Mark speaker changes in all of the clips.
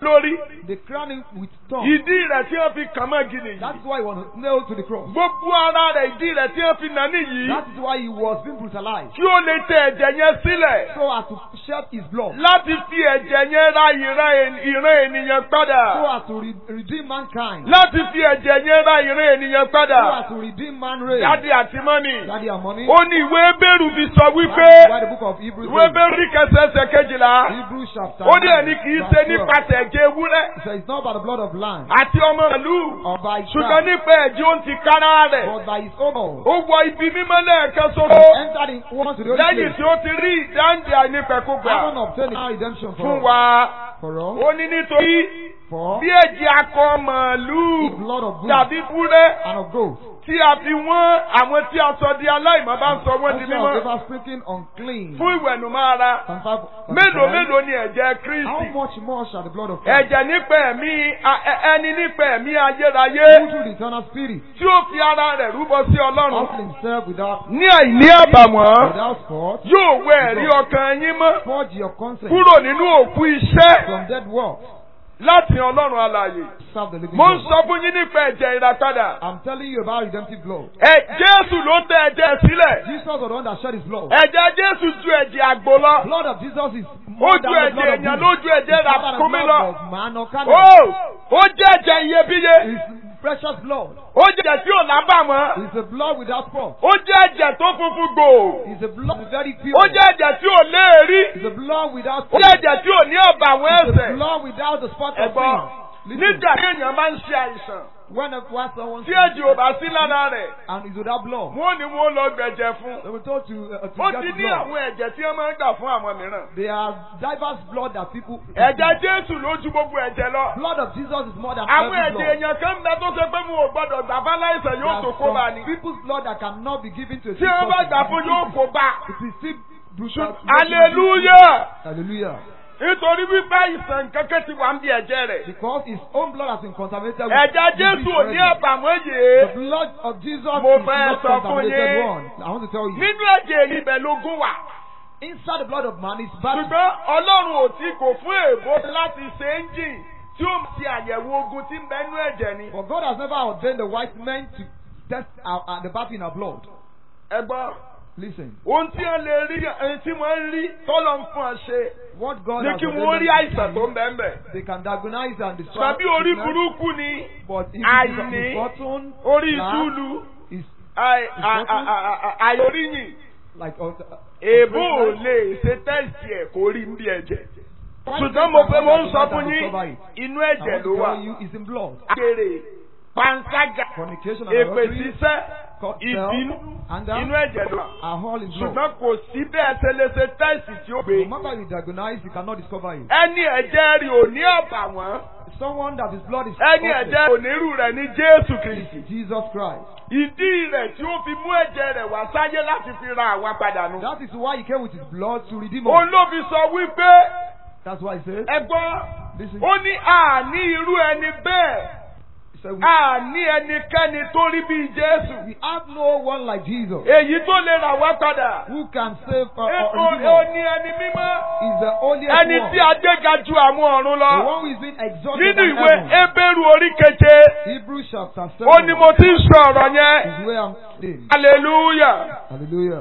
Speaker 1: lórí.
Speaker 2: They crown him with thorns.
Speaker 1: Ìdí rẹ̀ tí wọ́n fi kàn mọ́ gidi
Speaker 2: That's
Speaker 1: yìí.
Speaker 2: why he was nailed to the cross.
Speaker 1: Gbogbo ara rẹ̀ ìdí rẹ̀ tí wọ́n fi nà níyìí.
Speaker 2: That is why he was being brutalized.
Speaker 1: Kí ó lè tẹ ẹ̀jẹ̀ yẹn sílẹ̀.
Speaker 2: So as to shed his blood.
Speaker 1: Láti fi ẹ̀jẹ̀ yẹn ra ìran en- ìran ènìyàn
Speaker 2: So
Speaker 1: padà.
Speaker 2: as to re- redeem mankind.
Speaker 1: Láti fi ẹ̀jẹ̀ yẹn ra ìran ènìyàn
Speaker 2: So
Speaker 1: padà.
Speaker 2: as to redeem man race.
Speaker 1: Dádì àti mọ́mì.
Speaker 2: Daddy and money.
Speaker 1: Ó ní ìwé Bẹ́rù fi sọ
Speaker 2: That
Speaker 1: wípé
Speaker 2: is why the book of Hebrews
Speaker 1: ìwé
Speaker 2: says,
Speaker 1: Bẹ́rù rí kẹsẹ̀ẹsẹ̀ kejìlá.
Speaker 2: Hebrews chapter
Speaker 1: Ó ní
Speaker 2: 9,
Speaker 1: ẹni kì í
Speaker 2: verse
Speaker 1: ṣe
Speaker 2: 12.
Speaker 1: nípasẹ̀ ẹ̀jẹ̀ ewúrẹ́
Speaker 2: It says, it's not by the blood of land
Speaker 1: àti ọmọ ìlú.
Speaker 2: or by his
Speaker 1: Ṣùgbọ́n
Speaker 2: blood,
Speaker 1: nípa ẹ̀jẹ̀ ó ń ti kára rẹ̀.
Speaker 2: but by his own blood.
Speaker 1: Ó wọ ibi mímọ́ lẹ́ẹ̀kan
Speaker 2: He
Speaker 1: ṣoṣo.
Speaker 2: entered in once to the holy
Speaker 1: Lẹ́yìn
Speaker 2: place.
Speaker 1: tí ó ti rí ìdáǹdè àìnípẹ̀kúgbà
Speaker 2: Having obtained our redemption
Speaker 1: fún
Speaker 2: for us.
Speaker 1: wa.
Speaker 2: For us.
Speaker 1: Ó ní nítorí
Speaker 2: For
Speaker 1: bí ẹ̀jẹ̀ akọ
Speaker 2: the
Speaker 1: màálù
Speaker 2: blood of bulls
Speaker 1: tàbí búrẹ́
Speaker 2: and of goats.
Speaker 1: tí a fi wọ́n àwọn tí a sọ di aláìmọ́ bá ń sọ wọ́n di
Speaker 2: Also
Speaker 1: mímọ́
Speaker 2: of ever speaking unclean.
Speaker 1: fún ìwẹ̀nùmọ́ ara.
Speaker 2: And five-
Speaker 1: Mélòó mélòó ni ẹ̀jẹ̀
Speaker 2: How
Speaker 1: Kristi?
Speaker 2: much more shall the blood of Christ,
Speaker 1: Ẹ̀jẹ̀ nípa ẹ̀mí a- ẹ- ẹni nípa ẹ̀mí ayérayé
Speaker 2: who through the eternal spirit,
Speaker 1: tí ó fi ara rẹ̀ rúbọ sí Ọlọ́run
Speaker 2: offered himself without,
Speaker 1: ní àìní àbàwọ́n
Speaker 2: without spot,
Speaker 1: yóò wẹ ẹ̀rí ọkàn yín mọ́
Speaker 2: purge your conscience
Speaker 1: kúrò nínú òkú iṣẹ́
Speaker 2: from dead works,
Speaker 1: láti Ọlọ́run alààyè.
Speaker 2: serve the living
Speaker 1: Mo ń
Speaker 2: God.
Speaker 1: sọ fún yín nípa ẹ̀jẹ̀ ìràpadà.
Speaker 2: I'm telling you about redemptive blood.
Speaker 1: Ẹ Jésù ló tẹ ẹ̀jẹ̀ sílẹ̀.
Speaker 2: Jesus was the one that shed his blood.
Speaker 1: Ẹ̀jẹ̀ Jésù ju ẹ̀jẹ̀ àgbo lọ.
Speaker 2: blood of Jesus is
Speaker 1: Ó
Speaker 2: more
Speaker 1: ju
Speaker 2: than the
Speaker 1: ẹ̀jẹ̀
Speaker 2: blood of
Speaker 1: èèyàn
Speaker 2: bulls.
Speaker 1: lójú ẹ̀jẹ̀
Speaker 2: It's more than the
Speaker 1: ràkúnmí
Speaker 2: blood
Speaker 1: lọ.
Speaker 2: of man or
Speaker 1: Ó
Speaker 2: camel.
Speaker 1: ó jẹ́ ẹ̀jẹ̀ iyebíye.
Speaker 2: It's precious blood.
Speaker 1: Ó jẹ́ ẹ̀jẹ̀ tí ò lábàwọ́n.
Speaker 2: It's a blood without spot.
Speaker 1: Ó jẹ́ ẹ̀jẹ̀ tó funfun gbòò.
Speaker 2: It's a blood very pure.
Speaker 1: Ó jẹ́ ẹ̀jẹ̀ tí ò léèrí.
Speaker 2: It's a blood without
Speaker 1: Ó jẹ́ ẹ̀jẹ̀ tí ò ní àbàwọ́n
Speaker 2: It's a
Speaker 1: ẹ̀ṣẹ̀.
Speaker 2: blood without the spot of
Speaker 1: Ẹ̀gbọ́n,
Speaker 2: sin. Listen,
Speaker 1: nígbà tí èèyàn bá ń ṣe àìsàn,
Speaker 2: when a when someone
Speaker 1: tí ẹ̀jẹ̀ ò bá sí lára rẹ̀,
Speaker 2: and is without blood,
Speaker 1: wọ́n ní wọ́n lọ gbẹ̀jẹ̀ fún.
Speaker 2: they were told to, uh, to
Speaker 1: Ó
Speaker 2: get
Speaker 1: ti
Speaker 2: the
Speaker 1: ní
Speaker 2: blood.
Speaker 1: àwọn ẹ̀jẹ̀ tí wọ́n máa ń gbà fún àwọn mìíràn.
Speaker 2: There are diverse blood that people.
Speaker 1: Ẹ̀jẹ̀ Jésù ló ju gbogbo ẹ̀jẹ̀ lọ.
Speaker 2: Blood of Jesus is more than
Speaker 1: Àwọn
Speaker 2: every
Speaker 1: ẹ̀jẹ̀
Speaker 2: blood.
Speaker 1: èèyàn kan ń bẹ tó ṣe pé mo ò gbọ́dọ̀ gbà bá láìsàn
Speaker 2: There
Speaker 1: yóò
Speaker 2: are
Speaker 1: tó kó bá
Speaker 2: some
Speaker 1: ni.
Speaker 2: people's blood that cannot be given to a
Speaker 1: Tí
Speaker 2: sick
Speaker 1: wọ́n bá
Speaker 2: person.
Speaker 1: gbà fún yóò kó bá.
Speaker 2: It is still brutal.
Speaker 1: Hallelujah!
Speaker 2: Hallelujah.
Speaker 1: Nítorí wípé àìsàn kankan ti wà ń bí ẹ̀jẹ̀ rẹ̀.
Speaker 2: Because his own blood has been contaminated with
Speaker 1: Ẹ̀jẹ̀ Jésù
Speaker 2: disease
Speaker 1: ò ní
Speaker 2: already.
Speaker 1: àbàwọ́n
Speaker 2: The
Speaker 1: yìí.
Speaker 2: blood of Jesus
Speaker 1: Mo
Speaker 2: is
Speaker 1: fẹ́
Speaker 2: not
Speaker 1: sọ fún
Speaker 2: contaminated
Speaker 1: yín.
Speaker 2: one. I want to tell you.
Speaker 1: Nínú ẹ̀jẹ̀ èyí ibẹ̀ lógún wà.
Speaker 2: Inside the blood of man is bad.
Speaker 1: Ṣùgbọ́n Ọlọ́run ò tí kò fún èèbó láti ṣe ẹ́ńjìn tí ó ti àyẹ̀wò ogun tí ń bẹ nínú ẹ̀jẹ̀ ni.
Speaker 2: For God has never ordained the white men to test our, uh, the battle in our blood.
Speaker 1: Ẹ gbọ́.
Speaker 2: Listen.
Speaker 1: Ohun tí wọ́n lè rí ẹni tí wọ́n ń rí tọ́lọ̀ ń fún ọ ṣe
Speaker 2: What God
Speaker 1: ní
Speaker 2: has
Speaker 1: kí wọ́n
Speaker 2: ordained
Speaker 1: rí
Speaker 2: them
Speaker 1: àìsàn
Speaker 2: to
Speaker 1: tó
Speaker 2: do,
Speaker 1: ń bẹ ń bẹ̀.
Speaker 2: they can diagnose and destroy
Speaker 1: Tàbí orí
Speaker 2: sickness,
Speaker 1: burúkú ni
Speaker 2: but if it is
Speaker 1: àìní,
Speaker 2: misfortune,
Speaker 1: orí
Speaker 2: lack,
Speaker 1: ìtúlu,
Speaker 2: is
Speaker 1: àì- à- à- à- à- àìoríyìn.
Speaker 2: like uh,
Speaker 1: Èbó ò lè ṣe tẹ́sì ẹ̀ kó rí ń bí ẹ̀jẹ̀. Ṣùgbọ́n mo fẹ́ mo ń sọ fún yín, inú
Speaker 2: I
Speaker 1: ẹ̀jẹ̀
Speaker 2: want
Speaker 1: ló
Speaker 2: to
Speaker 1: wà.
Speaker 2: tell you is in blood.
Speaker 1: Àgbèrè, panṣágà,
Speaker 2: Fornication and
Speaker 1: èpè
Speaker 2: adultery,
Speaker 1: ṣíṣẹ́,
Speaker 2: cut
Speaker 1: ìbínú,
Speaker 2: anger,
Speaker 1: inú ẹ̀jẹ̀ ló wà.
Speaker 2: are all in blood.
Speaker 1: Ṣùgbọ́n kò sí bẹ́ẹ̀ ṣe lè ṣe tẹ́sì tí ó gbé.
Speaker 2: No matter you diagnose, you cannot discover it.
Speaker 1: Ẹni ẹ̀jẹ̀ rí ò ní àbàwọ́n.
Speaker 2: Someone that his blood is
Speaker 1: Ẹni
Speaker 2: perfect
Speaker 1: ẹ̀jẹ̀ onírú rẹ̀ ní Jésù Kristì.
Speaker 2: is Jesus Christ.
Speaker 1: Ìdí rẹ̀ tí ó fi mú ẹ̀jẹ̀ rẹ̀ wá sáyé láti fi ra àwa padà nù.
Speaker 2: That is why he came with his blood to redeem us.
Speaker 1: Òun ló fi sọ wípé
Speaker 2: That's why he said,
Speaker 1: ẹ gbọ́,
Speaker 2: Listen.
Speaker 1: ó ní àní irú ẹni bẹ́ẹ̀,
Speaker 2: he said we,
Speaker 1: àní ẹnikẹ́ni tó rí bíi Jésù.
Speaker 2: we have no one like Jesus
Speaker 1: Èyí tó lè rà wá padà.
Speaker 2: who can save uh,
Speaker 1: Ètò
Speaker 2: or redeem
Speaker 1: ó
Speaker 2: us.
Speaker 1: ní ẹni mímọ́.
Speaker 2: Is the holiest
Speaker 1: Ẹni
Speaker 2: one.
Speaker 1: tí a gbéga ju àwọn ọ̀run
Speaker 2: The
Speaker 1: lọ.
Speaker 2: one who is being exalted
Speaker 1: Nínú
Speaker 2: in
Speaker 1: ìwé
Speaker 2: heaven.
Speaker 1: Hébérù orí keje,
Speaker 2: Hebrews chapter 7
Speaker 1: ó ní mo ti ń sọ ọ̀rọ̀ yẹn.
Speaker 2: is where I'm saying.
Speaker 1: Hallelujah.
Speaker 2: Hallelujah.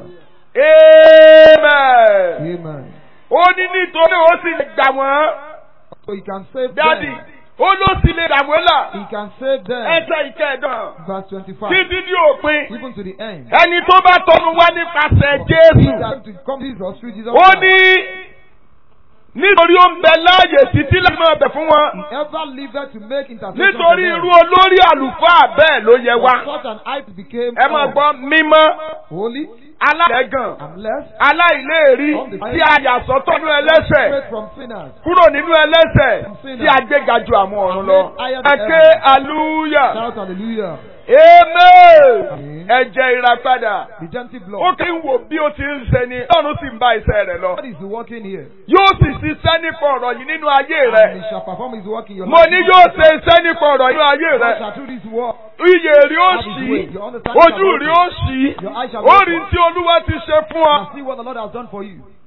Speaker 1: Amen.
Speaker 2: Amen.
Speaker 1: Ó ní nítorí ó sì lè gbà wọ́n.
Speaker 2: So he can save
Speaker 1: Dádì,
Speaker 2: them.
Speaker 1: ó ló sì lè gbà wọ́n là.
Speaker 2: He can save them.
Speaker 1: Ẹsẹ̀ ìkẹẹ̀dán.
Speaker 2: Verse 25.
Speaker 1: Títí di òpin.
Speaker 2: Even to the end.
Speaker 1: Ẹni tó bá tọnu wá nípasẹ̀
Speaker 2: He
Speaker 1: Jésù.
Speaker 2: that to come Jesus through Jesus
Speaker 1: Ó
Speaker 2: Christ.
Speaker 1: ní nítorí ó ń bẹ láàyè títí láti máa bẹ̀ fún wọn.
Speaker 2: Whoever liveth to make intercession for
Speaker 1: Nítorí
Speaker 2: them.
Speaker 1: irú olórí àlùfáà bẹ́ẹ̀ ló yẹ wá.
Speaker 2: For such an height became
Speaker 1: Ẹ máa
Speaker 2: all.
Speaker 1: gbọ́ mímọ́,
Speaker 2: holy,
Speaker 1: aláìlẹ́gàn,
Speaker 2: and blessed,
Speaker 1: aláìléèrí, tí a yà sọ́tọ̀ nínú ẹlẹ́sẹ̀.
Speaker 2: straight from sinners.
Speaker 1: kúrò nínú ẹlẹ́sẹ̀ tí a gbéga ju àwọn ọ̀run lọ. Ẹ ké hallelujah.
Speaker 2: Shout hallelujah.
Speaker 1: Amen. Ẹ̀jẹ̀ ìràpadà.
Speaker 2: Redemptive
Speaker 1: Ó
Speaker 2: blood.
Speaker 1: kí ń wò bí ó ti ń ṣe ni Ọlọ́run sì ń bá iṣẹ́ rẹ̀ lọ.
Speaker 2: God is working here.
Speaker 1: Yóò sì ṣiṣẹ́ nípa ọ̀rọ̀ yìí nínú ayé
Speaker 2: And
Speaker 1: rẹ̀.
Speaker 2: he shall perform his work in your
Speaker 1: Mo
Speaker 2: life.
Speaker 1: ní yóò ṣe iṣẹ́ nípa ọ̀rọ̀ yìí nínú ayé
Speaker 2: God
Speaker 1: rẹ̀.
Speaker 2: shall do this work.
Speaker 1: Iyè rí ó ṣí. Ojú rí ó ṣí. Ó rí tí Olúwa ti ṣe fún ọ.
Speaker 2: And see what the Lord has done for you.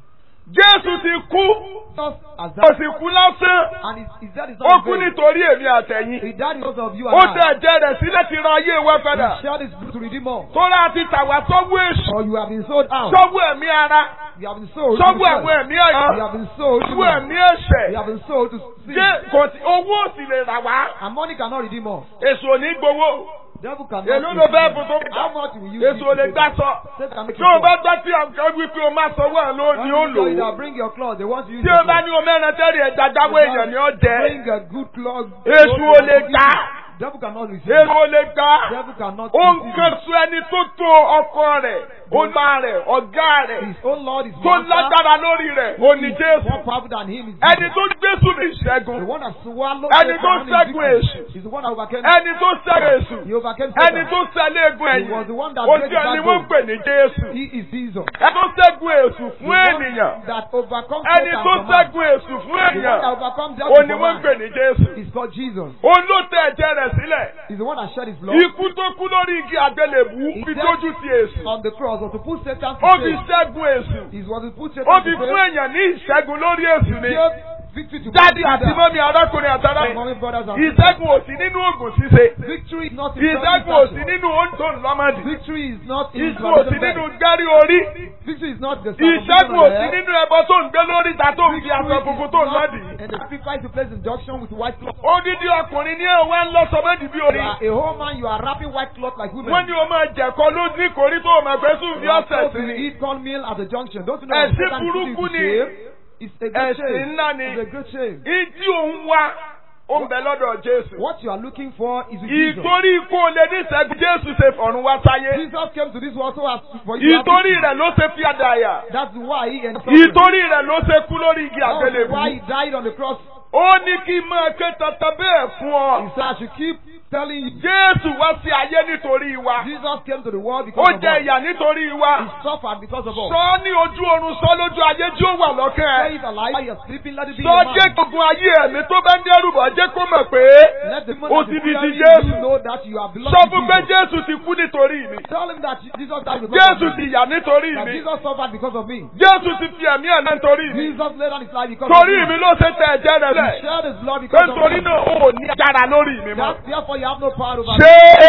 Speaker 1: Jésù ti kú,
Speaker 2: Just as
Speaker 1: kò
Speaker 2: that.
Speaker 1: sì kú lásán.
Speaker 2: And his, his death is
Speaker 1: Ó
Speaker 2: not
Speaker 1: kú
Speaker 2: in vain.
Speaker 1: nítorí èmi àtẹ̀yìn.
Speaker 2: He died because of you
Speaker 1: Ó
Speaker 2: and
Speaker 1: tẹ
Speaker 2: I.
Speaker 1: ẹ̀jẹ̀ rẹ̀ sílẹ̀ ti ra ayé wa padà.
Speaker 2: He shed his blood to redeem us.
Speaker 1: Tóra ti tàwa sọ́wọ́ èṣù,
Speaker 2: Or you have been sold out.
Speaker 1: sọ́wọ́ ẹ̀mí ara,
Speaker 2: You have been sold to
Speaker 1: sọ́wọ́
Speaker 2: the
Speaker 1: àwọn
Speaker 2: flesh.
Speaker 1: ẹ̀mí
Speaker 2: You
Speaker 1: ẹ̀yọ́,
Speaker 2: have been sold to
Speaker 1: sọ́wọ́
Speaker 2: man.
Speaker 1: ẹ̀mí ẹ̀ṣẹ̀.
Speaker 2: You have been sold to sin.
Speaker 1: Jẹ́ kò sí owó òsì lè rà wá.
Speaker 2: And money cannot redeem us.
Speaker 1: Èso ò ní gbowó.
Speaker 2: Devil cannot
Speaker 1: Èló
Speaker 2: redeem
Speaker 1: ló fẹ́
Speaker 2: us.
Speaker 1: fún tó
Speaker 2: How much will you
Speaker 1: Èso ò lè
Speaker 2: give
Speaker 1: gbá
Speaker 2: to
Speaker 1: sọ.
Speaker 2: Satan make
Speaker 1: Tí o
Speaker 2: you
Speaker 1: bá
Speaker 2: poor.
Speaker 1: gbọ́ tí àǹkan wípé o máa sanwó ẹ̀ ló ni ó
Speaker 2: When you tell you
Speaker 1: lò ó.
Speaker 2: that bring your clothes, they want to use
Speaker 1: Tí
Speaker 2: your
Speaker 1: o bá
Speaker 2: clothes.
Speaker 1: ní o mẹ́rin tẹ́rì ẹ̀ dájáwó èèyàn ni ó jẹ́.
Speaker 2: Bring a good cloth.
Speaker 1: Èso ò lè gbà.
Speaker 2: Devil cannot receive.
Speaker 1: Èso ò lè gbà.
Speaker 2: Devil cannot
Speaker 1: Ó ń
Speaker 2: receive.
Speaker 1: kan sún ẹni tó tó ọkọ rẹ̀, ọba rẹ̀, ọ̀gá rẹ̀,
Speaker 2: His own Lord is
Speaker 1: tó lágbára lórí rẹ̀, ó ní
Speaker 2: More
Speaker 1: Jésù.
Speaker 2: powerful than him is
Speaker 1: Ẹni
Speaker 2: Jesus.
Speaker 1: tó gbésù ní
Speaker 2: The
Speaker 1: ìṣẹ́gun.
Speaker 2: one that swallowed
Speaker 1: Ẹni
Speaker 2: Satan
Speaker 1: tó
Speaker 2: in
Speaker 1: ṣẹ́gun
Speaker 2: victory.
Speaker 1: èṣù.
Speaker 2: He's the one that overcame
Speaker 1: Ẹni tó ṣẹ́gun èṣù.
Speaker 2: He overcame
Speaker 1: Ẹni
Speaker 2: Satan.
Speaker 1: tó ṣẹlẹ̀ egun
Speaker 2: He
Speaker 1: ẹ̀yìn.
Speaker 2: was the one that
Speaker 1: Ojú
Speaker 2: break the
Speaker 1: ẹni wọ́n ń
Speaker 2: backbone.
Speaker 1: pè ní Jésù.
Speaker 2: He is Jesus.
Speaker 1: Ẹni tó ṣẹ́gun èṣù
Speaker 2: The
Speaker 1: fún
Speaker 2: one
Speaker 1: ènìyàn.
Speaker 2: that overcomes
Speaker 1: Ẹni
Speaker 2: Satan
Speaker 1: tó
Speaker 2: for man.
Speaker 1: ṣẹ́gun èṣù fún
Speaker 2: The one that
Speaker 1: ènìyàn.
Speaker 2: overcomes
Speaker 1: Ó
Speaker 2: devil
Speaker 1: ní
Speaker 2: for
Speaker 1: wọ́n ń
Speaker 2: man.
Speaker 1: pè ní Jésù.
Speaker 2: He's called Jesus.
Speaker 1: Òun ló tẹ ẹ̀jẹ̀ rẹ̀ sílẹ̀.
Speaker 2: He's the one that shed his blood
Speaker 1: Ikú tó kú lórí igi àgbélébú fi tójú ti èṣù.
Speaker 2: on the cross was to put Satan to
Speaker 1: Ó fi
Speaker 2: shame.
Speaker 1: ṣẹ́gun èṣù.
Speaker 2: He was to put
Speaker 1: Ó
Speaker 2: Satan
Speaker 1: fi
Speaker 2: to
Speaker 1: fún
Speaker 2: shame.
Speaker 1: èèyàn ní ìṣẹ́gun lórí èṣù ni.
Speaker 2: Gave victory to
Speaker 1: Dádì
Speaker 2: man.
Speaker 1: àti mọ́mí arákùnrin
Speaker 2: My
Speaker 1: àtàrà.
Speaker 2: mommy, brothers and
Speaker 1: Ìṣẹ́gun ò sí nínú ògùn ṣíṣe.
Speaker 2: Victory is not in
Speaker 1: Ìṣẹ́gun ò sí
Speaker 2: self-deception.
Speaker 1: nínú oúnjẹ ńlọ́mọdì.
Speaker 2: Victory is not in
Speaker 1: Ìṣẹ́gun ò sí nínú gárí orí.
Speaker 2: Victory is not the
Speaker 1: Ìṣẹ́gun ò sí nínú ẹbọ tó ń gbé lórí ìta tó ń fi aṣọ funfun tó ń lọ́dì.
Speaker 2: And the sacrifice to place injunction with white cloth.
Speaker 1: Odidi ọkùnrin ní ẹ̀wọ̀n ń lọ sọmọ́dì bí
Speaker 2: You
Speaker 1: orí.
Speaker 2: are a whole man, you are wrapping white cloth like women.
Speaker 1: Wọ́n ní o máa jẹ̀kọ́ ló ní kórí tó o máa gbé sùn bí
Speaker 2: You are
Speaker 1: ọ̀sẹ̀
Speaker 2: supposed
Speaker 1: sí
Speaker 2: to
Speaker 1: ni.
Speaker 2: eat cornmeal at the junction. Don't you know
Speaker 1: Ẹ̀sìn
Speaker 2: that Satan is putting you
Speaker 1: burúkú
Speaker 2: to
Speaker 1: ni.
Speaker 2: shame? It's a great
Speaker 1: Ẹ̀sìn
Speaker 2: shame.
Speaker 1: ńlá ni.
Speaker 2: It's a great shame.
Speaker 1: Ìdí òun wá, ó ń bẹ lọ́dọ̀ Jésù.
Speaker 2: What you are looking for is with Jesus.
Speaker 1: Ìtorí ikú olè ní ìṣẹ́gun Jésù ṣe fọ̀run wá sáyé.
Speaker 2: Jesus came to this world so as for you to have
Speaker 1: Ìtorí
Speaker 2: victory.
Speaker 1: rẹ̀ ló ṣe fi àdáyà.
Speaker 2: That's why he and
Speaker 1: Ìtorí rẹ̀ ló ṣe kú lórí igi
Speaker 2: That's why
Speaker 1: àgbélébú.
Speaker 2: he died on the cross.
Speaker 1: Ó ní kí n máa ké tata bẹ́ẹ̀ fún
Speaker 2: He
Speaker 1: ọ.
Speaker 2: said, I should keep telling you.
Speaker 1: Jésù wá sí ayé nítorí wa.
Speaker 2: Jesus came to the world
Speaker 1: Ó
Speaker 2: because of
Speaker 1: jẹ
Speaker 2: us.
Speaker 1: ìyà nítorí
Speaker 2: He
Speaker 1: wa.
Speaker 2: suffered because of us.
Speaker 1: Sọ ní ojú oorun sọ lójú ayé tí ó wà lọ́kàn
Speaker 2: Say
Speaker 1: ẹ̀.
Speaker 2: it alive. While you're sleeping, let it be
Speaker 1: Sọ
Speaker 2: your mind.
Speaker 1: jẹ́ gbogbo ayé ẹ̀mí tó bá ń dẹ́rù bọ̀ jẹ́ kó mọ̀ pé
Speaker 2: Let the man
Speaker 1: ó
Speaker 2: that
Speaker 1: ti
Speaker 2: is
Speaker 1: di ti
Speaker 2: fearing
Speaker 1: Jésù.
Speaker 2: you know that you are belong
Speaker 1: Sọ
Speaker 2: to
Speaker 1: fún pé
Speaker 2: Jesus.
Speaker 1: Jésù ti kú nítorí mi.
Speaker 2: Tell him that Jesus died because
Speaker 1: Jésù
Speaker 2: of
Speaker 1: ti
Speaker 2: me.
Speaker 1: yà nítorí
Speaker 2: That
Speaker 1: mi.
Speaker 2: Jesus suffered because of me.
Speaker 1: Jésù ti fi ẹ̀mí ẹ̀ náà nítorí mi.
Speaker 2: Jesus laid down his life because
Speaker 1: Torí
Speaker 2: of
Speaker 1: mi
Speaker 2: me.
Speaker 1: ló ṣe tẹ ẹ̀jẹ̀ rẹ̀
Speaker 2: He
Speaker 1: lẹ̀.
Speaker 2: shed his blood
Speaker 1: Pé
Speaker 2: because of
Speaker 1: nítorí
Speaker 2: me.
Speaker 1: náà ó ní agbára lórí mi mọ́.
Speaker 2: That, therefore, you have no power over me.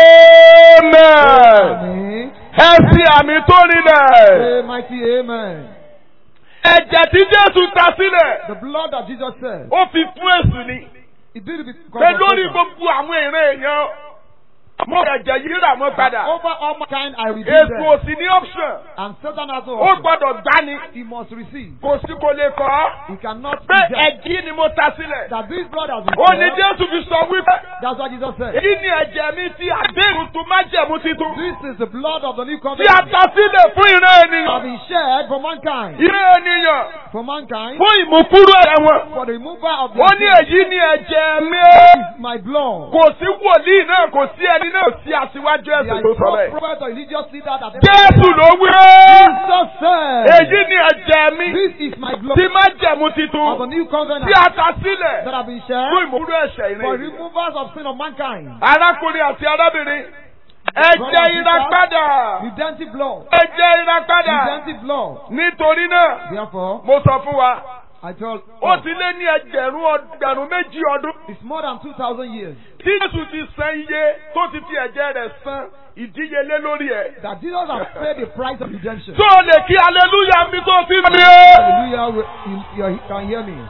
Speaker 1: Ṣé amen?
Speaker 2: Amen.
Speaker 1: Ẹ fi àmì tó rinlẹ̀.
Speaker 2: Say, mighty amen.
Speaker 1: Ẹ̀jẹ̀ tí Jésù ta sílẹ̀,
Speaker 2: The blood that Jesus said,
Speaker 1: ó fi fún èsù ni.
Speaker 2: he did it because
Speaker 1: Pé
Speaker 2: of
Speaker 1: lórí
Speaker 2: Satan.
Speaker 1: gbogbo àwọn ìran èèyàn, mo ẹ̀jẹ̀ yìí rà mọ́ padà.
Speaker 2: Over all mankind, I redeemed
Speaker 1: Èsù
Speaker 2: them.
Speaker 1: ò sí ní option.
Speaker 2: And Satan has no
Speaker 1: Ó
Speaker 2: option.
Speaker 1: gbọ́dọ̀ gbani.
Speaker 2: He must receive.
Speaker 1: Kò sí kò lè kọ́.
Speaker 2: He cannot
Speaker 1: Pé
Speaker 2: reject.
Speaker 1: ẹ̀jí ni mo ta sílẹ̀.
Speaker 2: That this blood has been
Speaker 1: Ó ní
Speaker 2: shed.
Speaker 1: Jésù fi sọ wípé.
Speaker 2: That's what Jesus said.
Speaker 1: Èyí ni ẹ̀jẹ̀ mi tí àdéhùn tó má jẹ̀mú titun.
Speaker 2: This is the blood of the new
Speaker 1: Tí
Speaker 2: covenant.
Speaker 1: a ta sílẹ̀ fún ìran
Speaker 2: Have
Speaker 1: ènìyàn.
Speaker 2: been shed for mankind.
Speaker 1: Ìran ènìyàn.
Speaker 2: For mankind.
Speaker 1: Fún ìmúkúrú ẹ̀ṣẹ̀ wọn.
Speaker 2: For the removal of
Speaker 1: Ó
Speaker 2: the
Speaker 1: ní èyí ni ẹ̀jẹ̀ mi.
Speaker 2: is my blood.
Speaker 1: Kò sí wòlíì náà, kò sí ẹni náà sí aṣíwájú
Speaker 2: There
Speaker 1: ẹ̀sìn
Speaker 2: is
Speaker 1: tó sọ
Speaker 2: no
Speaker 1: bẹ́ẹ̀.
Speaker 2: prophet or religious leader that
Speaker 1: Jésù ló wí.
Speaker 2: Jesus said.
Speaker 1: Èyí ni ẹ̀jẹ̀ mi.
Speaker 2: This is my blood
Speaker 1: Tí má jẹ̀mú
Speaker 2: of the
Speaker 1: titun.
Speaker 2: new covenant
Speaker 1: Tí a ta sílẹ̀.
Speaker 2: that have been
Speaker 1: Fún
Speaker 2: shed
Speaker 1: ìmúkúrú ẹ̀ṣẹ̀
Speaker 2: for
Speaker 1: ìran ènìyàn.
Speaker 2: removals of sin of mankind.
Speaker 1: Arákùnrin àti arábìnrin. Ẹ̀jẹ̀ ìràpadà.
Speaker 2: Redemptive blood.
Speaker 1: Ẹ̀jẹ̀ ìràpadà.
Speaker 2: Redemptive blood.
Speaker 1: Nítorí náà,
Speaker 2: Therefore,
Speaker 1: mo sọ fún wa,
Speaker 2: I told
Speaker 1: ó ti lé ní ẹgbẹ̀rún ọgbẹ̀rún méjì ọdún.
Speaker 2: it's more than 2,000 years
Speaker 1: Tí Jésù ti san iye tó ti fi ẹ̀jẹ̀ rẹ̀ san ìdíyelé lórí ẹ̀.
Speaker 2: that Jesus has paid the price of redemption.
Speaker 1: Tó o lè kí aleluya mi tó fi mi.
Speaker 2: Hallelujah. You, you can hear me.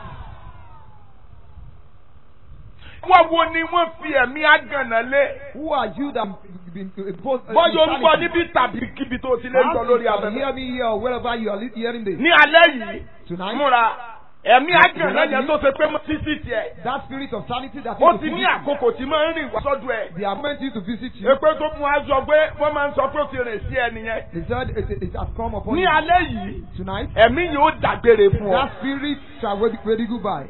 Speaker 1: Wọ́n wo ni wọ́n fi ẹ̀mí àgànà lé?
Speaker 2: Who are you that been imposed?
Speaker 1: Bọ́yọ̀ ń gbọ́ níbi tàbí kíbi tó ti lé ń gbọ́ lórí
Speaker 2: you
Speaker 1: abẹ́fẹ́.
Speaker 2: hear me here or wherever you are li- hearing this.
Speaker 1: Ní alẹ́ yìí,
Speaker 2: Tonight,
Speaker 1: múra ẹ̀mí àgànà yẹn tó ṣe pé mo ti sí tiẹ̀.
Speaker 2: that spirit of sanity that
Speaker 1: Ó
Speaker 2: is
Speaker 1: ti
Speaker 2: to
Speaker 1: ní
Speaker 2: visit you,
Speaker 1: àkókò tí máa ń rìn wá sọ́dọ̀ ẹ̀.
Speaker 2: they are meant you to visit you.
Speaker 1: Èpè tó mú wa sọ pé wọ́n máa ń sọ pé ó ti rìn sí ẹni yẹn.
Speaker 2: They said it, it has come upon
Speaker 1: Ní
Speaker 2: you
Speaker 1: alẹ́ yìí,
Speaker 2: tonight.
Speaker 1: ẹ̀mí yóò dàgbére fún ọ.
Speaker 2: That spirit shall wait wait you goodbye.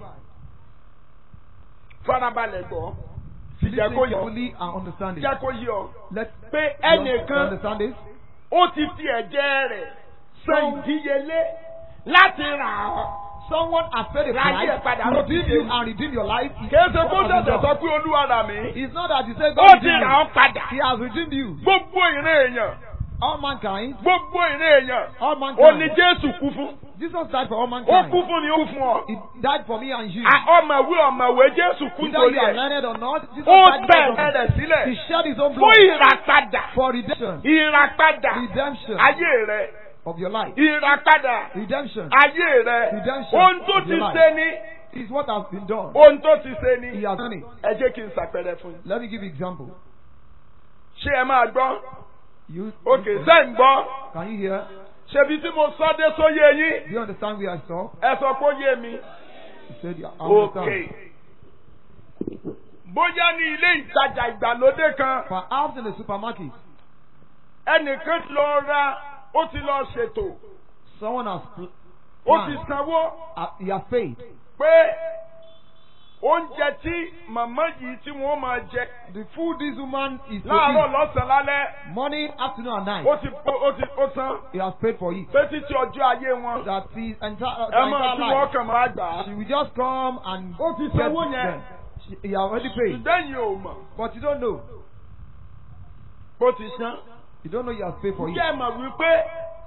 Speaker 1: Farabalẹ̀ gbọ́. Sì jẹ́
Speaker 2: Listen
Speaker 1: kó yọ.
Speaker 2: carefully and understand it.
Speaker 1: Jẹ́ kó yọ.
Speaker 2: Let
Speaker 1: Pé
Speaker 2: you
Speaker 1: ẹnìkan
Speaker 2: understand this.
Speaker 1: ó ti fi ẹ̀jẹ̀ rẹ̀ san ìdíyelé láti rà ọ́.
Speaker 2: Someone has paid a
Speaker 1: Ráyè
Speaker 2: price
Speaker 1: padà
Speaker 2: to
Speaker 1: lọ
Speaker 2: redeem
Speaker 1: sí
Speaker 2: you
Speaker 1: ìlú.
Speaker 2: and redeem your life.
Speaker 1: Kìí ṣe kó
Speaker 2: What has he
Speaker 1: ṣẹ̀ṣẹ̀ sọ
Speaker 2: done?
Speaker 1: pé olúwa rà mí.
Speaker 2: It's not that you say
Speaker 1: Ó
Speaker 2: God
Speaker 1: ti
Speaker 2: redeemed
Speaker 1: rà
Speaker 2: you.
Speaker 1: ọ́ padà.
Speaker 2: He has redeemed you.
Speaker 1: Gbogbo ìran èèyàn
Speaker 2: all mankind,
Speaker 1: gbogbo ìrìn èèyàn
Speaker 2: all
Speaker 1: ó ní
Speaker 2: mankind.
Speaker 1: jésù kú fún
Speaker 2: Jesus died for all
Speaker 1: ó kú
Speaker 2: mankind.
Speaker 1: fún ni ó kú fún ọ
Speaker 2: He died for me and you.
Speaker 1: À, ọmọwé ọmọwé jésù kú
Speaker 2: Whether
Speaker 1: nítorí
Speaker 2: you are
Speaker 1: ẹ
Speaker 2: learned or not, Jesus
Speaker 1: ó
Speaker 2: died
Speaker 1: tẹ̀
Speaker 2: because of
Speaker 1: ẹ̀rẹ̀
Speaker 2: He
Speaker 1: sílẹ̀
Speaker 2: shed his own
Speaker 1: fún
Speaker 2: blood
Speaker 1: ìràpadà
Speaker 2: for redemption.
Speaker 1: ìràpadà
Speaker 2: Redemption
Speaker 1: ayé rẹ
Speaker 2: of your life.
Speaker 1: ìràpadà
Speaker 2: Redemption
Speaker 1: ayé rẹ
Speaker 2: Redemption
Speaker 1: ohun tó
Speaker 2: of
Speaker 1: ti
Speaker 2: your life.
Speaker 1: ṣe ni
Speaker 2: is what has been done.
Speaker 1: ohun tó ti ṣe
Speaker 2: He
Speaker 1: ni
Speaker 2: has done it.
Speaker 1: ẹ jẹ́ kí n ṣàpẹẹrẹ fún yín
Speaker 2: Let me give you example.
Speaker 1: ṣé ẹ máa gbọ́
Speaker 2: You,
Speaker 1: òkè ṣé ń gbọ́
Speaker 2: can you hear?
Speaker 1: ṣebí tí mo sọ dé sóyè yín
Speaker 2: Do you understand where I saw?
Speaker 1: ẹ sọ pé ó yé mi
Speaker 2: He said, yeah, I
Speaker 1: òkè
Speaker 2: understand.
Speaker 1: bóyá ní ilé ìtajà ìgbàlódé kan
Speaker 2: Perhaps in the supermarket,
Speaker 1: ẹnìkan ti lọ ra ó ti lọ ṣètò
Speaker 2: someone has pl-
Speaker 1: ó ti
Speaker 2: planned,
Speaker 1: sanwó
Speaker 2: uh, he has paid.
Speaker 1: pé oúnjẹ tí màmá yìí tí wọ́n máa jẹ
Speaker 2: The food this woman is to
Speaker 1: láàárọ̀
Speaker 2: eat,
Speaker 1: lọ́sàn-án lálẹ́
Speaker 2: morning, afternoon, and night,
Speaker 1: ó ti ó ti ó san
Speaker 2: he has paid for it.
Speaker 1: pé títí ọjọ́ ayé wọn
Speaker 2: That his entire,
Speaker 1: ẹ
Speaker 2: her
Speaker 1: máa
Speaker 2: entire
Speaker 1: tí wọ́n
Speaker 2: life,
Speaker 1: kàn máa gbà á.
Speaker 2: she will just come and
Speaker 1: Ó ti
Speaker 2: get
Speaker 1: sanwó yẹn.
Speaker 2: them. She, he already paid,
Speaker 1: ṣùgbọ́n yìí ò mọ̀
Speaker 2: but you don't know.
Speaker 1: bó ti san.
Speaker 2: You don't know he has paid for it.
Speaker 1: Ǹjẹ́ ẹ mọ̀ wípé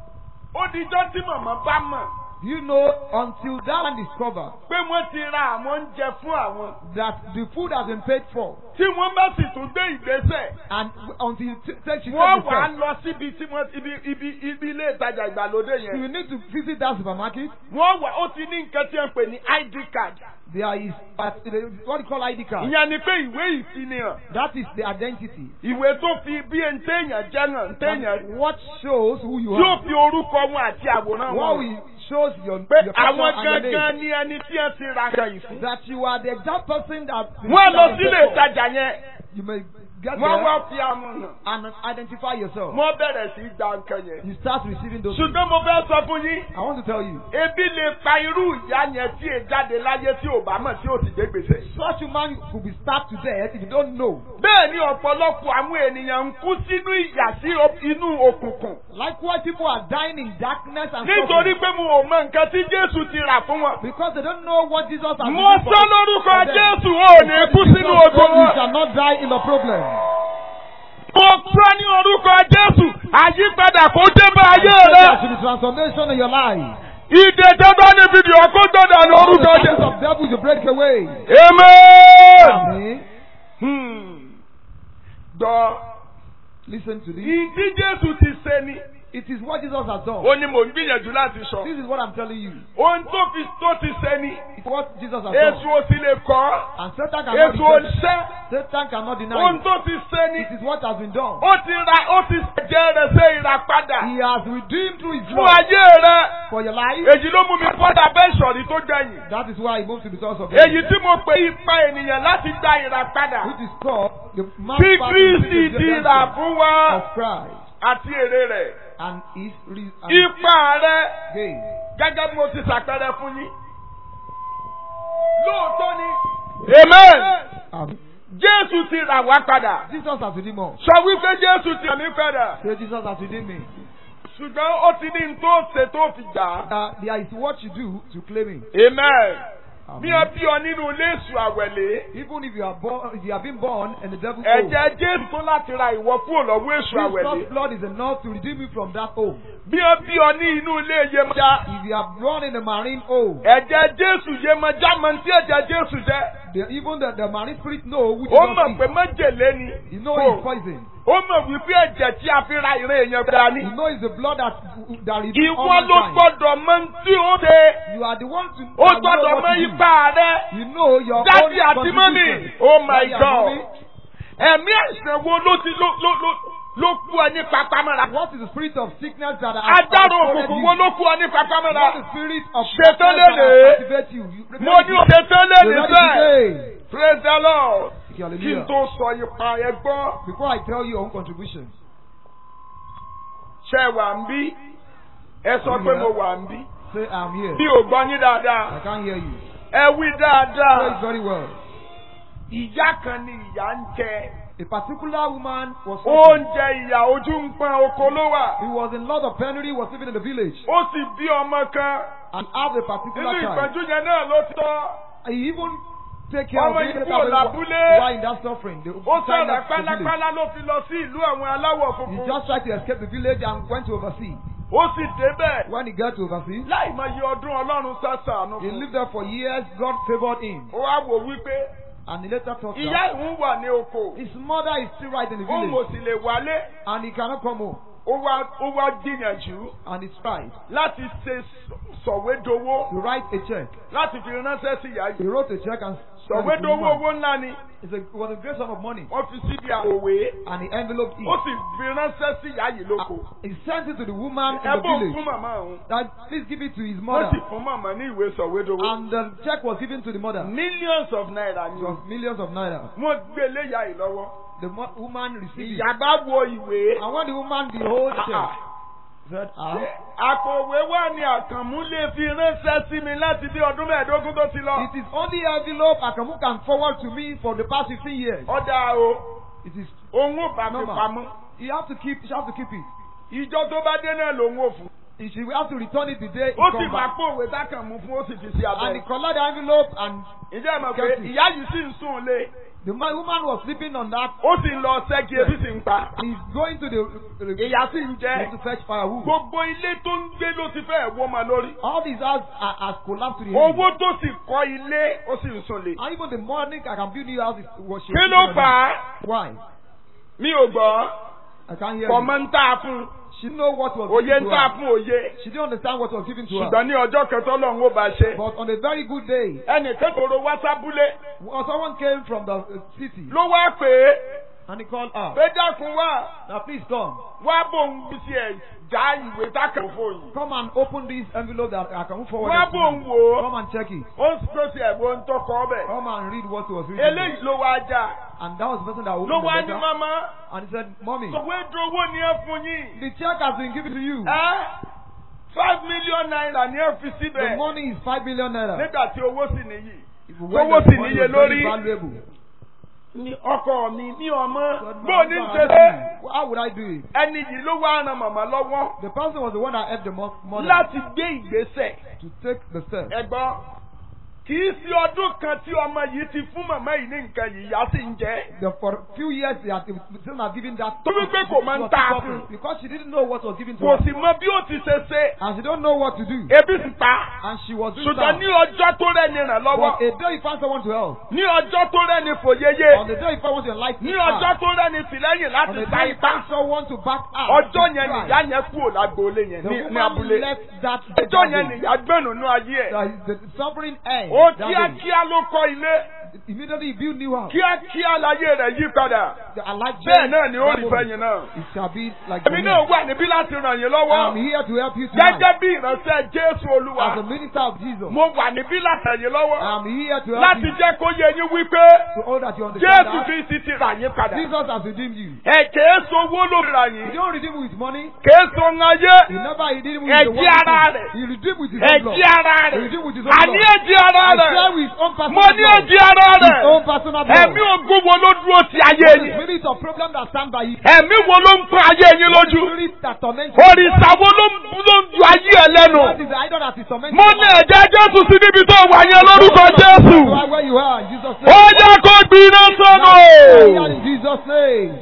Speaker 1: ó dijọ́ tí màmá bá mọ̀
Speaker 2: Do you know until that one discover
Speaker 1: pé wọ́n ti ra àwọn oúnjẹ fún àwọn
Speaker 2: that the food has been paid for,
Speaker 1: tí wọ́n bá sì tún gbé ìgbésẹ̀
Speaker 2: and w- until you t- take she
Speaker 1: wọ́n
Speaker 2: takes
Speaker 1: wà á
Speaker 2: the step,
Speaker 1: lọ síbi tí wọ́n ibi ibi ibi ilé ìtajà ìgbàlódé
Speaker 2: you
Speaker 1: yẹn
Speaker 2: need to visit that supermarket.
Speaker 1: wọ́n wà ó ti ní nǹkan tí wọ́n pè ní ID card
Speaker 2: There is uh, what you call ID card.
Speaker 1: ìyẹn ni pé ìwé ìfinihàn
Speaker 2: That is the identity.
Speaker 1: ìwé tó fi bí ẹni téèyàn jẹ́ hàn téèyàn
Speaker 2: And what shows who you
Speaker 1: tí ó
Speaker 2: are.
Speaker 1: fi orúkọ wọn àti àwòrán
Speaker 2: What
Speaker 1: wọn
Speaker 2: we shows your,
Speaker 1: pé
Speaker 2: your
Speaker 1: àwọn
Speaker 2: person and your
Speaker 1: gangan
Speaker 2: name.
Speaker 1: ni ẹni tí wọ́n ti ra kan yìí fún.
Speaker 2: That you are the exact person that
Speaker 1: wọ́n lọ
Speaker 2: that
Speaker 1: sílé
Speaker 2: paid for.
Speaker 1: ìtajà yẹn
Speaker 2: You may get
Speaker 1: wọ́n
Speaker 2: there
Speaker 1: wá fi àmọ̀ hàn
Speaker 2: and identify yourself.
Speaker 1: wọ́n bẹ̀rẹ̀ sí í gba nǹkan yẹn.
Speaker 2: You start receiving those. things.
Speaker 1: ṣùgbọ́n mo fẹ́ sọ fún yín
Speaker 2: I want to tell you,
Speaker 1: ebi lè pa irú ìyá yẹn tí è jáde láyé tí ò bá mọ̀ tí ò sì gbé gbèsè.
Speaker 2: such a man could be starved to death if you don't know.
Speaker 1: bẹ́ẹ̀ ni ọ̀pọ̀lọpọ̀ àwọn ènìyàn ń kú sínú ìyà sí o- inú òkùnkùn.
Speaker 2: Likewise, people are dying in darkness and
Speaker 1: nítorí
Speaker 2: suffering
Speaker 1: pé mo ò mọ nǹkan tí Jésù ti rà fún wọn.
Speaker 2: because they don't know what Jesus has
Speaker 1: mo
Speaker 2: done for
Speaker 1: sọ lórúkọ
Speaker 2: for them.
Speaker 1: Jésù ò ní kú
Speaker 2: Because
Speaker 1: sínú
Speaker 2: Jesus
Speaker 1: ogun
Speaker 2: said you
Speaker 1: wọn.
Speaker 2: shall not die in the problem.
Speaker 1: mo sọ ní orúkọ Jésù àyípadà kó dé bá ayé
Speaker 2: There
Speaker 1: rẹ.
Speaker 2: should be transformation in your life.
Speaker 1: ìdè tẹ́tọ́ ní fídíò kó gbọ́dọ̀ ní
Speaker 2: All the
Speaker 1: orúkọ
Speaker 2: powers
Speaker 1: Jésù.
Speaker 2: of devils you break away.
Speaker 1: Amen.
Speaker 2: Amen.
Speaker 1: Hmm. Gbọ́.
Speaker 2: Listen to this.
Speaker 1: Ìdí Jésù ti ṣe ni.
Speaker 2: It is what Jesus has done.
Speaker 1: Ó ní mò ń gbìyànjú láti sọ.
Speaker 2: This is what I'm telling you.
Speaker 1: Ohun tó fi tó ti ṣe ni.
Speaker 2: It's what Jesus has
Speaker 1: Èṣù
Speaker 2: done.
Speaker 1: ò sì lè kọ́.
Speaker 2: And Satan cannot
Speaker 1: Èṣù ò
Speaker 2: deny.
Speaker 1: ṣẹ́.
Speaker 2: Satan cannot deny
Speaker 1: Ohun
Speaker 2: it.
Speaker 1: tó ti ṣe ni.
Speaker 2: It is what has been done.
Speaker 1: Ó ti ra ó ti jẹ́ rẹ̀ ṣe ìràpadà.
Speaker 2: He has redeemed through his
Speaker 1: Fún
Speaker 2: blood
Speaker 1: ayé rẹ̀.
Speaker 2: for your life.
Speaker 1: Èyí ló mú mi fọ́dà bẹ́ẹ̀ sọ̀rí tó gbẹ̀yìn.
Speaker 2: That is why he moved to the source of
Speaker 1: Èyí tí mo pe ipa ènìyàn láti gba ìràpadà.
Speaker 2: which is called the man
Speaker 1: Tí
Speaker 2: part
Speaker 1: Kristi
Speaker 2: of the
Speaker 1: ti rà fún wa
Speaker 2: of Christ
Speaker 1: àti èrè rẹ̀.
Speaker 2: and his re- and
Speaker 1: Ipa rẹ̀.
Speaker 2: gain.
Speaker 1: gẹ́gẹ́ bí mo ti ṣàpẹẹrẹ fún yín. Lóòótọ́ ni. Amen.
Speaker 2: Um,
Speaker 1: Jésù ti rà wá padà.
Speaker 2: Jesus has redeemed us.
Speaker 1: Sọ wípé Jésù ti rà mí padà.
Speaker 2: Say Jesus has redeemed me.
Speaker 1: Ṣùgbọ́n ó ti ní n tó ṣe tó fi gbà á.
Speaker 2: Uh, there is what you do to claim him.
Speaker 1: Amen.
Speaker 2: Amen.
Speaker 1: Bí ẹ bí ọ nínú ilé èṣù àwẹ̀lé.
Speaker 2: Even if you are born, if you have been born and the devil home,
Speaker 1: Ẹ̀jẹ̀ Jésù tó láti ra ìwọ kúrò lọ́wọ́ èṣù
Speaker 2: Jesus'
Speaker 1: àwẹ̀lé.
Speaker 2: blood is enough to redeem you from that home.
Speaker 1: Bí ẹ bí ọ ní inú ilé Yemọja.
Speaker 2: If you are born in a marine home,
Speaker 1: Ẹ̀jẹ̀ Jésù Yemọja mọ tí ẹ̀jẹ̀ Jésù jẹ́.
Speaker 2: the, even the, the marine spirit know which
Speaker 1: Ó
Speaker 2: is
Speaker 1: mọ̀ pé
Speaker 2: not
Speaker 1: májèlé ni.
Speaker 2: You know
Speaker 1: Kò.
Speaker 2: it's poison.
Speaker 1: Ó mọ̀ wípé ẹ̀jẹ̀ tí a fi ra ìran èèyàn gbà ní.
Speaker 2: You know it's the blood that that redeems all
Speaker 1: Ìwọ ló
Speaker 2: mankind.
Speaker 1: gbọ́dọ̀ mọ tí ó ṣe.
Speaker 2: You are the one to
Speaker 1: Ó
Speaker 2: that know
Speaker 1: gbọ́dọ̀
Speaker 2: what
Speaker 1: mọ
Speaker 2: to do.
Speaker 1: ipa rẹ̀.
Speaker 2: You know your
Speaker 1: Dádì
Speaker 2: own
Speaker 1: àti mọ́mì.
Speaker 2: contribution.
Speaker 1: Oh my
Speaker 2: Daddy and
Speaker 1: God.
Speaker 2: mommy,
Speaker 1: Ẹ̀mí àìsàn wo ló ti ló ló ló ló kú ọ ní papámọ́ra?
Speaker 2: What is the spirit of sickness that has
Speaker 1: Agbára
Speaker 2: has
Speaker 1: òkùnkùn
Speaker 2: you?
Speaker 1: wo ló kú ọ ní papámọ́ra?
Speaker 2: What is the spirit of
Speaker 1: Ṣetán
Speaker 2: darkness that
Speaker 1: lénìí.
Speaker 2: has activated you? you
Speaker 1: Mo ní òde tẹ́lẹ̀ ní
Speaker 2: Ready
Speaker 1: bẹ́ẹ̀.
Speaker 2: today.
Speaker 1: Praise the Lord.
Speaker 2: Thank
Speaker 1: Kí
Speaker 2: you,
Speaker 1: n
Speaker 2: hallelujah.
Speaker 1: tó sọ ipa ẹ gbọ́.
Speaker 2: Before I tell you your own contribution,
Speaker 1: Ṣé ẹ wà ń bí? Ẹ sọ pé mo wà ń bí.
Speaker 2: say I'm here.
Speaker 1: Mi ò gbọ́ yín dáadáa.
Speaker 2: I can't hear you.
Speaker 1: Ẹ wí
Speaker 2: Say it
Speaker 1: dáadáa.
Speaker 2: very well.
Speaker 1: Ìyá kan ni ìyá ń jẹ.
Speaker 2: A particular woman was suffering.
Speaker 1: Oúnjẹ ìyà ojú ń pọn oko ló wà.
Speaker 2: He was in lot of penury, was living in the village,
Speaker 1: Ó sì bí ọmọ kan.
Speaker 2: and have a
Speaker 1: Nínú
Speaker 2: particular child.
Speaker 1: ìpọ́njú yẹn náà ló tọ́.
Speaker 2: He even take care of
Speaker 1: Ọmọ
Speaker 2: the
Speaker 1: yìí
Speaker 2: later
Speaker 1: kúrò
Speaker 2: when
Speaker 1: lábúlé.
Speaker 2: while in that suffering. They
Speaker 1: ó
Speaker 2: signed
Speaker 1: sọ̀rọ̀
Speaker 2: up to village.
Speaker 1: pálápálá ló fi lọ sí ìlú àwọn aláwọ̀
Speaker 2: He
Speaker 1: funfun.
Speaker 2: just tried to escape the village and went to overseas.
Speaker 1: ó sì débẹ̀
Speaker 2: When he got to overseas,
Speaker 1: láì mọ iye ọdún ọlọ́run sàṣàánú
Speaker 2: he
Speaker 1: fún.
Speaker 2: lived there for years. God favored him.
Speaker 1: ó wá wò wípé
Speaker 2: And he later thought
Speaker 1: ìyá
Speaker 2: that
Speaker 1: ìhún wà ní oko.
Speaker 2: his mother is still right in the
Speaker 1: òun ò
Speaker 2: village.
Speaker 1: sì lè wálé.
Speaker 2: And he cannot come home.
Speaker 1: ó wá ó wá gbìyànjú
Speaker 2: And he tried
Speaker 1: láti ṣe sọ̀wédowó
Speaker 2: to write a check.
Speaker 1: láti fi ránṣẹ́ sí ìyá
Speaker 2: He
Speaker 1: yìí.
Speaker 2: wrote a check and sent it to the
Speaker 1: sọ̀wédowó
Speaker 2: woman.
Speaker 1: owó ńlá ni
Speaker 2: It's a, it was a great sum of money.
Speaker 1: wọ́n fi síbi àwòwé.
Speaker 2: And he enveloped
Speaker 1: ó
Speaker 2: it.
Speaker 1: sì fi ránṣẹ́ sí ìyá yìí lóko.
Speaker 2: He sent it to the woman in the
Speaker 1: ẹbùn
Speaker 2: village.
Speaker 1: fún màmá òun.
Speaker 2: That please give it to his
Speaker 1: wọ́n
Speaker 2: mother.
Speaker 1: sì fún màmá ní ìwé sọ̀wédowó.
Speaker 2: And the check was given to the mother.
Speaker 1: millions of naira
Speaker 2: It
Speaker 1: ni.
Speaker 2: was millions of naira.
Speaker 1: wọ́n gbé léyà yìí lọ́wọ́.
Speaker 2: The mo- woman received it.
Speaker 1: ìyá bá wo ìwé.
Speaker 2: And when the woman behold the check,
Speaker 1: Ah,
Speaker 2: said, ah,
Speaker 1: àpò òwe wà ní àkànmú lè fi ránṣẹ́ sí mi láti bí ọdún mẹ́ẹ̀ẹ́dógún tó ti lọ.
Speaker 2: it is only envelope Akamu can forward to me for the past 15 years.
Speaker 1: ọ̀dà o
Speaker 2: It is,
Speaker 1: òun ò bá mi
Speaker 2: Normal.
Speaker 1: pamọ́.
Speaker 2: you have to keep, you have to keep it.
Speaker 1: ìjọ tó bá dé náà lòun ò fún.
Speaker 2: She will have to return it the day it
Speaker 1: ó sì
Speaker 2: comes
Speaker 1: máa
Speaker 2: back.
Speaker 1: pò òwe dákànmú fún ó sì fi sí
Speaker 2: And he
Speaker 1: abẹ́.
Speaker 2: collect the envelope and
Speaker 1: ìjẹ́ ìmọ̀ pé
Speaker 2: Kept it.
Speaker 1: ìyá yìí sì ń sùn lé.
Speaker 2: the man, woman was sleeping on that.
Speaker 1: ó sì ń lọ ṣẹ́gi ebi sì ń pa.
Speaker 2: He's going to the, the
Speaker 1: ìyá sì ń jẹ́.
Speaker 2: to fetch firewood.
Speaker 1: gbogbo ilé tó ń gbé ló ti fẹ́ wọ́ ma lórí.
Speaker 2: All these houses are, are collapsed to the end.
Speaker 1: owó tó sì kọ́ ilé ó sì ń sùn lé.
Speaker 2: And even the morning I can build new houses was she
Speaker 1: kí ló fà á?
Speaker 2: Why?
Speaker 1: mi ò gbọ́.
Speaker 2: I can't hear
Speaker 1: kọ̀mọ́
Speaker 2: you.
Speaker 1: ń tà fún.
Speaker 2: She know what was
Speaker 1: òye
Speaker 2: given
Speaker 1: ń
Speaker 2: to
Speaker 1: tà
Speaker 2: her.
Speaker 1: fún òye.
Speaker 2: She didn't understand what was given to her.
Speaker 1: ṣùgbọ́n ní ọjọ́ kẹtọ́ lọ́hún ó bá ṣe.
Speaker 2: But on a very good day,
Speaker 1: ẹnìkan kòrò wá sábúlé
Speaker 2: well, someone came from the uh, city
Speaker 1: ló wá pè é
Speaker 2: and he called her.
Speaker 1: pé dákun wá
Speaker 2: Now please come.
Speaker 1: wá bòun bí tiẹ̀ já ìwé dákàn fóyìn.
Speaker 2: Come and open this envelope that I can move forward.
Speaker 1: wá
Speaker 2: it to
Speaker 1: bòun
Speaker 2: you.
Speaker 1: wò ó
Speaker 2: Come and check it.
Speaker 1: ó sì tó tiẹ̀ wo ń tọkọ ọbẹ̀.
Speaker 2: Come and read what was written. there.
Speaker 1: eléyìí ló wá já
Speaker 2: And that was the person that
Speaker 1: ló
Speaker 2: opened
Speaker 1: wá
Speaker 2: the
Speaker 1: ní
Speaker 2: letter.
Speaker 1: mama
Speaker 2: And he said, Mommy,
Speaker 1: òwe dowó ni ẹ fún yín.
Speaker 2: the check has been given to you.
Speaker 1: ẹ five million naira ni ẹ fi
Speaker 2: The
Speaker 1: síbẹ̀
Speaker 2: money is five million naira.
Speaker 1: nígbà tí owó sì níyì.
Speaker 2: When
Speaker 1: owó
Speaker 2: the
Speaker 1: sì
Speaker 2: money
Speaker 1: níye
Speaker 2: was very
Speaker 1: lórí.
Speaker 2: valuable.
Speaker 1: ní ọkọ mi ní ọmọ
Speaker 2: Said,
Speaker 1: bó o ní
Speaker 2: "My
Speaker 1: ṣe
Speaker 2: God,
Speaker 1: ṣe
Speaker 2: How would I do it?
Speaker 1: ẹni yìí ló wá ran màmá lọ́wọ́
Speaker 2: The person was the one that helped the mo- mother
Speaker 1: láti gbé ìgbésẹ̀.
Speaker 2: to take the step.
Speaker 1: ẹ̀gbọ́n kì í sí ọdún kan tí ọmọ yìí ti fún màmá yìí ní nǹkan yìí ìyá sì ń jẹ́.
Speaker 2: The, for a few years, they had still not given that.
Speaker 1: Tó wí pé kò máa ń
Speaker 2: was
Speaker 1: tà
Speaker 2: suffering
Speaker 1: fún.
Speaker 2: Because she didn't know what was given to
Speaker 1: kò
Speaker 2: her.
Speaker 1: sì mọ bí ó ti ṣe ṣe
Speaker 2: And she don't know what to do.
Speaker 1: ebi sì pa.
Speaker 2: And she was doing
Speaker 1: ṣùgbọ́n ní
Speaker 2: that.
Speaker 1: ọjọ́ tó rẹ́ni ràn lọ́wọ́
Speaker 2: But a day you find someone to help.
Speaker 1: ní ọjọ́ tó rẹ́ni fòyeye
Speaker 2: On the day you find someone to enlighten
Speaker 1: ní
Speaker 2: her.
Speaker 1: ọjọ́ tó rẹ́ni tìlẹ́yìn
Speaker 2: On
Speaker 1: láti
Speaker 2: the
Speaker 1: ta
Speaker 2: day you
Speaker 1: ipá
Speaker 2: find someone to back up.
Speaker 1: ọjọ́
Speaker 2: to
Speaker 1: yẹn
Speaker 2: try.
Speaker 1: nìyá yẹn kúrò lágboolé yẹn
Speaker 2: The
Speaker 1: ní ní
Speaker 2: woman
Speaker 1: abúlé
Speaker 2: left that
Speaker 1: ọjọ́ yẹn
Speaker 2: day.
Speaker 1: nìyá gbẹ̀nù ayé ẹ̀
Speaker 2: That the suffering end.
Speaker 1: ó
Speaker 2: that day.
Speaker 1: kíákíá ló kọ́ ilé
Speaker 2: Immediately he built new house.
Speaker 1: kíákíá láyé rẹ̀ yí padà
Speaker 2: The alive
Speaker 1: bẹ́ẹ̀ náà ni ó
Speaker 2: that
Speaker 1: rí
Speaker 2: moment.
Speaker 1: fẹ́yìn náà.
Speaker 2: It shall be like
Speaker 1: èmi náà wà níbí láti ràn yín lọ́wọ́
Speaker 2: I'm here to help you tonight.
Speaker 1: gẹ́gẹ́ bí ìránṣẹ́ Jésù Olúwa
Speaker 2: As a minister of Jesus.
Speaker 1: mo wà níbí láti ràn yín lọ́wọ́
Speaker 2: I'm here to help
Speaker 1: láti
Speaker 2: you.
Speaker 1: jẹ́ kó yé yín wípé
Speaker 2: To all that you understand
Speaker 1: Jésù
Speaker 2: that
Speaker 1: Kristi ti rà yín padà.
Speaker 2: Jesus has redeemed you.
Speaker 1: ẹ kèé sowó ló rà
Speaker 2: He
Speaker 1: yín
Speaker 2: don't redeem with money.
Speaker 1: kèé so ń ayé
Speaker 2: He never redeemed with
Speaker 1: Ẹ
Speaker 2: the
Speaker 1: jí
Speaker 2: world.
Speaker 1: ara rẹ̀.
Speaker 2: He redeemed with his own blood.
Speaker 1: ẹ̀jí ara
Speaker 2: He
Speaker 1: rẹ̀
Speaker 2: redeemed with his own
Speaker 1: àní
Speaker 2: blood.
Speaker 1: ẹ̀jí ara
Speaker 2: He
Speaker 1: rẹ̀
Speaker 2: share with his own personal
Speaker 1: mo ní
Speaker 2: blood.
Speaker 1: ẹ̀jí ara
Speaker 2: His own
Speaker 1: rẹ̀
Speaker 2: personal blood.
Speaker 1: ẹ̀mí ogún wo ló dúró ti ayé
Speaker 2: The
Speaker 1: yín
Speaker 2: spirit of problem that stand by you.
Speaker 1: ẹ̀mí wo ló ń pọ́n ayé yín lójú
Speaker 2: Spirit that torment you.
Speaker 1: òrìṣà wo ló ń ló ń ju ayé ẹ lẹ́nu
Speaker 2: What is the idol that is tormenting
Speaker 1: mo
Speaker 2: you?
Speaker 1: ní ẹ̀jẹ̀ Jésù sí níbi tó wà yẹn lórúkọ Jésù
Speaker 2: You are where you are in Jesus'
Speaker 1: ó
Speaker 2: name.
Speaker 1: yẹ kó gbiná sọ́nù.
Speaker 2: Hallelujah in Jesus' name.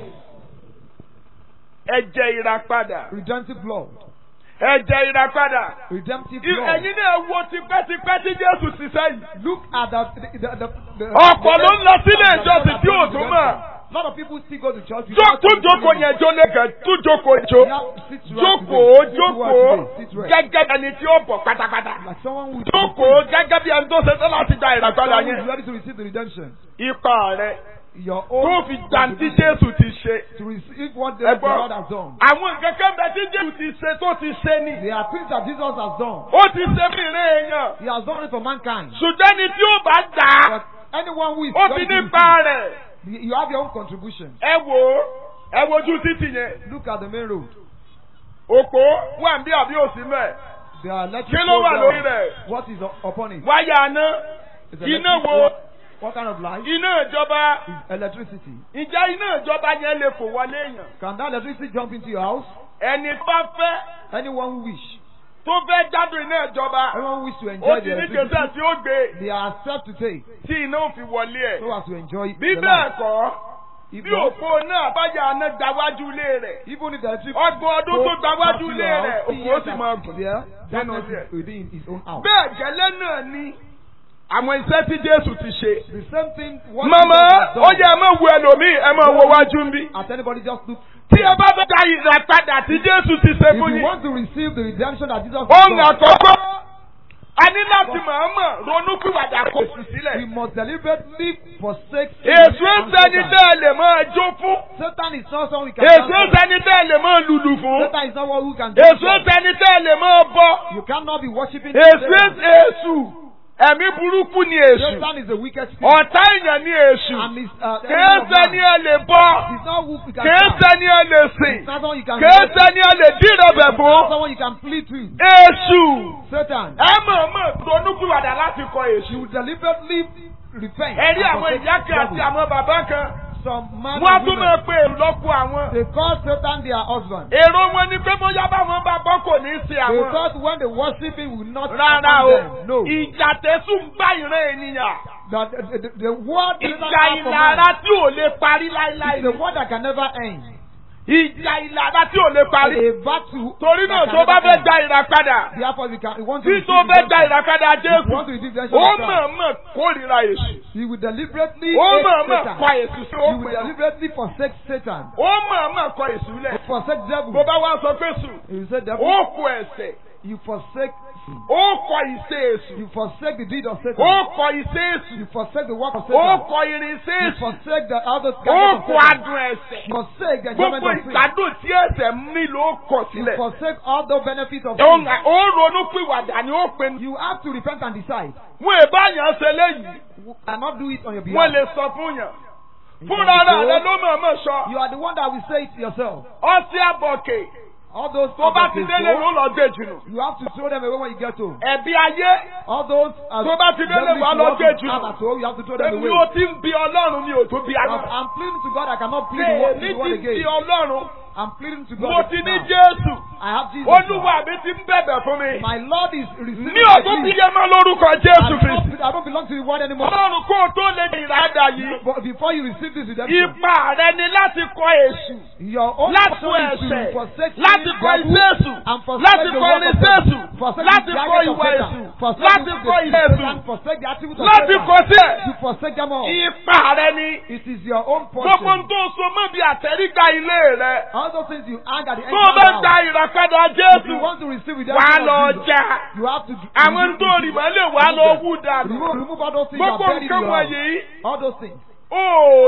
Speaker 1: ẹ̀jẹ̀ ìràpadà
Speaker 2: Redemptive blood.
Speaker 1: ẹ̀jẹ̀ ìràpadà
Speaker 2: Redemptive
Speaker 1: I-
Speaker 2: blood.
Speaker 1: ẹ̀yin náà wo tipẹ́tipẹ́ tí Jésù ti sẹ́yìn
Speaker 2: Look at the the the the. the
Speaker 1: ọ̀pọ̀ ló ń lọ sílé ìjọsìn tí ò tún mọ̀
Speaker 2: A lot of people still go to church. without
Speaker 1: tún jókòó yẹn jó lẹ́gàn tún jókòó jó
Speaker 2: You have to sit right
Speaker 1: jókòó
Speaker 2: today. Sit
Speaker 1: jókòó
Speaker 2: right today. Sit right.
Speaker 1: gẹ́gẹ́ bí ẹni tí ó bọ̀ pátápátá
Speaker 2: Like someone who is
Speaker 1: jókòó gẹ́gẹ́ bí ẹni tó ṣe tán láti gba ìràpadà
Speaker 2: someone who is
Speaker 1: yẹn
Speaker 2: ready to receive the redemption.
Speaker 1: ipa rẹ
Speaker 2: Your
Speaker 1: tó
Speaker 2: own
Speaker 1: fi gbàǹtí Jésù ti ṣe
Speaker 2: to receive what the,
Speaker 1: Ẹ
Speaker 2: the
Speaker 1: gbọ́.
Speaker 2: Lord has done.
Speaker 1: àwọn nǹkan kan bẹ tí Jésù ti ṣe tó ti ṣe ni
Speaker 2: There are things that Jesus has done.
Speaker 1: ó ti ṣe fún ìrìn èèyàn
Speaker 2: He has done it for mankind.
Speaker 1: ṣùgbọ́n ẹni tí ó bá gbà á
Speaker 2: But anyone who is
Speaker 1: ó ti
Speaker 2: ready to
Speaker 1: nípa
Speaker 2: receive,
Speaker 1: rẹ̀
Speaker 2: you you have your own contribution.
Speaker 1: ẹ wò ó ẹ wojú títì yẹn
Speaker 2: Look at the main road.
Speaker 1: òpó wà ń bí àbí òsì mẹ́
Speaker 2: There are electric
Speaker 1: kí ló wà
Speaker 2: poles
Speaker 1: lórí
Speaker 2: there.
Speaker 1: rẹ̀
Speaker 2: What is u- upon it?
Speaker 1: wáyà aná
Speaker 2: It's
Speaker 1: iná
Speaker 2: electric
Speaker 1: wo
Speaker 2: what, what kind of light?
Speaker 1: iná ìjọba
Speaker 2: Is electricity.
Speaker 1: ìjà iná ìjọba yẹn lè fò wọlé èèyàn
Speaker 2: Can that electricity jump into your house?
Speaker 1: ẹni bá fẹ́
Speaker 2: Anyone who wish.
Speaker 1: tó fẹ́ jádùn iná ìjọba
Speaker 2: Everyone wish to
Speaker 1: ó
Speaker 2: enjoy
Speaker 1: ti
Speaker 2: the
Speaker 1: ní
Speaker 2: electricity.
Speaker 1: gbèsè tí ó gbé
Speaker 2: They are set to take
Speaker 1: tí iná ò fi wọlé ẹ̀.
Speaker 2: so as to enjoy
Speaker 1: bí
Speaker 2: the
Speaker 1: bẹ́ẹ̀
Speaker 2: life.
Speaker 1: kọ́
Speaker 2: If
Speaker 1: bí
Speaker 2: not,
Speaker 1: òpó náà bá yà ná gbáwájú ilé rẹ̀
Speaker 2: even if the electric
Speaker 1: ọgbọ̀n ọdún tó
Speaker 2: goes
Speaker 1: gbáwájú
Speaker 2: past
Speaker 1: ilé
Speaker 2: your
Speaker 1: rẹ̀
Speaker 2: house,
Speaker 1: òkú ó sì máa
Speaker 2: see
Speaker 1: gùn.
Speaker 2: there,
Speaker 1: nínú
Speaker 2: darkness
Speaker 1: ilé ẹ̀.
Speaker 2: is within his own house.
Speaker 1: bẹ́ẹ̀ gẹ́lẹ́ náà ni àwọn iṣẹ́ tí Jésù ti ṣe.
Speaker 2: The same thing. what
Speaker 1: màmá
Speaker 2: Jesus has done.
Speaker 1: ó yẹ ẹ máa wo ẹlòmíì ẹ máa wo wájú ń bí.
Speaker 2: At anybody just look.
Speaker 1: tí ẹ bá fẹ́ da ìràpadà tí Jésù ti ṣe
Speaker 2: If
Speaker 1: fún
Speaker 2: you
Speaker 1: yín.
Speaker 2: want to receive the redemption that Jesus has
Speaker 1: ohun
Speaker 2: done,
Speaker 1: àkọ́kọ́ a ní láti mọ̀ọ́mọ̀ ronú pìwàdà kò sí
Speaker 2: we
Speaker 1: sílẹ̀.
Speaker 2: must deliberately forsake sin
Speaker 1: èso
Speaker 2: and
Speaker 1: sẹ́ni
Speaker 2: Satan.
Speaker 1: tẹ́ ẹ lè máa jó fún.
Speaker 2: Satan is not someone we can
Speaker 1: èso
Speaker 2: dance with.
Speaker 1: sẹ́ni tẹ́ ẹ lè máa lùlù fún.
Speaker 2: Satan is not one who can dance
Speaker 1: èso
Speaker 2: with.
Speaker 1: sẹ́ni tẹ́ ẹ lè máa bọ́.
Speaker 2: You cannot be worshiping
Speaker 1: èso
Speaker 2: Satan.
Speaker 1: èsù ẹ̀mí burúkú ni èsù.
Speaker 2: Satan is the wicked spirit.
Speaker 1: ọ̀tá èèyàn ni èsù.
Speaker 2: And is uh, the
Speaker 1: kìí
Speaker 2: enemy of
Speaker 1: sẹ́ni
Speaker 2: man.
Speaker 1: ẹ lè bọ́.
Speaker 2: He's not who we can
Speaker 1: kìí
Speaker 2: serve.
Speaker 1: sẹ́ni ẹ lè sìn.
Speaker 2: He's not someone you can
Speaker 1: kìí
Speaker 2: worship.
Speaker 1: sẹ́ni ẹ lè dírẹ̀bẹ̀
Speaker 2: He's not
Speaker 1: fún.
Speaker 2: someone you can plead to.
Speaker 1: èsù.
Speaker 2: Satan.
Speaker 1: ẹ mọ̀ọ́mọ̀ ronúpìwàdà láti kọ èsù.
Speaker 2: You deliberately repent.
Speaker 1: ẹ rí
Speaker 2: and
Speaker 1: àwọn
Speaker 2: forsake
Speaker 1: ìyá kan àti
Speaker 2: devil.
Speaker 1: àwọn bàbá kan.
Speaker 2: Some man
Speaker 1: wọ́n á
Speaker 2: and
Speaker 1: tún
Speaker 2: women,
Speaker 1: máa pe èrò lọ́pọ̀ àwọn.
Speaker 2: they call Satan their husband.
Speaker 1: èrò wọn ni pé bóyá báwọn bá bọ́ kò ní í ṣe
Speaker 2: They
Speaker 1: àwọn.
Speaker 2: thought when they worship him will not
Speaker 1: rárá o
Speaker 2: harm them. No.
Speaker 1: ìjà tẹ̀sùn ń bá ìran ènìyàn.
Speaker 2: That the, the, the word Satan
Speaker 1: ìjà
Speaker 2: has for
Speaker 1: ìlara
Speaker 2: man
Speaker 1: tí ò lè parí
Speaker 2: is
Speaker 1: láíláí.
Speaker 2: the word that can never end.
Speaker 1: ìjà ìlara tí ò lè parí.
Speaker 2: A battle
Speaker 1: torí náà
Speaker 2: that
Speaker 1: tó
Speaker 2: can
Speaker 1: bá
Speaker 2: never
Speaker 1: fẹ́
Speaker 2: end.
Speaker 1: gba ìràpadà
Speaker 2: Therefore, we can we want to
Speaker 1: tí
Speaker 2: receive
Speaker 1: tó fẹ́ gba
Speaker 2: redemption.
Speaker 1: ìràpadà
Speaker 2: If we
Speaker 1: Jésù
Speaker 2: want to receive
Speaker 1: ó
Speaker 2: redemption of Christ,
Speaker 1: mọ̀ọ́mọ̀ kórìíra èṣù.
Speaker 2: he will deliberately
Speaker 1: ó
Speaker 2: hate
Speaker 1: mọ̀ọ́mọ̀
Speaker 2: Satan.
Speaker 1: kọ èṣù sí
Speaker 2: He will
Speaker 1: òpin.
Speaker 2: deliberately forsake Satan.
Speaker 1: ó mọ̀ọ́mọ̀ kọ èṣù lẹ̀.
Speaker 2: Forsake devil.
Speaker 1: bó bá wá sọ pé sùn
Speaker 2: He will say devil.
Speaker 1: ó kọ ẹ̀ṣẹ̀
Speaker 2: You forsake sin.
Speaker 1: ó kọ ìṣe èṣù
Speaker 2: You forsake the deed of
Speaker 1: ó
Speaker 2: Satan.
Speaker 1: kọ ìṣe èṣù
Speaker 2: You forsake the work of
Speaker 1: ó
Speaker 2: Satan.
Speaker 1: kọ irinṣẹ́
Speaker 2: You
Speaker 1: èṣù
Speaker 2: forsake the other
Speaker 1: ó
Speaker 2: gadgets
Speaker 1: kọ
Speaker 2: of Satan.
Speaker 1: adùn ẹ̀ṣẹ̀
Speaker 2: You forsake the enjoyment
Speaker 1: gbogbo
Speaker 2: of sin.
Speaker 1: ìgbádùn tí ẹ̀ṣẹ̀ mí ló kọ
Speaker 2: You
Speaker 1: sílẹ̀.
Speaker 2: forsake all the benefits of
Speaker 1: ó
Speaker 2: sin.
Speaker 1: ó ronú pìwàdà ni ó pinnu.
Speaker 2: You have to repent and decide.
Speaker 1: wọn ìbáyàn ṣe léyìí
Speaker 2: You cannot do it on your
Speaker 1: wọn
Speaker 2: behalf.
Speaker 1: lè sọ fún yàn.
Speaker 2: You
Speaker 1: fúnra
Speaker 2: can
Speaker 1: rẹ̀
Speaker 2: go.
Speaker 1: rẹ̀ ló mọ̀ọ́mọ̀ sọ.
Speaker 2: You are the one that will say it yourself.
Speaker 1: ọtí àbọ̀kè
Speaker 2: All those
Speaker 1: tó bá ti
Speaker 2: others
Speaker 1: délé
Speaker 2: go,
Speaker 1: ló lọ dé jùlọ.
Speaker 2: you have to throw them away when you get home.
Speaker 1: ẹ̀bi ayé
Speaker 2: All those uh,
Speaker 1: Tó bá ti délé,
Speaker 2: devilish
Speaker 1: wàá lọ
Speaker 2: works
Speaker 1: gbé
Speaker 2: you
Speaker 1: jù.
Speaker 2: have at home, you have to throw them
Speaker 1: èmi
Speaker 2: away.
Speaker 1: ò ti ń bi ọlọ́run mi ò tó bi
Speaker 2: I'm,
Speaker 1: ayé.
Speaker 2: I'm pleading to God. I cannot plead the word,
Speaker 1: èmi
Speaker 2: the word
Speaker 1: ti bi
Speaker 2: again.
Speaker 1: ọlọ́run
Speaker 2: I'm pleading to God.
Speaker 1: mo ti ní
Speaker 2: now.
Speaker 1: jésù
Speaker 2: I have Jesus.
Speaker 1: olúwa
Speaker 2: now.
Speaker 1: mi ti ń bẹ̀bẹ̀ fún mi.
Speaker 2: My Lord is receiving
Speaker 1: ní
Speaker 2: my
Speaker 1: ọdún bí
Speaker 2: plea.
Speaker 1: yẹn máa lórúkọ
Speaker 2: I
Speaker 1: jésù
Speaker 2: don't,
Speaker 1: kristi.
Speaker 2: I don't belong to the world anymore.
Speaker 1: ọlọ́run kó o tó lè di ìrádà yìí.
Speaker 2: But before you receive this redemption,
Speaker 1: ipa rẹ ni láti kọ èṣù.
Speaker 2: your own
Speaker 1: láti
Speaker 2: portion
Speaker 1: kọ
Speaker 2: is to
Speaker 1: ẹ̀ṣẹ̀
Speaker 2: forsake
Speaker 1: láti
Speaker 2: sin,
Speaker 1: kọ
Speaker 2: devil,
Speaker 1: iṣẹ́ èṣù
Speaker 2: and forsake
Speaker 1: láti
Speaker 2: the
Speaker 1: kọ
Speaker 2: work of
Speaker 1: irinṣẹ́ èṣù
Speaker 2: Satan, forsake
Speaker 1: láti
Speaker 2: the
Speaker 1: kọ
Speaker 2: gadgets of
Speaker 1: ìwà
Speaker 2: Satan,
Speaker 1: èṣù
Speaker 2: forsake
Speaker 1: láti
Speaker 2: the
Speaker 1: kọ
Speaker 2: deeds
Speaker 1: ìṣẹ́
Speaker 2: of
Speaker 1: èṣù
Speaker 2: Satan, forsake the activities of
Speaker 1: láti
Speaker 2: Satan.
Speaker 1: kọ sílẹ̀.
Speaker 2: You forsake them all.
Speaker 1: ipa rẹ ni
Speaker 2: It is your own
Speaker 1: gbogbo ń
Speaker 2: portion.
Speaker 1: tó so mọ́ bí àtẹ̀rígbà ilé rẹ.
Speaker 2: All those things you hang at the end
Speaker 1: tó o
Speaker 2: of
Speaker 1: bá
Speaker 2: the
Speaker 1: gba
Speaker 2: house.
Speaker 1: ìràpadà
Speaker 2: If
Speaker 1: jésù
Speaker 2: you want to receive
Speaker 1: wà á
Speaker 2: redemption
Speaker 1: lọ
Speaker 2: of Jesus,
Speaker 1: jà.
Speaker 2: you have to
Speaker 1: àwọn
Speaker 2: remove,
Speaker 1: tó rì mọ́lẹ̀ wà á lọ wú dànù.
Speaker 2: remove, remove all those things that
Speaker 1: gbogbo
Speaker 2: are buried in
Speaker 1: nǹkan
Speaker 2: your house.
Speaker 1: wọ̀nyí
Speaker 2: All those things.
Speaker 1: ó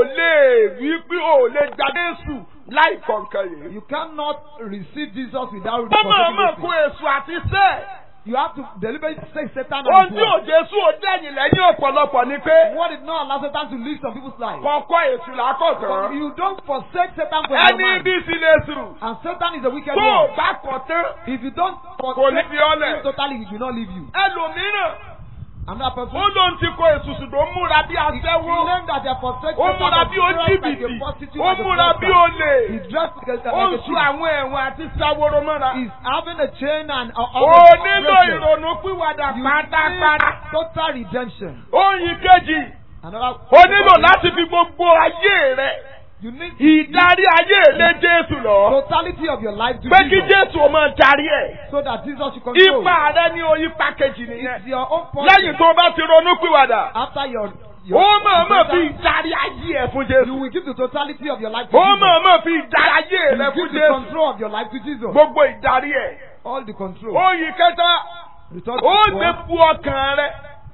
Speaker 1: lè wí pé ó lè gba jésù láì kọ̀ọ̀kan yìí.
Speaker 2: You cannot receive Jesus without
Speaker 1: ó máa
Speaker 2: forsaking
Speaker 1: mọ̀
Speaker 2: those
Speaker 1: kó
Speaker 2: things.
Speaker 1: èṣù àti sẹ́ẹ̀.
Speaker 2: You have to deliberately say Satan
Speaker 1: ohun
Speaker 2: and
Speaker 1: tí ò jésù ò dẹ́yìn lẹ́yìn ọ̀pọ̀lọpọ̀ ni pé
Speaker 2: What did not allow Satan to live some people's lives?
Speaker 1: kọ̀ọ̀kọ́ èṣù
Speaker 2: But
Speaker 1: làákọ̀tàn.
Speaker 2: you don't forsake Satan for your
Speaker 1: ẹni
Speaker 2: mind.
Speaker 1: bí sí lè sùn.
Speaker 2: And Satan is a wicked
Speaker 1: tó o
Speaker 2: one.
Speaker 1: bá kọ̀ tán
Speaker 2: If you don't
Speaker 1: kò ní
Speaker 2: forsake
Speaker 1: fi ọ́ lẹ̀.
Speaker 2: him totally, he will not leave you.
Speaker 1: ẹlòmíràn
Speaker 2: Another person.
Speaker 1: ó lóun ti kọ èṣù ṣùgbọ́n ó múra bí
Speaker 2: He
Speaker 1: aṣẹ́wó.
Speaker 2: claimed that they are forsake
Speaker 1: ó
Speaker 2: Satan,
Speaker 1: múra
Speaker 2: but
Speaker 1: bí ó
Speaker 2: he dressed like a
Speaker 1: jìbìtì.
Speaker 2: prostitute,
Speaker 1: ó
Speaker 2: like a
Speaker 1: múra bí
Speaker 2: prostitute.
Speaker 1: olè.
Speaker 2: He dressed like a,
Speaker 1: ó
Speaker 2: like a
Speaker 1: ń
Speaker 2: thief.
Speaker 1: sun àwọn ẹ̀wọ̀n àti sáwóró mọ́ra.
Speaker 2: He's having a chain and a,
Speaker 1: ó
Speaker 2: all the
Speaker 1: nílò
Speaker 2: bracelet.
Speaker 1: ìrònú pìwàdà
Speaker 2: You
Speaker 1: pátápátá.
Speaker 2: need total redemption.
Speaker 1: Oyin kejì,
Speaker 2: Another.
Speaker 1: ó nílò láti fi gbogbo ayé rẹ̀,
Speaker 2: You need
Speaker 1: ìdarí ayé lé Jésù lọ.
Speaker 2: totality of your life to
Speaker 1: Pé kí
Speaker 2: Jesus,
Speaker 1: Jésù ó máa darí ẹ̀.
Speaker 2: so that Jesus should control.
Speaker 1: Ipa rẹ̀ ní oyin pákéjì nìyẹn.
Speaker 2: It's your own
Speaker 1: Lẹ́yìn
Speaker 2: portion.
Speaker 1: tó bá ti ronú pìwàdà,
Speaker 2: After your, your
Speaker 1: ó máa máa fi
Speaker 2: total-
Speaker 1: ìdarí ayé ẹ̀ fún
Speaker 2: you
Speaker 1: Jésù.
Speaker 2: will give the totality of your life to
Speaker 1: Ó
Speaker 2: Jesus.
Speaker 1: máa máa fi ìdarí ayé
Speaker 2: You
Speaker 1: rẹ̀
Speaker 2: will
Speaker 1: fún
Speaker 2: give the
Speaker 1: Jésù.
Speaker 2: control of your life to Jesus.
Speaker 1: Gbogbo ìdarí ẹ̀.
Speaker 2: All the control.
Speaker 1: Oyin kẹta,
Speaker 2: The third
Speaker 1: ó
Speaker 2: one,
Speaker 1: gbé fu ọkàn rẹ̀.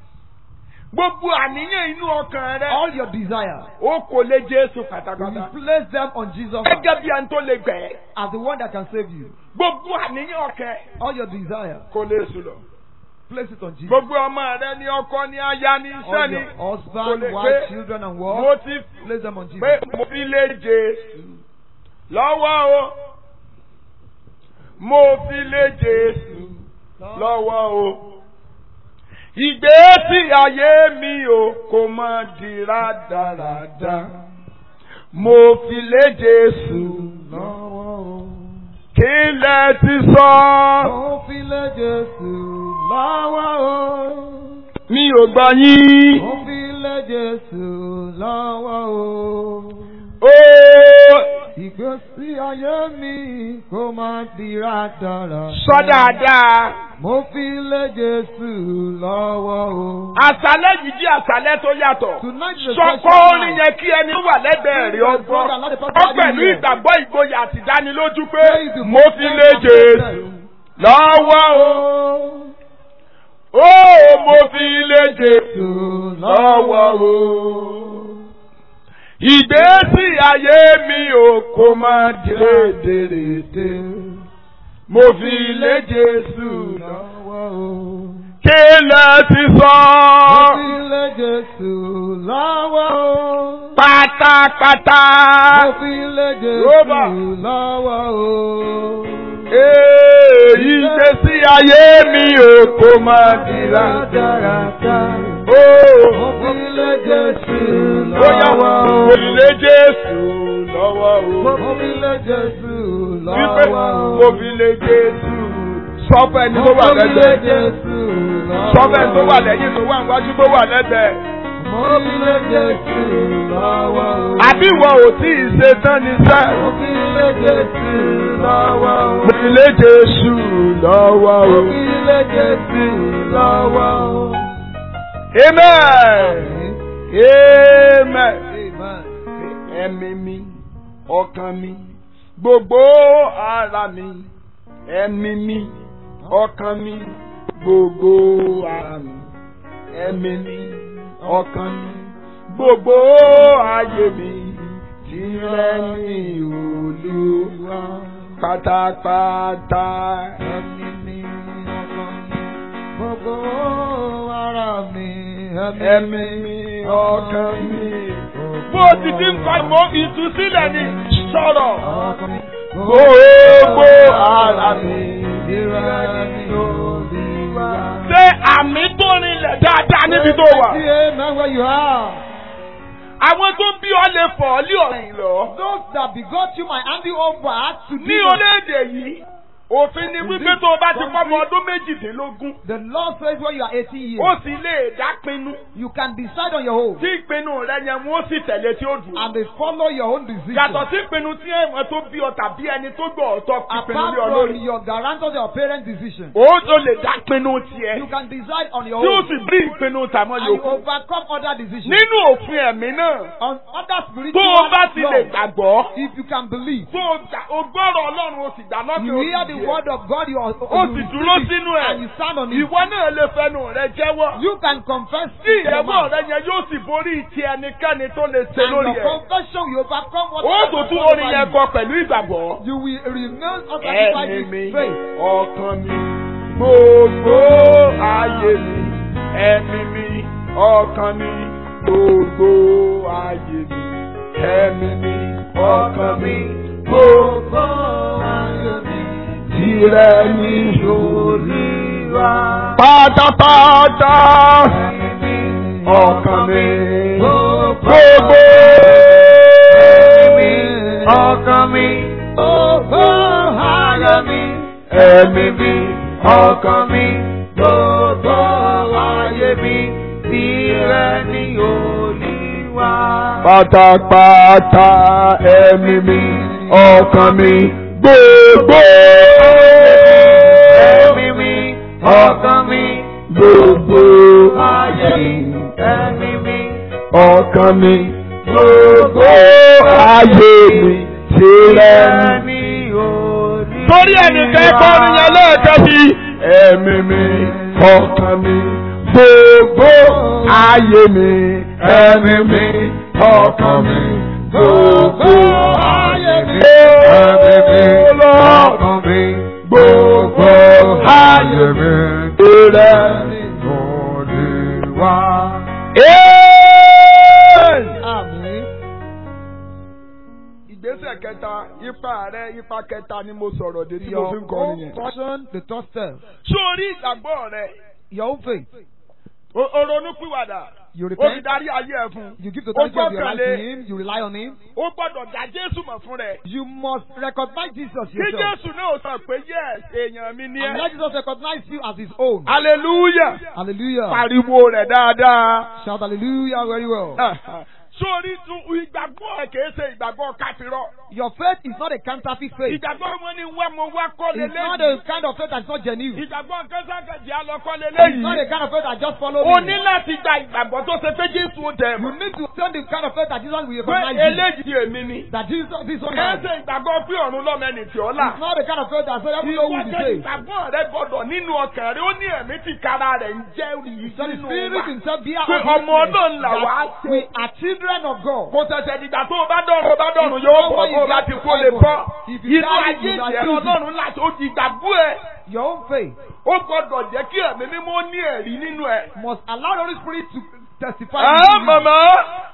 Speaker 1: Gbogbo àníyàn inú ọkàn rẹ̀.
Speaker 2: all your desire.
Speaker 1: Ó kò lé Jésù
Speaker 2: You
Speaker 1: pátápátá.
Speaker 2: will place them on Jesus
Speaker 1: Gẹ́gẹ́ bí ẹni tó lè gbẹ̀ ẹ́.
Speaker 2: as the one that can save you.
Speaker 1: Gbogbo àníyàn ọkàn
Speaker 2: All your desire.
Speaker 1: kò lè sùn lọ.
Speaker 2: Place it on Jesus.
Speaker 1: Gbogbo ọmọ rẹ ní ọkọ ní aya ní iṣẹ́
Speaker 2: All
Speaker 1: ni.
Speaker 2: your
Speaker 1: Kò
Speaker 2: husband,
Speaker 1: lè
Speaker 2: wife,
Speaker 1: pé
Speaker 2: children, and
Speaker 1: mo
Speaker 2: work.
Speaker 1: ti
Speaker 2: Place them on Jesus.
Speaker 1: pé mo fi lé Jésù lọ́wọ́ o. Mo fi lé Jésù lọ́wọ́ o. Ìgbésí ayé mi o kò mọ di rádaràda. Mo fi lé Jésù lọ́wọ́ o. kí lẹ ti sọ.
Speaker 2: Mo fi lé Jésù lọ́wọ́ o.
Speaker 1: mi ò gbọ́ yín.
Speaker 2: Mo fi lé Jésù lọ́wọ́ o.
Speaker 1: ó
Speaker 2: Ìgbésí ayé mi kò máa dira dára.
Speaker 1: sọ dáadáa.
Speaker 2: Mo fi lé Jésù lọ́wọ́ o.
Speaker 1: àṣálẹ́ yìí jẹ́ àṣálẹ́ tó yàtọ̀.
Speaker 2: Tonight is a
Speaker 1: sọkọ
Speaker 2: special
Speaker 1: orin
Speaker 2: night.
Speaker 1: yẹn kí ẹni tó wà lẹ́gbẹ̀ẹ́ rí ọgbọ́n. ó pẹ̀lú ìgbàgbọ́ ìgboyà àti ìdánilójú pé mo fi lé Jésù lọ́wọ́ o. ó mo fi lé Jésù lọ́wọ́ o. ìgbésí ayé mi ò kó máa dédèrèdè. mo fi lé Jésù lọ́wọ́
Speaker 2: lọ́wọ́ o.
Speaker 1: kí lẹ ti sọ.
Speaker 2: Mo fi lé Jésù lọ́wọ́ o.
Speaker 1: pátápátá.
Speaker 2: Mo fi lé Jésù
Speaker 1: Róbà.
Speaker 2: lọ́wọ́ o.
Speaker 1: Ee, ìgbésí ayé mi ò kó máa dira.
Speaker 2: Rádaràdà.
Speaker 1: Ó
Speaker 2: Mo fi lé Jésù
Speaker 1: bóyá
Speaker 2: lọ́wọ́ o.
Speaker 1: mo lè Jésù lọ́wọ́ o.
Speaker 2: Mo fi lé Jésù
Speaker 1: Wípé
Speaker 2: lọ́wọ́ o.
Speaker 1: mo fi lè Jésù. Sọ́fẹ̀ ni tó wà
Speaker 2: Mo fi lé
Speaker 1: lẹ́gbẹ̀ẹ́.
Speaker 2: Jésù lọ́wọ́
Speaker 1: Sọ́fẹ̀ tó wà lẹ́yìn tó wà níwájú tó wà lẹ́gbẹ̀ẹ́.
Speaker 2: Mo fi lé Jésù lọ́wọ́ o.
Speaker 1: Àbí ìwọ ò tí ì ṣe tán ní sẹ́.
Speaker 2: Mo fi lé Jésù lọ́wọ́ o.
Speaker 1: Mo fi lè Jésù lọ́wọ́
Speaker 2: Mo
Speaker 1: o.
Speaker 2: fi lé Jésù lọ́wọ́ o.
Speaker 1: Amen. Amen.
Speaker 2: Amen.
Speaker 1: ẹ̀mí mi ọkàn mi gbogbo ara mi ẹ̀mí mi ọkàn mi gbogbo ara mi ẹ̀mí mi ọkàn mi gbogbo ayé mi tìrẹ ní Olúwa pátápátá
Speaker 2: Ẹ̀mí mi ọkàn mi gbogbo ara mi
Speaker 1: ẹ̀mí mi ọkàn mi. bó o ti ti ń kọ́ mọ́ ìtúsílẹ̀ ni sọ̀rọ̀.
Speaker 2: ọkàn mi
Speaker 1: Gbogbo ara mi.
Speaker 2: ìrẹ́ ní Olúwa.
Speaker 1: Ṣé àmì tó rinlẹ̀ dáadáa níbi tó wà?
Speaker 2: See amen where you are.
Speaker 1: Àwọn tó bí ọ lè fọ̀ ọ́ lé ọ̀rìn lọ.
Speaker 2: Those that begot you might hand you over to
Speaker 1: Ní
Speaker 2: demons.
Speaker 1: orílẹ̀-èdè yìí, òfin ni wípé tó o bá ti pọ́ ọmọ ọdún méjìdínlógún,
Speaker 2: The law says when you are 18
Speaker 1: ó
Speaker 2: years,
Speaker 1: sì lè dápinnu.
Speaker 2: you can decide on your own
Speaker 1: Tí ìpinnu rẹ yẹn wọ́n sì tẹ̀lé tí ó dùn.
Speaker 2: and they follow your own decision.
Speaker 1: Yàtọ̀ sí ìpinnu tí ẹ̀wọ̀n tó bí ọ tàbí ẹni tó gbọ́ ọ̀tọ̀ ìpinnu
Speaker 2: Apart
Speaker 1: lé ọ
Speaker 2: from
Speaker 1: lórí.
Speaker 2: your guarantors, your parents' decision,
Speaker 1: Ó tó lè dápinnu tiẹ̀.
Speaker 2: you can decide on your
Speaker 1: Tí ó
Speaker 2: own
Speaker 1: sì bí ìpinnu tàmọ́
Speaker 2: and you
Speaker 1: yòókù.
Speaker 2: overcome other decisions.
Speaker 1: Nínú òfin ẹ̀mí náà,
Speaker 2: On other
Speaker 1: tó
Speaker 2: spiritual
Speaker 1: o bá ti lè
Speaker 2: laws,
Speaker 1: gbàgbọ́.
Speaker 2: if you can believe,
Speaker 1: tó o gbà- o gbọ́rọ̀ ọlọ́run o sì gbà lọ́kẹ́
Speaker 2: you
Speaker 1: o
Speaker 2: hear
Speaker 1: sì
Speaker 2: the
Speaker 1: jẹ́.
Speaker 2: word of God, you, are,
Speaker 1: o sì
Speaker 2: you
Speaker 1: dúró
Speaker 2: receive it
Speaker 1: sínú
Speaker 2: and you
Speaker 1: ẹ̀.
Speaker 2: stand on it.
Speaker 1: ìwọ náà lè fẹnu rẹ jẹ́wọ́.
Speaker 2: You can confess
Speaker 1: tí
Speaker 2: with your
Speaker 1: ìyẹ̀wò
Speaker 2: mouth.
Speaker 1: rẹ yẹn yóò sì borí ti ẹnikẹ́ni tó lè ṣe
Speaker 2: And
Speaker 1: lórí
Speaker 2: your
Speaker 1: ẹ̀.
Speaker 2: confession will overcome what
Speaker 1: ó tó tún orin yẹn kọ pẹ̀lú ìgbàgbọ́.
Speaker 2: You will remain satisfied
Speaker 1: ẹ̀mí mi
Speaker 2: with faith.
Speaker 1: ọkàn mi gbogbo ayé mi ẹ̀mí mi ọkàn mi gbogbo ayé mi ẹ̀mí mi ọkàn mi gbogbo ayé mi tìrẹ ní Olúwa. pátápátá ọkàn mi gbogbo ọkàn mi
Speaker 2: Gbogbo ayọ̀ mi.
Speaker 1: ẹ̀mí mi ọkàn mi gbogbo ayé mi tìrẹ ní Olúwa. pátápátá ẹ̀mí mi ọkàn mi gbogbo ẹ̀mí mi ọkàn mi gbogbo ayé mi ẹ̀mí mi ọkàn mi gbogbo ayé mi tìrẹ ní torí ẹnìkan kọrin yẹn lẹ́ẹ̀kan sí. ẹ̀mí mi ọkàn mi gbogbo ayé mi ẹ̀mí mi ọkàn mi gbogbo ayé mi ẹ̀mí mi ọkàn mi gbogbo ayé mi ìrẹ́ Olúwa.
Speaker 2: Àmín.
Speaker 1: ìgbésẹ̀ kẹta ipa rẹ ipa kẹta ni mo sọ̀rọ̀ dé tí mo
Speaker 2: Your
Speaker 1: fi ń kọrin
Speaker 2: own
Speaker 1: yẹn.
Speaker 2: portion, the third step.
Speaker 1: sórí ìgbàgbọ́ rẹ
Speaker 2: Your own faith.
Speaker 1: o- o ronú pìwàdà
Speaker 2: You
Speaker 1: ó fi
Speaker 2: repent.
Speaker 1: darí ayé ẹ̀ fún un.
Speaker 2: You give the
Speaker 1: Ó
Speaker 2: authority of your life to
Speaker 1: gbọ́kànlé.
Speaker 2: Him. You rely on Him.
Speaker 1: ó gbọ́dọ̀ dá Jésù mọ̀ fún rẹ̀.
Speaker 2: You must recognize Jesus
Speaker 1: kí
Speaker 2: yourself.
Speaker 1: Jésù náà sọ pé yes èèyàn mi ni
Speaker 2: And
Speaker 1: ẹ́.
Speaker 2: let Jesus recognize you as His own.
Speaker 1: hallelujah
Speaker 2: Hallelujah.
Speaker 1: pariwo rẹ̀ dáadáa.
Speaker 2: Shout hallelujah very well.
Speaker 1: sórí tún ìgbàgbọ́ ẹ̀ kìí ṣe ìgbàgbọ́ káfírọ́.
Speaker 2: Your faith is not a counterfeit faith.
Speaker 1: ìgbàgbọ́ wọn ni wá mo wá kọ́
Speaker 2: It's not
Speaker 1: lélẹ́yìí.
Speaker 2: a kind of faith that's not genuine.
Speaker 1: ìgbàgbọ́ kẹ́sàkẹ́jì alọ́kọ́
Speaker 2: It's not
Speaker 1: lélẹ́yìí.
Speaker 2: a kind of faith that just follow
Speaker 1: o
Speaker 2: me.
Speaker 1: ní láti gba ìgbàgbọ́ tó ṣe pé Jésù ó tẹ̀
Speaker 2: You
Speaker 1: mọ́.
Speaker 2: need to send the kind of faith that Jesus will
Speaker 1: pé
Speaker 2: recognize you.
Speaker 1: eléyìí èmi ni.
Speaker 2: That Jesus, this one
Speaker 1: kìí
Speaker 2: is
Speaker 1: ṣe ìgbàgbọ́ pé ọ̀run lọ́mọ ẹni tí ó là.
Speaker 2: not the kind of faith that says every
Speaker 1: Ìwọ
Speaker 2: will be
Speaker 1: jẹ́
Speaker 2: saved.
Speaker 1: ìgbàgbọ́ rẹ gbọ́dọ̀ nínú ọkàn rẹ ó ní ẹ̀mí tí kára rẹ̀ ń jẹ́ rí
Speaker 2: So the
Speaker 1: nínú
Speaker 2: Spirit
Speaker 1: wa.
Speaker 2: himself bear
Speaker 1: Pé
Speaker 2: us
Speaker 1: ọmọ
Speaker 2: witness
Speaker 1: Ọlọ́run là wá
Speaker 2: that
Speaker 1: ṣe.
Speaker 2: we are children of God.
Speaker 1: Kò ṣẹ̀ṣẹ̀ dìgbà tó o bá dọ̀rùn o bá dọ̀rùn yóò bọ̀ bó o bá ti kó lè bọ́.
Speaker 2: If you
Speaker 1: Inú
Speaker 2: die,
Speaker 1: ayé
Speaker 2: you die
Speaker 1: ìjẹ́
Speaker 2: prison.
Speaker 1: Ọlọ́run láti ó di ìgbàgbọ́ ẹ̀.
Speaker 2: Your own faith
Speaker 1: Ó gbọ́dọ̀ jẹ́ kí ẹ̀mí mímọ́ ní ẹ̀rí nínú ẹ̀.
Speaker 2: must allow the Holy Spirit to testify.
Speaker 1: Ẹ́
Speaker 2: to you.
Speaker 1: màmá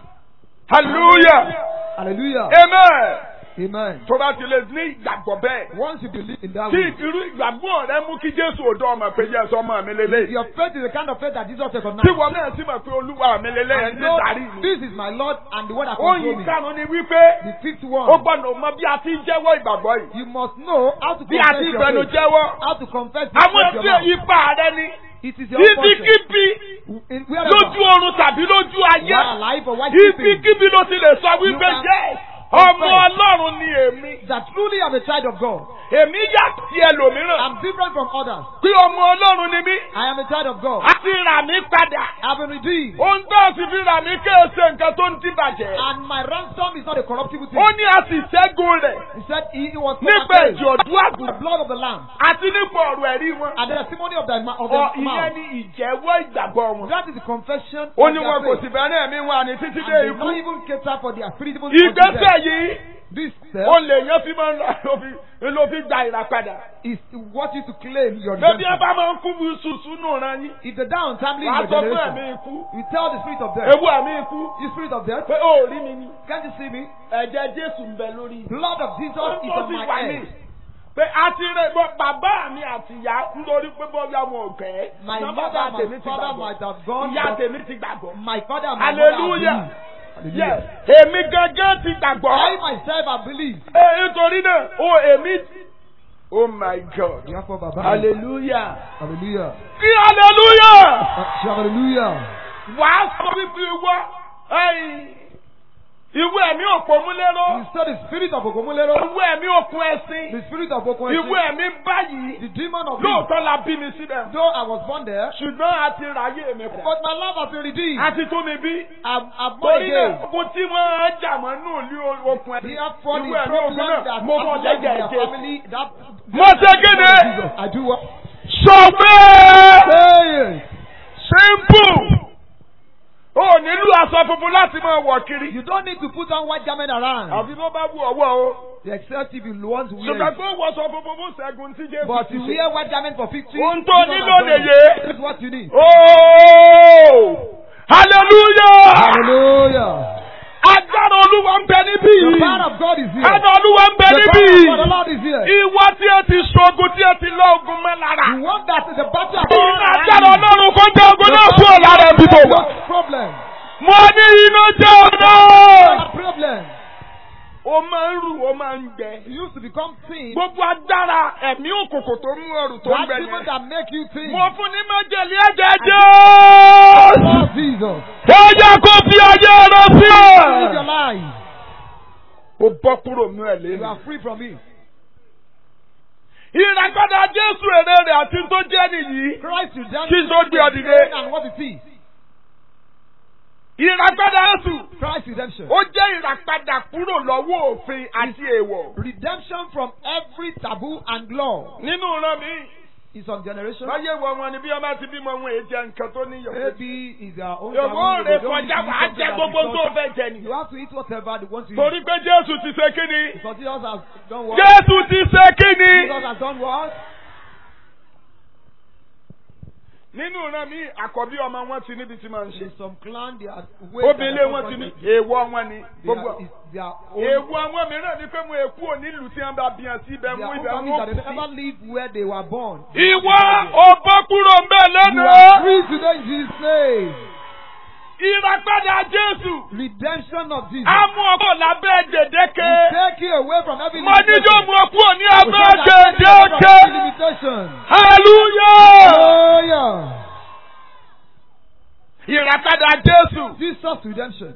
Speaker 1: hallelujah
Speaker 2: Hallelujah.
Speaker 1: amen.
Speaker 2: Amen.
Speaker 1: Tó bá ti lè ní ìgbàgbọ́ bẹ́ẹ̀.
Speaker 2: Once you believe in that
Speaker 1: Tí
Speaker 2: way,
Speaker 1: irú ìgbàgbọ́ rẹ mú kí Jésù òdo ọmọ pé jẹ́ sọmọ mi lélẹ́yìí.
Speaker 2: your faith is the kind of faith that Jesus
Speaker 1: Tí
Speaker 2: recognizes.
Speaker 1: wọ́n náà sì mọ̀ pé Olúwa mi lélẹ́yìí
Speaker 2: And
Speaker 1: ń
Speaker 2: know,
Speaker 1: darí mi.
Speaker 2: this is my Lord and the one that controls
Speaker 1: Oyin
Speaker 2: me.
Speaker 1: karùn-ún ni wípé
Speaker 2: The fifth
Speaker 1: ó
Speaker 2: one,
Speaker 1: gbọ́dọ̀ mọ bí a ti ń jẹ́wọ́ ìgbàgbọ́ yìí.
Speaker 2: you must know how to
Speaker 1: Bí a
Speaker 2: confess
Speaker 1: ti ń
Speaker 2: your
Speaker 1: fẹnu
Speaker 2: faith.
Speaker 1: jẹ́wọ́.
Speaker 2: How to confess the
Speaker 1: Àwọn
Speaker 2: faith
Speaker 1: tí
Speaker 2: your mouth.
Speaker 1: ipa rẹ ni
Speaker 2: It is your own portion.
Speaker 1: ibikíbi
Speaker 2: In- wherever
Speaker 1: lójú oorun tàbí lójú
Speaker 2: you are
Speaker 1: ayé.
Speaker 2: alive or white sleeping,
Speaker 1: Ibikíbi ló ti lè sọ wípé
Speaker 2: You can
Speaker 1: jẹ́ ọmọ Ọlọ́run ni èmi.
Speaker 2: that truly I'm a child of God.
Speaker 1: Èmi yàtọ̀ sí ẹlòmíràn.
Speaker 2: I'm different from others.
Speaker 1: Pé ọmọ Ọlọ́run ni mí.
Speaker 2: I am a child of God.
Speaker 1: A ti rà mí padà.
Speaker 2: I've been redeemed.
Speaker 1: Ohun tó sì fi rà mí kéèsè nǹkan tó ń dìbàjẹ́.
Speaker 2: And my ransom is not a corruptible thing.
Speaker 1: Ó ní a sì ṣẹ́gun rẹ̀
Speaker 2: He said he, he was
Speaker 1: nípa
Speaker 2: overcame
Speaker 1: ẹ̀jẹ̀ ọ̀dún
Speaker 2: the
Speaker 1: àgùntàn
Speaker 2: blood of the Lamb
Speaker 1: àti nípa ọ̀rọ̀ ẹ̀rí wọn.
Speaker 2: and the testimony of the, ma- of
Speaker 1: Ọ
Speaker 2: the
Speaker 1: ìyẹn
Speaker 2: mouth.
Speaker 1: ni ìjẹ́wọ́ ìgbàgbọ́ wọn.
Speaker 2: That is the confession
Speaker 1: Ó
Speaker 2: of
Speaker 1: ní
Speaker 2: their
Speaker 1: wọn kò
Speaker 2: faith.
Speaker 1: sì bẹ̀rẹ̀ ẹ̀mí wọn àní títí
Speaker 2: And
Speaker 1: dé
Speaker 2: they
Speaker 1: ikú.
Speaker 2: don't even cater for their spirit even
Speaker 1: Ìgbésẹ̀ yìí
Speaker 2: This step
Speaker 1: ó lè yẹn fi máa ń lọ ló fi ló fi gba ìràpadà.
Speaker 2: is what you to claim your
Speaker 1: Bébí ẹ
Speaker 2: redemption.
Speaker 1: bá máa ń kú bí sùsù nù ran yín.
Speaker 2: If the down timely in
Speaker 1: Wàá
Speaker 2: your
Speaker 1: sọ fún
Speaker 2: generation,
Speaker 1: ẹ̀mí ikú.
Speaker 2: you tell the spirit of death,
Speaker 1: Ewu ẹ̀mí ikú.
Speaker 2: you spirit of death,
Speaker 1: Pé ó rí mi ni.
Speaker 2: can't you see me?
Speaker 1: Ẹ̀jẹ̀ Jésù ń bẹ lórí.
Speaker 2: Blood of Jesus is
Speaker 1: Ó
Speaker 2: on
Speaker 1: sì
Speaker 2: my
Speaker 1: wà ní.
Speaker 2: head.
Speaker 1: Pé a ti rẹ̀ gbọ́ bàbá mi àti ìyá nítorí pé bọ́ọ̀lù ọmọ ọ̀gẹ́.
Speaker 2: My
Speaker 1: Ṣé
Speaker 2: mother
Speaker 1: bàbá
Speaker 2: and
Speaker 1: tèmi
Speaker 2: my
Speaker 1: ti
Speaker 2: father
Speaker 1: gbàgbọ́?
Speaker 2: might have gone,
Speaker 1: Ìyá
Speaker 2: but
Speaker 1: tèmi ti gbàgbọ́.
Speaker 2: my father and my mother have
Speaker 1: Hallelujah.
Speaker 2: believed.
Speaker 1: Yes.
Speaker 2: Hallelujah.
Speaker 1: Èmi gangan ti
Speaker 2: I
Speaker 1: gbàgbọ́.
Speaker 2: myself have believed.
Speaker 1: Ẹ nítorí náà, o èmi. Oh my God.
Speaker 2: Therefore, Baba.
Speaker 1: Hallelujah.
Speaker 2: Hallelujah.
Speaker 1: Kí hallelujah.
Speaker 2: Uh, shout hallelujah.
Speaker 1: Wàá sọ wípé ìwọ ẹ̀yìn, ìwé ẹ̀mí òpómúléró.
Speaker 2: You said the spirit of Okomulero,
Speaker 1: Ìwé ẹ̀mí òkun ẹ̀sìn.
Speaker 2: the spirit of Okomulero,
Speaker 1: Ìwé ẹ̀mí báyìí.
Speaker 2: the demon of me.
Speaker 1: Lóòótọ́ la bí mi síbẹ̀.
Speaker 2: Though I was born there,
Speaker 1: Ṣùgbọ́n a ti ráyè mi pọ̀.
Speaker 2: but my life has been redeemed.
Speaker 1: A ti tún mi bí.
Speaker 2: I'm, I'm born
Speaker 1: Torí náà,
Speaker 2: again.
Speaker 1: ogun tí wọ́n ń jà mọ́ nù ní okun ẹ̀sìn.
Speaker 2: Therefore, the
Speaker 1: Ìwé ẹ̀mí
Speaker 2: problem
Speaker 1: òkun náà,
Speaker 2: that
Speaker 1: mo mọ̀
Speaker 2: happens in
Speaker 1: jẹ́jẹ́
Speaker 2: their
Speaker 1: ẹ̀jẹ̀.
Speaker 2: family, that
Speaker 1: Mo ṣe kéde.
Speaker 2: I do what?
Speaker 1: Sọ pé
Speaker 2: Say it.
Speaker 1: simple. O nílò aṣọ funfun láti máa wọ̀ kiri.
Speaker 2: You don't need to put on white garment around,
Speaker 1: Àfi bó bá wù ọwọ́ o.
Speaker 2: except if you want to wear
Speaker 1: Ṣùgbọ́n
Speaker 2: it.
Speaker 1: kó wọṣọ funfun fún ṣẹ́gun tí Jésù
Speaker 2: But
Speaker 1: ti
Speaker 2: to
Speaker 1: ṣe.
Speaker 2: wear white garment for 50
Speaker 1: Ohun tó
Speaker 2: Jesus
Speaker 1: nílò
Speaker 2: has done it.
Speaker 1: nìyé.
Speaker 2: This is what you need.
Speaker 1: Oh! Hallelujah!
Speaker 2: Hallelujah.
Speaker 1: Agbára Olúwa ń bẹ níbí
Speaker 2: The
Speaker 1: yìí.
Speaker 2: power of God is here.
Speaker 1: Agbára Olúwa ń bẹ
Speaker 2: The
Speaker 1: níbí
Speaker 2: power of God, the
Speaker 1: yìí.
Speaker 2: Lord is here.
Speaker 1: Ìwọ tí ẹ ti ṣogun tí ẹ ti lọ ogun mọ́ lára.
Speaker 2: You want that the battle of
Speaker 1: Iná agbára Ọlọ́run kó jẹ́ ogun náà kúrò lára ẹbí tó wà.
Speaker 2: problem.
Speaker 1: Mo ní iná jẹ́ ọ̀nà.
Speaker 2: Problem.
Speaker 1: Ó máa ń rù, ó máa ń gbẹ.
Speaker 2: You used to become sin.
Speaker 1: Gbogbo agbára ẹ̀mí òkòkò tó mú ọrù tó ń
Speaker 2: That
Speaker 1: gbẹ
Speaker 2: demon
Speaker 1: yẹn.
Speaker 2: that make you think.
Speaker 1: Mo fún ní májèlé ẹ̀jẹ̀ Jésù.
Speaker 2: Oh, Jesus.
Speaker 1: Ó yẹ kó fi ayé rẹ sí
Speaker 2: Live your
Speaker 1: ẹ̀.
Speaker 2: life.
Speaker 1: Ó bọ́ kúrò nínú ẹ̀
Speaker 2: You
Speaker 1: lẹ́nu.
Speaker 2: are free from it.
Speaker 1: Ìràpadà Jésù èrè rẹ̀ àti tó jẹ́ nìyí.
Speaker 2: Christ redemption
Speaker 1: Kí n tó gbé ọ dìde.
Speaker 2: and what it is.
Speaker 1: Ìràpadà Jésù.
Speaker 2: Christ redemption.
Speaker 1: Ó jẹ́ ìràpadà kúrò lọ́wọ́ òfin àti èèwọ̀.
Speaker 2: Redemption from every taboo and law.
Speaker 1: Nínú ìran mi,
Speaker 2: In some generation,
Speaker 1: láyé wọ wọn ni bí ọmọ ti bímọ wọn èyí jẹ nǹkan tó níyọ̀.
Speaker 2: maybe is their own
Speaker 1: Yòówó
Speaker 2: taboo.
Speaker 1: rè
Speaker 2: They don't need to
Speaker 1: kọjá
Speaker 2: eat
Speaker 1: wàá
Speaker 2: something
Speaker 1: jẹ
Speaker 2: that
Speaker 1: gbogbo
Speaker 2: is
Speaker 1: tó
Speaker 2: not-
Speaker 1: fẹ́ jẹ nìyí.
Speaker 2: You have to eat whatever they want to eat.
Speaker 1: Torí pé Jésù ti ṣe kí ni?
Speaker 2: Because Jesus has done what?
Speaker 1: Jésù ti ṣe kí ni?
Speaker 2: Jesus has done what?
Speaker 1: Nínú ìran mi, àkọ́bí ọmọ wọn ti níbi tí máa ń ṣe.
Speaker 2: In some clan, they are
Speaker 1: Obìnrin wọn ti ní èèwọ̀ wọn ni. Gbogbo
Speaker 2: They are, it's their own,
Speaker 1: èèwọ̀ àwọn mìíràn ni pé mo èkú ò nílùú tí wọ́n bá bí wọn sí ibẹ̀
Speaker 2: their
Speaker 1: mú
Speaker 2: own
Speaker 1: ibẹ̀
Speaker 2: families
Speaker 1: mú
Speaker 2: that they
Speaker 1: òkú
Speaker 2: never
Speaker 1: sí.
Speaker 2: live where they were born.
Speaker 1: Ìwọ ò bọ́ kúrò ń bẹ̀
Speaker 2: You are
Speaker 1: lónìí.
Speaker 2: free today in Jesus' name.
Speaker 1: Ìràpadà Jésù.
Speaker 2: Redemption of Jesus.
Speaker 1: Á mú ọkọ̀ lábẹ́ gbèdéke.
Speaker 2: Will take you away from every
Speaker 1: Mo ní yóò mú ọkọ̀ ní
Speaker 2: Will
Speaker 1: abẹ́
Speaker 2: take you away from
Speaker 1: gbèdéke.
Speaker 2: every limitation.
Speaker 1: Hallelujah.
Speaker 2: Hallelujah.
Speaker 1: Ìràpadà Jésù.
Speaker 2: Jesus redemption.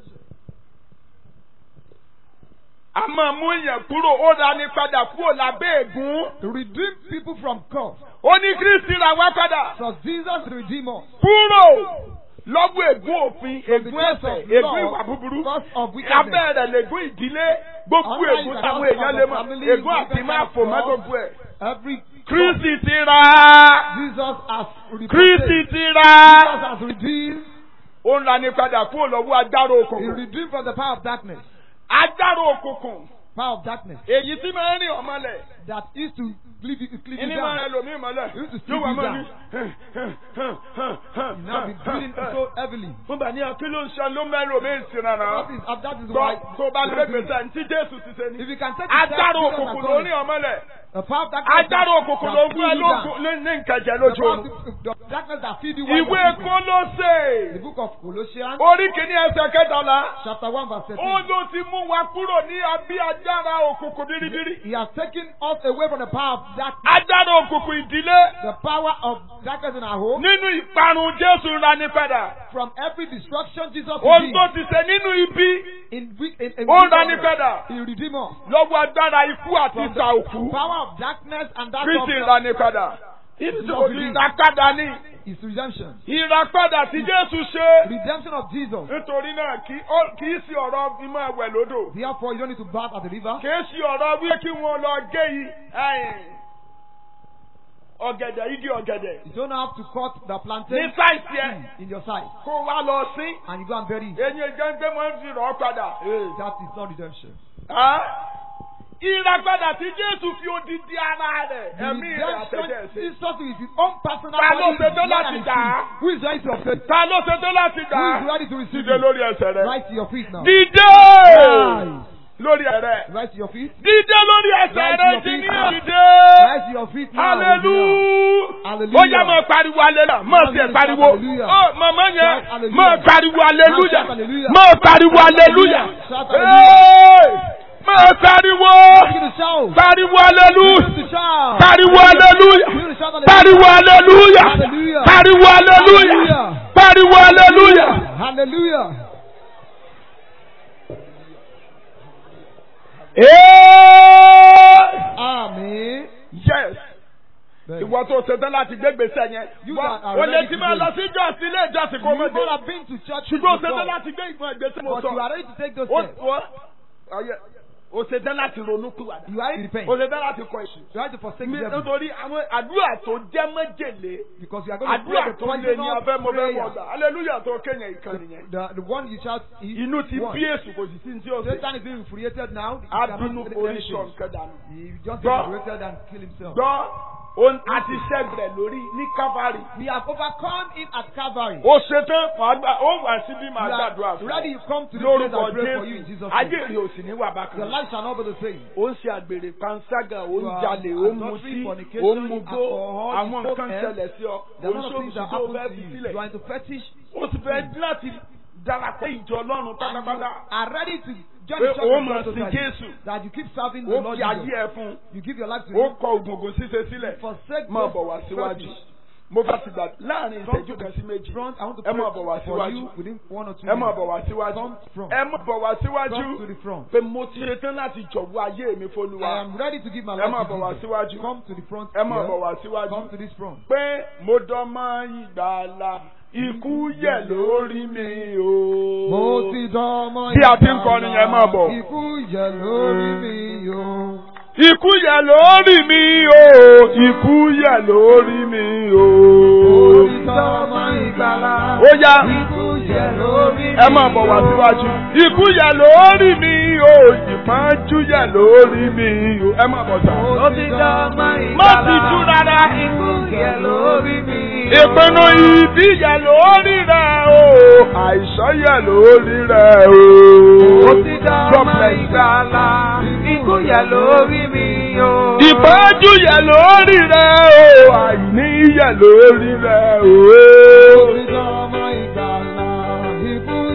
Speaker 1: A máa mú èèyàn kúrò ó ra ní padà kúrò lábẹ́ ègún.
Speaker 2: To redeem people from curse.
Speaker 1: Ó ní Kristi ra wá padà.
Speaker 2: So Jesus redeem us.
Speaker 1: Kúrò lọ́gbọ́ ègún òfin,
Speaker 2: From the
Speaker 1: ègún
Speaker 2: curse
Speaker 1: ẹ̀ṣẹ̀,
Speaker 2: of
Speaker 1: ègún
Speaker 2: law,
Speaker 1: ìwà búburú.
Speaker 2: curse of wickedness.
Speaker 1: Abẹ́ rẹ̀ lègún ìdílé. Gbogbo
Speaker 2: Under
Speaker 1: ègún
Speaker 2: it,
Speaker 1: táwọn
Speaker 2: because
Speaker 1: èèyàn
Speaker 2: of
Speaker 1: lè
Speaker 2: the
Speaker 1: mọ̀.
Speaker 2: family,
Speaker 1: Ègún àti
Speaker 2: different
Speaker 1: máa
Speaker 2: kind of
Speaker 1: fò mọ́
Speaker 2: law.
Speaker 1: gbogbo ẹ̀.
Speaker 2: Every
Speaker 1: Kristi ti ra.
Speaker 2: Jesus has redeemed.
Speaker 1: Kristi ti
Speaker 2: Jesus
Speaker 1: ra.
Speaker 2: has redeemed.
Speaker 1: Ó ń ra ní padà kúrò lọ́wọ́ agbára
Speaker 2: He
Speaker 1: òkùnkùn.
Speaker 2: redeemed from the power of darkness.
Speaker 1: Agbára òkùnkùn.
Speaker 2: Power of darkness
Speaker 1: Èyí tí máa ń rìn ọmọlẹ̀.
Speaker 2: that is to leave you, leave you
Speaker 1: Ìní máa ń
Speaker 2: down.
Speaker 1: rìn lòmí ìmọ̀lẹ̀.
Speaker 2: You used to
Speaker 1: Yóò wá
Speaker 2: sleep
Speaker 1: máa
Speaker 2: you
Speaker 1: ní.
Speaker 2: You now be breathing so heavily.
Speaker 1: Fún bàní akí ló ń ṣe ló mẹ́rin omi ìsìn
Speaker 2: That
Speaker 1: rárá.
Speaker 2: is, uh, that is why.
Speaker 1: Gbọ́ tó bá lè gbèsè ní tí Jésù ti ṣe
Speaker 2: If
Speaker 1: ni.
Speaker 2: you can take the steps
Speaker 1: Agbára
Speaker 2: Jesus has
Speaker 1: òkùnkùn ló
Speaker 2: done
Speaker 1: ní
Speaker 2: it,
Speaker 1: ọmọlẹ̀.
Speaker 2: the power of darkness
Speaker 1: Agbára
Speaker 2: that-
Speaker 1: òkùnkùn
Speaker 2: that
Speaker 1: ló ń
Speaker 2: pull
Speaker 1: fún ẹ
Speaker 2: you down.
Speaker 1: lókun ní ní nkẹ̀jẹ̀
Speaker 2: The
Speaker 1: lójú
Speaker 2: power
Speaker 1: oorun.
Speaker 2: of the darkness that feed you while
Speaker 1: Ìwé
Speaker 2: you're sleeping.
Speaker 1: Kólósè.
Speaker 2: The book of Colossians,
Speaker 1: Orí kìíní ẹsẹ̀ kẹtàlá.
Speaker 2: chapter 1, verse 13.
Speaker 1: Ó ló ti mú wa kúrò ní abí agbára òkùnkùn bíríbírí.
Speaker 2: He has taken us away from the power of darkness,
Speaker 1: Agbára òkùnkùn ìdílé.
Speaker 2: the power of darkness in our home,
Speaker 1: Nínú ìparun Jésù ń rani padà.
Speaker 2: from every destruction Jesus
Speaker 1: Ohun tó
Speaker 2: redeemed.
Speaker 1: ti ṣe nínú ibi.
Speaker 2: In, weak- in, in
Speaker 1: Ó ń
Speaker 2: weak
Speaker 1: rani
Speaker 2: order,
Speaker 1: padà.
Speaker 2: He redeemed us.
Speaker 1: Lọ́wọ́ agbára ikú àti
Speaker 2: From
Speaker 1: ìsà
Speaker 2: the
Speaker 1: òkú.
Speaker 2: power of darkness and that
Speaker 1: Kristi ń
Speaker 2: of
Speaker 1: rani padà. Ìràpadà ni.
Speaker 2: His redemption.
Speaker 1: Ìràpadà tí Jésù ṣe.
Speaker 2: Redemption of Jesus.
Speaker 1: Nítorí náà kì ó- kì í sí ọ̀rọ̀ ìmọ̀ ẹ̀wẹ̀ lódò.
Speaker 2: Therefore, you don't need to bath at the river.
Speaker 1: Kì í sí ọ̀rọ̀ wí kí wọ́n lọ gé yìí. ẹ̀yìn. Ọ̀gẹ̀dẹ̀ igi ọ̀gẹ̀dẹ̀.
Speaker 2: You don't have to cut the
Speaker 1: Ní
Speaker 2: plantain
Speaker 1: sáìsì ẹ̀
Speaker 2: in your side
Speaker 1: kó wá lọ sí.
Speaker 2: and you go and bury it.
Speaker 1: Eyín gẹ́gẹ́ máa ń fi rọ̀ ọ́ padà.
Speaker 2: That is not redemption.
Speaker 1: Á? Ìràpadà tí Jésù fi odidi ara rẹ̀
Speaker 2: The
Speaker 1: ẹ̀mí rẹ̀
Speaker 2: redemption
Speaker 1: àtẹ̀jẹ̀ sí.
Speaker 2: Jesus with his own personal
Speaker 1: Ta ló
Speaker 2: body,
Speaker 1: ṣe tó
Speaker 2: blood
Speaker 1: láti
Speaker 2: and his
Speaker 1: dà á?
Speaker 2: spirit. Who is ready to accept?
Speaker 1: Ta ló ṣe tó láti gbà
Speaker 2: Who
Speaker 1: á?
Speaker 2: is ready to receive
Speaker 1: Dìde
Speaker 2: it?
Speaker 1: lórí ẹsẹ̀ rẹ̀.
Speaker 2: Rise to your feet now.
Speaker 1: Dìde!
Speaker 2: Rise.
Speaker 1: Lórí ẹ̀rẹ̀.
Speaker 2: Rise to your feet.
Speaker 1: Dìde lórí ẹsẹ̀
Speaker 2: Rise to
Speaker 1: rẹ̀
Speaker 2: your
Speaker 1: ti
Speaker 2: feet
Speaker 1: ní
Speaker 2: now.
Speaker 1: ìdíde.
Speaker 2: Rise to your feet now.
Speaker 1: Hallelujah.
Speaker 2: Hallelujah.
Speaker 1: Ó yá máa pariwo aleluya. Máa ṣe pariwo.
Speaker 2: Hallelujah.
Speaker 1: Ó màmá yẹn.
Speaker 2: Shout hallelujah.
Speaker 1: Máa pariwo aleluya.
Speaker 2: Shout hallelujah.
Speaker 1: Máa pariwo aleluya.
Speaker 2: Shout
Speaker 1: Hey! Máa pariwo.
Speaker 2: Begin to shout.
Speaker 1: Pariwo aleluya.
Speaker 2: Begin to shout.
Speaker 1: Pariwo aleluya.
Speaker 2: Begin to shout
Speaker 1: Pariwo aleluya.
Speaker 2: Hallelujah.
Speaker 1: Pariwo aleluya.
Speaker 2: Hallelujah.
Speaker 1: Pariwo aleluya.
Speaker 2: Hallelujah.
Speaker 1: Hey!
Speaker 2: Amen.
Speaker 1: Yes. Ìwọ tó ṣe tán láti gbé gbèsè yẹn.
Speaker 2: You
Speaker 1: Wá,
Speaker 2: that are
Speaker 1: O lè
Speaker 2: ready
Speaker 1: ti
Speaker 2: to
Speaker 1: máa
Speaker 2: go.
Speaker 1: lọ sí ìjọsìn ilé ìjọsìn kó
Speaker 2: You
Speaker 1: mọ̀
Speaker 2: may
Speaker 1: dé.
Speaker 2: have been to church
Speaker 1: Ṣùgbọ́n o ṣe
Speaker 2: before,
Speaker 1: tán láti gbé ìgbọ̀n ìgbésẹ̀ mo
Speaker 2: but you
Speaker 1: sọ.
Speaker 2: are ready to take those
Speaker 1: Ó
Speaker 2: steps.
Speaker 1: wọ́ ọ̀yẹ́ o ṣe tán láti ronú pìwàdà.
Speaker 2: You are ready to repent.
Speaker 1: O ṣe tán láti kọ ìṣù.
Speaker 2: You are ready to forsake
Speaker 1: Mi-
Speaker 2: the devil
Speaker 1: Nítorí àwọn àdúrà tó jẹ́ méjèlé.
Speaker 2: because you are going to
Speaker 1: Àdúrà
Speaker 2: pray the
Speaker 1: tó lé ní abẹ́ mo fẹ́ wọ̀
Speaker 2: prayer.
Speaker 1: gbà. Hallelujah tó kéèyàn ìkànnì yẹn.
Speaker 2: The, the one you shout is
Speaker 1: Inú ti
Speaker 2: one.
Speaker 1: bí èsù kò sì sí ní tí ó ṣe.
Speaker 2: Satan is being infuriated now. He cannot
Speaker 1: Abínú
Speaker 2: say
Speaker 1: orí
Speaker 2: anything.
Speaker 1: sọ̀ nǹkan dànù.
Speaker 2: He just
Speaker 1: Gbọ́.
Speaker 2: infuriated and kill himself.
Speaker 1: Gbọ́ òun àti ṣẹ́gbẹ̀ lórí ní Calvary.
Speaker 2: We have overcome it at Calvary.
Speaker 1: Ó ṣetán màá gbà ó wà síbí màá
Speaker 2: You
Speaker 1: gbàdúrà
Speaker 2: are
Speaker 1: fún
Speaker 2: ready,
Speaker 1: ọ.
Speaker 2: you come to the place
Speaker 1: Lórúkọ
Speaker 2: and pray for you in
Speaker 1: Jésù.
Speaker 2: Jesus'
Speaker 1: Ayé
Speaker 2: name.
Speaker 1: rí òsì ní wà bákan.
Speaker 2: Your life shall not be the same.
Speaker 1: ó ń ṣe àgbèrè panṣágà ó ń
Speaker 2: You are
Speaker 1: jalè ó ń
Speaker 2: adultery,
Speaker 1: mutí
Speaker 2: fornication,
Speaker 1: ó ń mugbó
Speaker 2: alcohol,
Speaker 1: àwọn
Speaker 2: you
Speaker 1: nǹkan
Speaker 2: smoke,
Speaker 1: ṣẹlẹ̀ sí ọ
Speaker 2: There
Speaker 1: ó
Speaker 2: are
Speaker 1: ń
Speaker 2: a lot of things that
Speaker 1: ṣòkòtò tó
Speaker 2: happen
Speaker 1: fẹ́
Speaker 2: to
Speaker 1: fi
Speaker 2: you.
Speaker 1: sílẹ̀
Speaker 2: You are into fetish.
Speaker 1: ó ti fẹ́ láti darapọ̀ ìjọ ọlọ́run
Speaker 2: And you
Speaker 1: pátápátá
Speaker 2: are ready to join
Speaker 1: pé
Speaker 2: the church
Speaker 1: ó
Speaker 2: of
Speaker 1: máa
Speaker 2: God
Speaker 1: sin
Speaker 2: totally.
Speaker 1: Jésù
Speaker 2: That you keep serving the
Speaker 1: ó
Speaker 2: Lord
Speaker 1: fi ayé
Speaker 2: Jesus.
Speaker 1: ẹ fún
Speaker 2: You give your life to
Speaker 1: ó
Speaker 2: Him.
Speaker 1: kọ ògùngùn ṣíṣe sílẹ̀
Speaker 2: Forsake
Speaker 1: máa
Speaker 2: those
Speaker 1: bọ̀ wá síwájú
Speaker 2: fetish.
Speaker 1: mo bá ti gbà láàrin
Speaker 2: Come
Speaker 1: ìṣẹ́jú
Speaker 2: to
Speaker 1: kan sí méjì
Speaker 2: front. I want to
Speaker 1: ẹ
Speaker 2: pray
Speaker 1: máa bọ̀ wá
Speaker 2: for
Speaker 1: síwájú
Speaker 2: you within one or two
Speaker 1: ẹ máa
Speaker 2: minutes.
Speaker 1: bọ̀ wá síwájú
Speaker 2: Come from.
Speaker 1: ẹ máa bọ̀ wá síwájú
Speaker 2: Come to the front.
Speaker 1: pé mo ti ṣetán láti jọ̀wọ́ ayé mi
Speaker 2: I
Speaker 1: fólúwa
Speaker 2: am ready to give my
Speaker 1: ẹ máa
Speaker 2: life
Speaker 1: bọ̀ wá
Speaker 2: to Jesus.
Speaker 1: síwájú
Speaker 2: Come to the front.
Speaker 1: ẹ máa
Speaker 2: here.
Speaker 1: bọ̀ wá síwájú.
Speaker 2: Come to this front.
Speaker 1: pé mo dánmọ́ ìgbàlà ikú yẹ̀ lórí mi o.
Speaker 2: Mo ti dánmọ́
Speaker 1: Bí a ti ń kọrin yẹn, máa bọ̀.
Speaker 2: Ikú yẹ lórí mi o.
Speaker 1: Ikú yẹ̀ lórí mi o. Ikú yẹ̀ lórí mi o.
Speaker 2: Mo ti dánmọ́ ìgbàlà.
Speaker 1: Ó yá
Speaker 2: Ikú yẹ lórí mi
Speaker 1: ẹ máa bọ̀ wá síwájú. Ikú yẹ̀ lórí mi o. Ìpọ́njú yẹ̀ lórí mi o. Ẹ máa bọ̀ sá.
Speaker 2: Mo ti dánmọ́ ìgbàlà.
Speaker 1: Má ti jú rárá.
Speaker 2: Ikú yẹ lórí mi o.
Speaker 1: Ìpinnu ìbí yẹ̀ lórí rẹ̀ o. Àìsàn yẹ̀ lórí rẹ̀ o.
Speaker 2: Mo ti
Speaker 1: God
Speaker 2: dánmọ́
Speaker 1: bless you.
Speaker 2: ìgbàlà. Ikú yẹ lórí mi o.
Speaker 1: Ìpọ́njú yẹ̀ lórí rẹ̀ o. Àìní yẹ̀ lórí rẹ̀ o.
Speaker 2: Mo ti dánmọ́ ìgbàlà. Ikú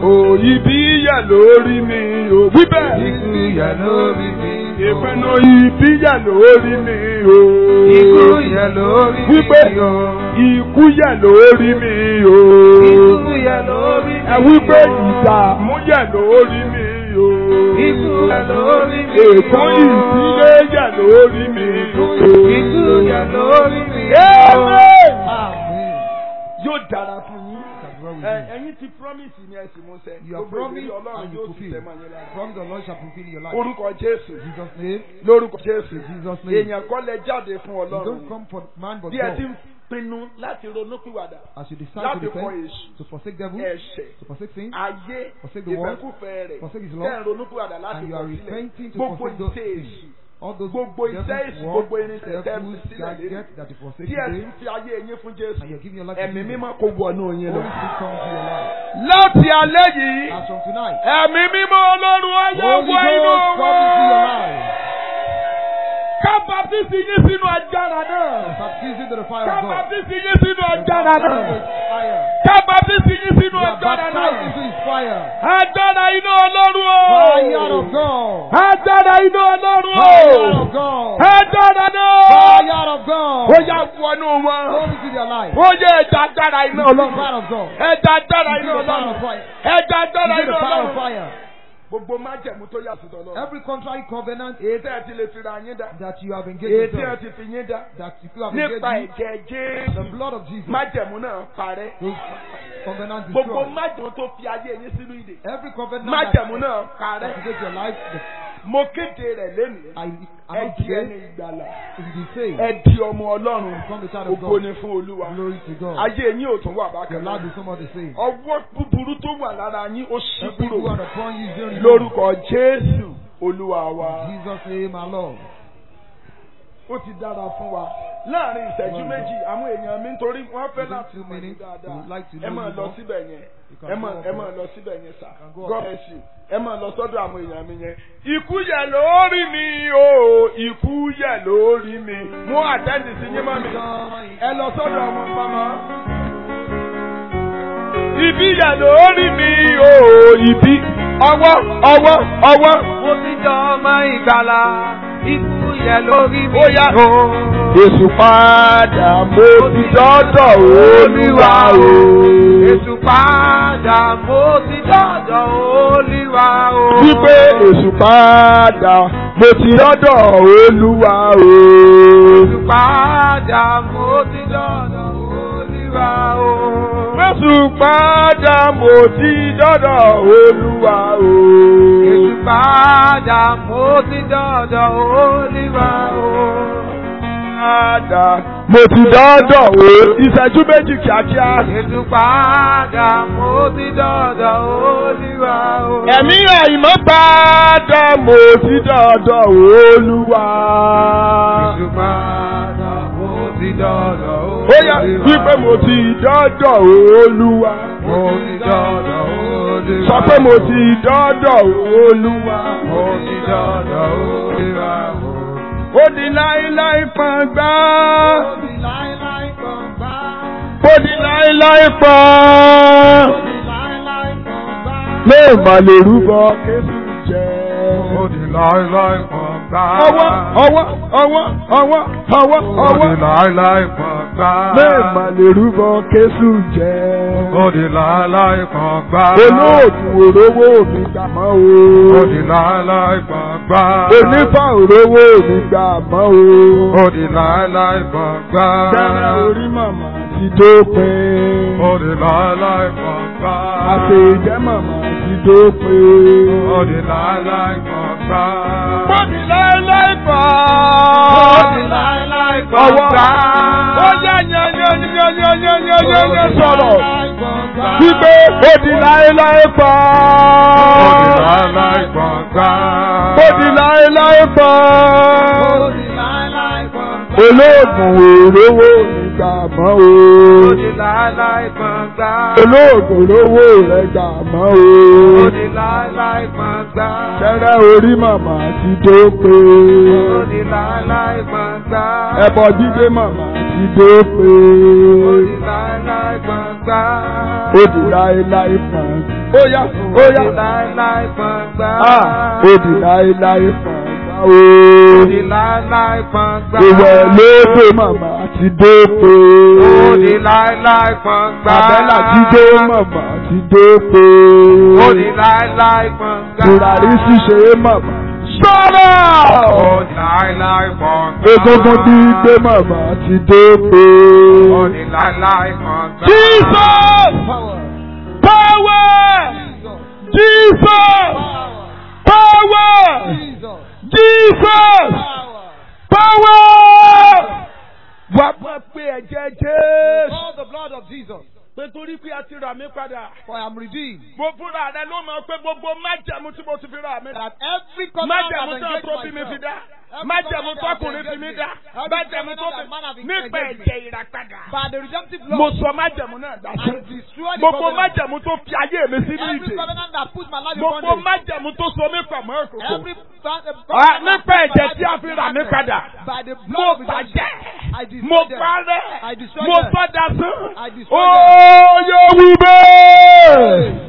Speaker 1: O ibi yẹ̀ lórí mi o. Wíbẹ̀.
Speaker 2: Ikú yẹ lórí mi.
Speaker 1: Ìpinnu ibi yẹ̀ lórí mi o.
Speaker 2: Ikú yẹ lórí mi.
Speaker 1: Wípé
Speaker 2: o.
Speaker 1: ikú yẹ̀ lórí mi o.
Speaker 2: Ikú yẹ lórí mi.
Speaker 1: Ẹ wípé
Speaker 2: o.
Speaker 1: ìdààmú yẹ̀ lórí mi o.
Speaker 2: Ikú yẹ lórí mi.
Speaker 1: Èkó ìdílé yẹ̀ lórí mi o.
Speaker 2: Ikú yẹ lórí mi.
Speaker 1: Amen.
Speaker 2: Amen.
Speaker 1: Yóò dára fún yín.
Speaker 2: That's what we
Speaker 1: Ẹ
Speaker 2: do.
Speaker 1: ẹ̀yin ti promise ni ẹ sì mú ṣẹ.
Speaker 2: You are
Speaker 1: Gbogbo ìlérí
Speaker 2: promised
Speaker 1: Ọlọ́run
Speaker 2: and you
Speaker 1: yóò sì
Speaker 2: fulfill.
Speaker 1: tẹ̀ mọ́ yín lára.
Speaker 2: Promise the Lord shall fulfill in your life.
Speaker 1: Orúkọ Jésù.
Speaker 2: In Jesus' name.
Speaker 1: Lórúkọ Jésù.
Speaker 2: In Jesus' name.
Speaker 1: Èèyàn kọ́ lẹ jáde fún
Speaker 2: You
Speaker 1: Ọlọ́run.
Speaker 2: don't come for man but
Speaker 1: Bí ẹ ti ń
Speaker 2: God.
Speaker 1: pinnu láti ronúpìwàdà.
Speaker 2: As you decide
Speaker 1: Láti
Speaker 2: to
Speaker 1: kọ
Speaker 2: repent,
Speaker 1: èṣù.
Speaker 2: to forsake devil,
Speaker 1: Ẹ̀ṣẹ̀.
Speaker 2: to forsake sin,
Speaker 1: Ayé.
Speaker 2: Forsake the world.
Speaker 1: Ìfẹ́kùfẹ́ rẹ̀.
Speaker 2: forsake his
Speaker 1: Tẹ́
Speaker 2: law,
Speaker 1: ń ronúpìwàdà láti
Speaker 2: and you
Speaker 1: kọ̀
Speaker 2: are
Speaker 1: sílẹ̀.
Speaker 2: repenting to
Speaker 1: Gbogbo
Speaker 2: forsake those
Speaker 1: ìṣe
Speaker 2: things.
Speaker 1: èṣù.
Speaker 2: All those
Speaker 1: Gbogbo iṣẹ́
Speaker 2: devil's
Speaker 1: èṣù,
Speaker 2: work,
Speaker 1: gbogbo irinṣẹ́ tẹ́
Speaker 2: devils,
Speaker 1: fi sílẹ̀ lé.
Speaker 2: gadgets that you forsake
Speaker 1: Tí ẹ sì
Speaker 2: today,
Speaker 1: ń fi ayé yín fún Jésù.
Speaker 2: and you're giving your life to
Speaker 1: Ẹ̀mí
Speaker 2: Jesus.
Speaker 1: mímọ́ kò wọnú yín lọ.
Speaker 2: Holy Spirit come to your life.
Speaker 1: Láti alẹ́ yìí.
Speaker 2: As from tonight,
Speaker 1: Ẹ̀mí mímọ́ Ọlọ́run ayé
Speaker 2: Holy
Speaker 1: wọ inú
Speaker 2: Ghost come into your
Speaker 1: wọn.
Speaker 2: life.
Speaker 1: Ká baptisi yín sínú agbára náà.
Speaker 2: Baptize into the fire
Speaker 1: Ká
Speaker 2: of God.
Speaker 1: baptisi yín sínú
Speaker 2: You're
Speaker 1: agbára
Speaker 2: baptized
Speaker 1: náà.
Speaker 2: with fire.
Speaker 1: Ká baptisi yín sínú
Speaker 2: You are
Speaker 1: agbára
Speaker 2: baptized
Speaker 1: náà.
Speaker 2: into His fire.
Speaker 1: Agbára iná Ọlọ́run o.
Speaker 2: Fire of God.
Speaker 1: Agbára iná Ọlọ́run
Speaker 2: Fire
Speaker 1: o.
Speaker 2: of God.
Speaker 1: Agbára náà.
Speaker 2: Fire of God.
Speaker 1: Ó yá wọnú wọn.
Speaker 2: Come into their life.
Speaker 1: Ó yẹ ẹja agbára iná
Speaker 2: Into the
Speaker 1: Ọlọ́run.
Speaker 2: fire of God.
Speaker 1: Ẹja agbára
Speaker 2: Into
Speaker 1: iná
Speaker 2: the fire
Speaker 1: Ọlọ́run.
Speaker 2: of fire.
Speaker 1: Ẹja agbára
Speaker 2: Into
Speaker 1: iná
Speaker 2: the fire of
Speaker 1: Ọlọ́run.
Speaker 2: fire.
Speaker 1: Gbogbo májẹ̀mú tó yà sí tọ́lọ́.
Speaker 2: Every contrary covenant
Speaker 1: Èyí tẹ́ ẹ ti lè fira yín dá.
Speaker 2: that you have
Speaker 1: Èyí
Speaker 2: engaged
Speaker 1: tí ẹ
Speaker 2: yourself,
Speaker 1: ti fi yín dá.
Speaker 2: that you have engaged
Speaker 1: Nípa
Speaker 2: in,
Speaker 1: ẹ̀jẹ̀
Speaker 2: the
Speaker 1: Jésù.
Speaker 2: blood of Jesus,
Speaker 1: Májẹ̀mú náà parẹ́.
Speaker 2: those covenants
Speaker 1: Gbogbo
Speaker 2: destroyed.
Speaker 1: májẹ̀mú tó fi ayé yín sínú ìdè.
Speaker 2: Every covenant
Speaker 1: Májẹ̀mú
Speaker 2: that,
Speaker 1: náà
Speaker 2: that
Speaker 1: parẹ́.
Speaker 2: engaged your life,
Speaker 1: Mo kéde rẹ̀ lénìí.
Speaker 2: I, I
Speaker 1: Ẹ
Speaker 2: am
Speaker 1: di ẹni
Speaker 2: today,
Speaker 1: ìgbàlà.
Speaker 2: if you say,
Speaker 1: Ẹ di ọmọ Ọlọ́run.
Speaker 2: become the child of
Speaker 1: Ògo
Speaker 2: God,
Speaker 1: ni fún Olúwa.
Speaker 2: glory to God.
Speaker 1: Ayé yín ò tún wà
Speaker 2: Your
Speaker 1: bákan
Speaker 2: life
Speaker 1: náà.
Speaker 2: is somewhat the same.
Speaker 1: Ọwọ́ búburú tó wà lára yín ó ṣí
Speaker 2: Every
Speaker 1: kúrò.
Speaker 2: good upon you is very
Speaker 1: Lórúkọ Jésù Olúwa wa.
Speaker 2: In Jesus' name, our Lord.
Speaker 1: Ó ti dára fún wa. Láàárín ìṣẹ́jú
Speaker 2: Wonderful.
Speaker 1: méjì, àwọn èèyàn mi nítorí wọ́n fẹ́
Speaker 2: Within
Speaker 1: láti
Speaker 2: two
Speaker 1: mọ̀ ní
Speaker 2: minutes, we
Speaker 1: dáadáa.
Speaker 2: would like to
Speaker 1: Ẹ
Speaker 2: know
Speaker 1: máa
Speaker 2: you
Speaker 1: lọ
Speaker 2: more.
Speaker 1: síbẹ̀ yẹn.
Speaker 2: You can
Speaker 1: Ẹ
Speaker 2: go
Speaker 1: máa
Speaker 2: up
Speaker 1: ẹ
Speaker 2: there.
Speaker 1: máa lọ síbẹ̀ yẹn sà.
Speaker 2: can go up
Speaker 1: God
Speaker 2: there.
Speaker 1: bless you. Ẹ máa lọ sọ́dọ̀ àwọn èèyàn mi yẹn. Ikú yẹ lórí mi o, ikú yẹ lórí mi. Mú àtẹ́ǹdì sí yín mọ́ mi. Ẹ lọ sọ́dọ̀ àwọn mama. Ibi yẹ lórí mi o, ibi. Ọwọ́ ọwọ́ ọwọ́.
Speaker 3: Mo ti jọ ọmọ ìgbàlà, ikú yẹ lórí mi.
Speaker 1: Ó yá. Èsù padà mo ti dọ́dọ̀ Olúwa o.
Speaker 3: Èṣù padà, mo ti dọ̀dọ̀ Olúwa o.
Speaker 1: Wípé èsù padà mo ti dọ́dọ̀ Olúwa o.
Speaker 3: Èṣù padà, mo ti dọ̀dọ̀ Olúwa o.
Speaker 1: Èsù padà mo ti dọ́dọ̀ Olúwa o.
Speaker 3: Èṣù padà, mo ti dọ̀dọ̀ Olúwa o.
Speaker 1: Padà mo ti dọ́dọ̀ o. Ìṣẹ́jú méjì kíákíá.
Speaker 3: Èṣù padà, mo ti dọ̀dọ̀ Olúwa o.
Speaker 1: Ẹ̀mí àìmọ́ padà mo ti dọ́dọ̀ Olúwa.
Speaker 3: Èṣù padà, mo ti dọ̀dọ̀ Olúwa.
Speaker 1: Ó yá wípé mo ti dọ́dọ̀ Olúwa.
Speaker 3: Mo ti dọ̀dọ̀ Olúwa.
Speaker 1: Sọ pé mo ti dọ́dọ̀ Olúwa.
Speaker 3: Mo ti dọ̀dọ̀ Olúwa o.
Speaker 1: Ó di láíláí pọ̀ngbá.
Speaker 2: Ó di láéláé gbọ̀ngbá.
Speaker 1: Ó di láíláí pọ̀n.
Speaker 2: Ó di láéláé gbọ̀ngbá.
Speaker 1: Lé mà lè rúbọ Kéṣù jẹ.
Speaker 3: Ó di láíláí kan gbá.
Speaker 1: Ọwọ́ ọwọ́ ọwọ́ ọwọ́ ọwọ́
Speaker 3: Ó di
Speaker 1: ọwọ́.
Speaker 3: láíláí kan gbá.
Speaker 1: Lé mà lè rúbọ Kéṣù jẹ.
Speaker 3: Ó di láíláí kan gbá.
Speaker 1: Olóòtú òrówó mi gbà mọ́
Speaker 3: Ó
Speaker 1: o.
Speaker 3: di láíláí kan gbá.
Speaker 1: Onífà òrówó mi gbà mọ́ o.
Speaker 3: Ó di láíláí kan gbá.
Speaker 1: Dára orí màmá ti dópin.
Speaker 3: Ó di láíláí kan gbá.
Speaker 1: Àṣẹ ìjẹ́ màmá ti dópin.
Speaker 3: Ó di láíláí kan gbá.
Speaker 1: Mo di láéláé pa.
Speaker 3: Ó di láíláí kan
Speaker 1: Ọwọ́.
Speaker 3: gbá.
Speaker 1: Ó yẹ yẹ yẹ yẹ yẹ yẹ yẹ yẹ yẹ sọ̀rọ̀.
Speaker 2: Láéláé gbọ̀ngbá.
Speaker 1: Wípé ó di láéláé pa.
Speaker 3: Ó di láíláí kan gbá.
Speaker 1: Ó di láéláé pa.
Speaker 2: Ó di láéláé gbọ̀ngbá.
Speaker 1: Olóògùn òrówó nígbà mọ́
Speaker 3: Ó
Speaker 1: o.
Speaker 3: di láíláí kan gbá.
Speaker 1: Olóògùn òrówó rẹ̀ gbà mọ́
Speaker 3: Ó
Speaker 1: o.
Speaker 3: di láíláí kan gbá.
Speaker 1: Kẹ́rẹ́ orí màmá ti dópin.
Speaker 3: Ó di láíláí kan gbá.
Speaker 1: Ẹbọ jíjẹ màmá ti
Speaker 3: Ó
Speaker 1: dópin.
Speaker 3: di láíláí kan gbá.
Speaker 1: Ó di láéláé kan ó yá ó yá.
Speaker 3: Òdì láéláé gbọ̀ngbà.
Speaker 1: Ah, ó di láéláé fàgbà o.
Speaker 3: Òdì láéláé gbọ̀ngbà.
Speaker 1: Ìwẹ̀ lóde màmá ti dópe.
Speaker 3: Òdì láéláé gbọ̀ngbà.
Speaker 1: Àbẹ́là ti dé màmá ti dópe.
Speaker 3: Òdì láéláé gbọ̀ngbà.
Speaker 1: Tùràrí ṣíṣe màmá. Sọ́rọ̀!
Speaker 3: Òdì láéláé gbọ̀ngbà.
Speaker 1: Egungun ti gbé màmá ti dópe.
Speaker 3: Òdì láéláé gbọ̀ngbà.
Speaker 1: Jesus!
Speaker 2: Power.
Speaker 1: Power!
Speaker 2: Jesus.
Speaker 1: Jesus! Power!
Speaker 2: Jesus.
Speaker 1: Jesus!
Speaker 2: Power.
Speaker 1: Power! Wà á pé ẹ̀jẹ̀ Jésù.
Speaker 2: Call the blood of Jesus.
Speaker 1: Pé torí pé a ti rà mí padà.
Speaker 2: For I am redeemed.
Speaker 1: Mo fúnra rẹ ló mọ̀ pé gbogbo májẹ̀mú tí mo ti fi rà mí.
Speaker 2: That every covenant
Speaker 1: Májẹ̀mú
Speaker 2: I've
Speaker 1: tó
Speaker 2: engaged
Speaker 1: tó bí mi fi
Speaker 2: myself.
Speaker 1: dá.
Speaker 2: Every
Speaker 1: Májẹ̀mú
Speaker 2: covenant I've
Speaker 1: tọkùnrin fi
Speaker 2: engaged
Speaker 1: mi
Speaker 2: in.
Speaker 1: dá.
Speaker 2: Every
Speaker 1: Májẹ̀mú tó
Speaker 2: covenant that man have
Speaker 1: fi nípa
Speaker 2: engaged in.
Speaker 1: ẹ̀jẹ̀ ìràpadà.
Speaker 2: By the redemptive
Speaker 1: Mo
Speaker 2: blood.
Speaker 1: sọ májẹ̀mú náà dá sí.
Speaker 2: I destroy the
Speaker 1: Gbogbo
Speaker 2: covenant.
Speaker 1: májẹ̀mú tó fi ayé mi sínú
Speaker 2: Every
Speaker 1: ìdè.
Speaker 2: covenant that puts my life in
Speaker 1: Gbogbo
Speaker 2: bondage.
Speaker 1: májẹ̀mú tó so mí pọ̀ mọ́ òkùnkùn.
Speaker 2: Every fa- uh,
Speaker 1: Ah,
Speaker 2: covenant
Speaker 1: nípa
Speaker 2: that puts
Speaker 1: ẹ̀jẹ̀
Speaker 2: my
Speaker 1: tí a
Speaker 2: life
Speaker 1: fi
Speaker 2: in
Speaker 1: rà mí
Speaker 2: darkness.
Speaker 1: padà.
Speaker 2: By the
Speaker 1: Mo
Speaker 2: blood of redemption.
Speaker 1: bàjẹ́.
Speaker 2: I destroy
Speaker 1: Mo
Speaker 2: them.
Speaker 1: parẹ́.
Speaker 2: I destroy
Speaker 1: Mo
Speaker 2: them.
Speaker 1: sọ dasán.
Speaker 2: I destroy
Speaker 1: Ó yóò wí bẹ́ẹ̀.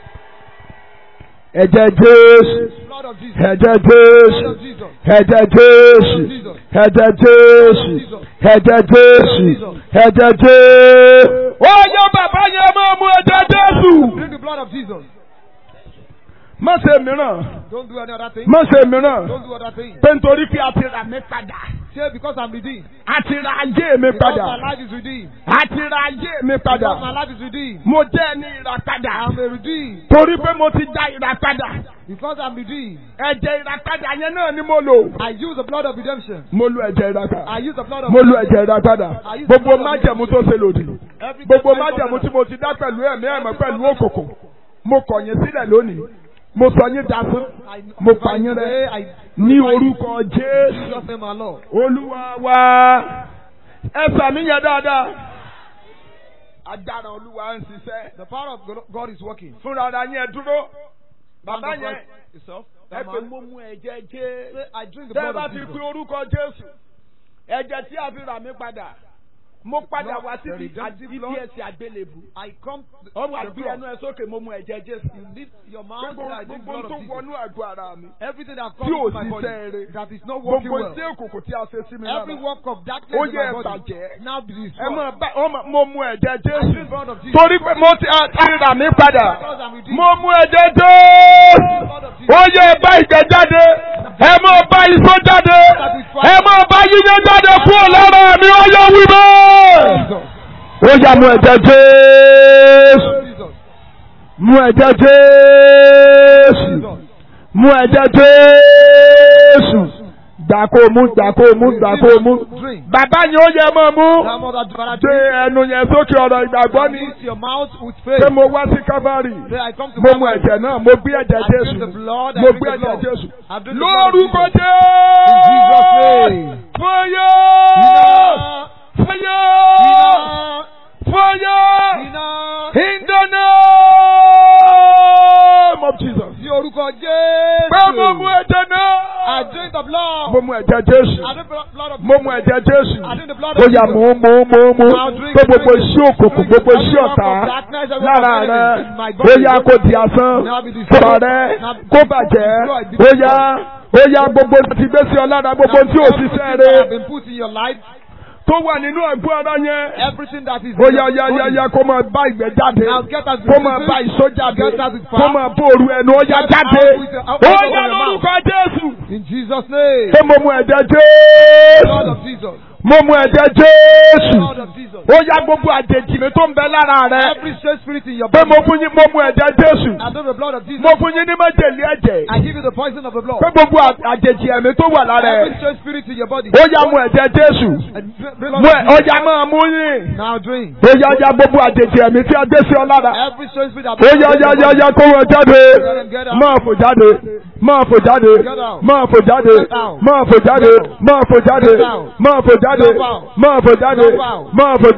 Speaker 1: Ẹ̀jẹ̀ Jésù.
Speaker 2: Blood of Jesus.
Speaker 1: Ẹ̀jẹ̀
Speaker 2: Blood
Speaker 1: Jésù.
Speaker 2: of Jesus.
Speaker 1: Ẹ̀jẹ̀ Jésù. Ẹ̀jẹ̀ Jésù. Ẹ̀jẹ̀ Jésù. Ẹ̀jẹ̀ Jésù. Ó yẹ bàbá yẹn máa mú ẹ̀jẹ̀ Jésù.
Speaker 2: Drink the blood of Jesus.
Speaker 1: Má ṣe mìíràn.
Speaker 2: Don't do any other thing.
Speaker 1: Má ṣe mìíràn.
Speaker 2: Don't do other thing.
Speaker 1: Pé nítorí pé a ti rà mí padà.
Speaker 2: Say because I'm redeemed.
Speaker 1: A ti ra ayé mi
Speaker 2: Because my
Speaker 1: padà.
Speaker 2: life is redeemed.
Speaker 1: A ti ra ayé mi
Speaker 2: Because my
Speaker 1: padà.
Speaker 2: life is redeemed.
Speaker 1: Mo jẹ́ ẹni ìràpadà.
Speaker 2: I'm a redeemed.
Speaker 1: Torí pé mo ti da ìràpadà.
Speaker 2: Because I'm redeemed.
Speaker 1: Ẹ̀jẹ̀ ìràpadà yẹn náà ni mo lò.
Speaker 2: I use the blood of redemption.
Speaker 1: Mo lo ẹ̀jẹ̀ ìràpadà.
Speaker 2: I use the blood of
Speaker 1: Mo lo ẹ̀jẹ̀ ìràpadà. Gbogbo májẹ̀mú tó ṣe lòdì.
Speaker 2: Every
Speaker 1: Gbogbo
Speaker 2: covenant
Speaker 1: májẹ̀mú tí mo ti dá pẹ̀lú ẹ̀mí ẹ̀mọ́ pẹ̀lú òkùnkùn. Mo kọ̀ yín sílẹ̀ lónìí. Mo sọ yín dasán.
Speaker 2: I-
Speaker 1: Mo pa yín rẹ́.
Speaker 2: I
Speaker 1: Ní orúkọ Jésù.
Speaker 2: just name our Lord.
Speaker 1: Olúwa wa. Ẹ sàmì yẹn dáadáa. Agbára Olúwa ń ṣiṣẹ́.
Speaker 2: The power of God- God is working.
Speaker 1: Fúnra ara yín ẹ dúró. Bàbá
Speaker 2: Hand of
Speaker 1: yẹn.
Speaker 2: God Itself.
Speaker 1: Ẹ
Speaker 2: That
Speaker 1: pé
Speaker 2: man.
Speaker 1: mo mú ẹ̀jẹ̀ Jésù.
Speaker 2: Say, I drink the
Speaker 1: Tẹ́ ẹ
Speaker 2: blood
Speaker 1: bá
Speaker 2: of
Speaker 1: ti
Speaker 2: Jesus.
Speaker 1: pe orúkọ Jésù. Ẹ̀jẹ̀ tí a fi rà mí padà. Mo padà
Speaker 2: Lord,
Speaker 1: wá
Speaker 2: the
Speaker 1: síbi
Speaker 2: redemptive
Speaker 1: ibi
Speaker 2: Lord.
Speaker 1: ẹsẹ̀ àgbélébù.
Speaker 2: I come.
Speaker 1: Ó wà
Speaker 2: the
Speaker 1: gbé
Speaker 2: blood.
Speaker 1: ẹnu ẹ sókè mo mú ẹ̀jẹ̀ Jésù.
Speaker 2: Lift your mouth.
Speaker 1: Gbogbo
Speaker 2: I drink the
Speaker 1: gbogbo
Speaker 2: blood
Speaker 1: tó
Speaker 2: of Jesus.
Speaker 1: wọnú àgọ́ ara mi.
Speaker 2: Everything that
Speaker 1: Tí ò
Speaker 2: comes to my
Speaker 1: sí
Speaker 2: body
Speaker 1: sẹ́ẹ̀rẹ̀.
Speaker 2: that is not working
Speaker 1: Gbogbo
Speaker 2: well.
Speaker 1: tí òkùnkùn tí a ṣe sí mi
Speaker 2: Every
Speaker 1: lára.
Speaker 2: work of darkness
Speaker 1: Ó
Speaker 2: in
Speaker 1: yẹ
Speaker 2: my body
Speaker 1: ẹ̀bàjẹ́.
Speaker 2: now be
Speaker 1: Ẹ
Speaker 2: destroyed.
Speaker 1: mọ̀ bá ọ mọ̀- mo mú ẹ̀jẹ̀
Speaker 2: I drink the
Speaker 1: Jésù.
Speaker 2: blood of Jesus.
Speaker 1: Torí pé mo ti a- ti rà mí padà.
Speaker 2: Because I'm redeemed.
Speaker 1: Mo mú ẹ̀jẹ̀ Jésù.
Speaker 2: Blood of Jesus.
Speaker 1: Ó yẹ bá ìgbẹ́ jáde. Ẹ mọ̀ bá iṣó jáde. Ẹ mọ̀ bá yíyan jáde kúrò lára mi. Ó yẹ wí bẹ́ẹ̀.
Speaker 2: Jesus.
Speaker 1: Ó yá mú ẹ̀jẹ̀ Jésù.
Speaker 2: Jesus.
Speaker 1: Mú ẹ̀jẹ̀ Jésù.
Speaker 2: Jesus.
Speaker 1: Mú ẹ̀jẹ̀ Jésù. Gbà kó mú, gbà kó mú, gbà kó mú.
Speaker 2: Drink.
Speaker 1: Bàbá yẹn ó yẹ mọ́ mú.
Speaker 2: That mother Father
Speaker 1: Gbé
Speaker 2: drink.
Speaker 1: ẹnu yẹn sókè ọ̀rọ̀ ìgbàgbọ́ ni.
Speaker 2: Lift your mouth with
Speaker 1: Pé
Speaker 2: faith.
Speaker 1: mo wá sí Kábárì.
Speaker 2: Say, I come to
Speaker 1: Mo mú
Speaker 2: Calvary.
Speaker 1: ẹ̀jẹ̀ náà, mo gbé ẹ̀jẹ̀
Speaker 2: I drink
Speaker 1: Jésù.
Speaker 2: the blood. I
Speaker 1: Mo
Speaker 2: drink
Speaker 1: gbé
Speaker 2: the
Speaker 1: ẹ̀jẹ̀
Speaker 2: blood.
Speaker 1: Jésù.
Speaker 2: I drink the blood of
Speaker 1: Lórúkọ
Speaker 2: Jesus.
Speaker 1: Jésù.
Speaker 2: In Jesus' name.
Speaker 1: Fọyọ́.
Speaker 2: Enough.
Speaker 1: Fọyọ́.
Speaker 2: Enough.
Speaker 1: Fọyọ́.
Speaker 2: Enough.
Speaker 1: In the name of Jesus.
Speaker 2: Sí orúkọ
Speaker 1: Pé mo mú
Speaker 2: Jésù.
Speaker 1: ẹ̀jẹ̀
Speaker 2: I
Speaker 1: náà.
Speaker 2: drink the blood.
Speaker 1: Mo mú ẹ̀jẹ̀ Jésù.
Speaker 2: I drink the blood of
Speaker 1: Mo mú ẹ̀jẹ̀ Jésù.
Speaker 2: I drink the blood
Speaker 1: Ó
Speaker 2: of
Speaker 1: yá
Speaker 2: Jesus.
Speaker 1: mú mú mú mú.
Speaker 2: Now drink,
Speaker 1: Pé gbogbo
Speaker 2: drink,
Speaker 1: iṣẹ́ òkùnkùn,
Speaker 2: drink.
Speaker 1: gbogbo
Speaker 2: Every
Speaker 1: iṣẹ́
Speaker 2: work
Speaker 1: ọ̀tá
Speaker 2: of darkness, every
Speaker 1: lára
Speaker 2: work of
Speaker 1: rẹ̀.
Speaker 2: enemy in my
Speaker 1: Ó
Speaker 2: body.
Speaker 1: yá kó di asán.
Speaker 2: Now be destroyed.
Speaker 1: Sọ̀rọ̀ rẹ̀
Speaker 2: Now
Speaker 1: kó
Speaker 2: be
Speaker 1: bàjẹ́.
Speaker 2: destroyed, be
Speaker 1: Ó yá
Speaker 2: destroyed.
Speaker 1: ó yá gbogbo ti gbé sí ọ lára gbogbo tí ò ṣiṣẹ́
Speaker 2: Everything that have
Speaker 1: rẹ̀
Speaker 2: been put in your life,
Speaker 1: tó wà nínú àgọ́ ara yẹn.
Speaker 2: everything that is
Speaker 1: Ó
Speaker 2: in
Speaker 1: yá
Speaker 2: your
Speaker 1: yá yá
Speaker 2: body.
Speaker 1: yá kó máa bá ìgbẹ́ jáde.
Speaker 2: Now get us
Speaker 1: Kó máa bá ìṣó jáde.
Speaker 2: Get us with fire.
Speaker 1: Kó máa bó òru ẹnu ó yá
Speaker 2: Get
Speaker 1: jáde.
Speaker 2: out with the- out
Speaker 1: Ó
Speaker 2: of
Speaker 1: yá
Speaker 2: your mouth.
Speaker 1: lórúkọ Jésù.
Speaker 2: In Jesus' name.
Speaker 1: Pé mo mú ẹ̀jẹ̀
Speaker 2: Blood
Speaker 1: Jésù.
Speaker 2: of Jesus.
Speaker 1: Mo mú ẹ̀jẹ̀ Jésù.
Speaker 2: Blood of Jesus.
Speaker 1: Ó yá gbogbo àjèjì mi tó ń bẹ lára rẹ̀.
Speaker 2: Every strange spirit in your
Speaker 1: Pé
Speaker 2: body.
Speaker 1: mo fún yín mo mú ẹ̀jẹ̀ Jésù.
Speaker 2: I know the blood of Jesus.
Speaker 1: Mo fún yín ní májèlé ẹ̀jẹ̀.
Speaker 2: I give you the poison of the blood.
Speaker 1: Pé gbogbo à- àjèjì ẹ̀mí tó wà lára
Speaker 2: Every
Speaker 1: ẹ̀.
Speaker 2: strange spirit in your body.
Speaker 1: Ó yá mú ẹ̀jẹ̀ Jésù.
Speaker 2: And drink- drink
Speaker 1: Mú
Speaker 2: blood
Speaker 1: ẹ̀
Speaker 2: of
Speaker 1: ó
Speaker 2: Jesus.
Speaker 1: yá máa mú yín.
Speaker 2: Now drink.
Speaker 1: Ó yá yá gbogbo àjèjì ẹ̀mí tí a gbé sí ọ lára.
Speaker 2: Every strange spirit that
Speaker 1: Ó yá yá yá yá kó wọn jáde. Máa fò jáde. Máa fò jáde. Máa fò jáde. Máa fò jáde. Máa fò jáde. Máa fò jáde. Máa fò jáde. Máa fò jáde. Máa fò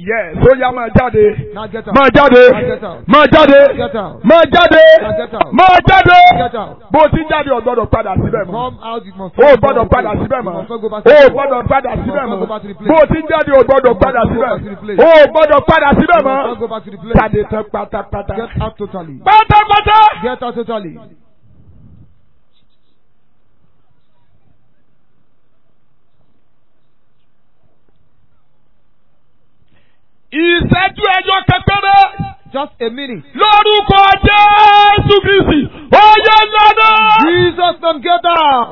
Speaker 1: Yes, ó yá máa jáde.
Speaker 2: Now get out.
Speaker 1: Máa jáde.
Speaker 2: Now get out.
Speaker 1: Máa jáde.
Speaker 2: Get out.
Speaker 1: Máa jáde.
Speaker 2: Now get out.
Speaker 1: Máa jáde.
Speaker 2: Get out.
Speaker 1: Bó o ti jáde ò gbọ́dọ̀ padà síbẹ̀ mọ́.
Speaker 2: Come out, you must
Speaker 1: O ò
Speaker 2: not
Speaker 1: gbọ́dọ̀
Speaker 2: go
Speaker 1: padà
Speaker 2: back.
Speaker 1: síbẹ̀
Speaker 2: You
Speaker 1: mọ́.
Speaker 2: must not go back
Speaker 1: O
Speaker 2: to
Speaker 1: ò
Speaker 2: the
Speaker 1: gbọ́dọ̀ padà
Speaker 2: You
Speaker 1: síbẹ̀
Speaker 2: must not
Speaker 1: mọ́.
Speaker 2: go back to the place.
Speaker 1: Bó o ti jáde ò gbọ́dọ̀ padà síbẹ̀.
Speaker 2: back to the place.
Speaker 1: O ò gbọ́dọ̀ padà síbẹ̀
Speaker 2: You must not
Speaker 1: mọ́.
Speaker 2: go back to the place.
Speaker 1: Jáde tán pátápátá.
Speaker 2: Get out totally.
Speaker 1: Pátápátá.
Speaker 2: Get out totally.
Speaker 1: Ìṣẹ́jú ẹjọ́ kẹpẹ́rẹ́.
Speaker 2: Just a minute.
Speaker 1: Lórúkọ Jésù Kristi. Oyè lọ́nà.
Speaker 2: Jesus, then get out.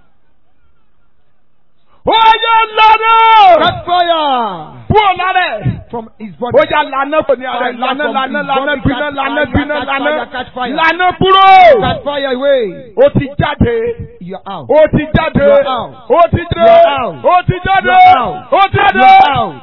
Speaker 1: Oyè lọ́nà.
Speaker 2: Catch fire
Speaker 1: Kúrò lára ẹ̀.
Speaker 2: from his body.
Speaker 1: Ó yá lànà kò ní ara ẹ̀. Lànà lànà lànà bínà lànà bínà lànà. Lànà kúrò.
Speaker 2: Catch fire away.
Speaker 1: Ó ti jáde.
Speaker 2: You're out.
Speaker 1: Ó ti jáde.
Speaker 2: You are out.
Speaker 1: Ó ti jáde.
Speaker 2: You are out.
Speaker 1: Ó ti jáde.
Speaker 2: You are out.
Speaker 1: Ó ti jáde.
Speaker 2: You're out.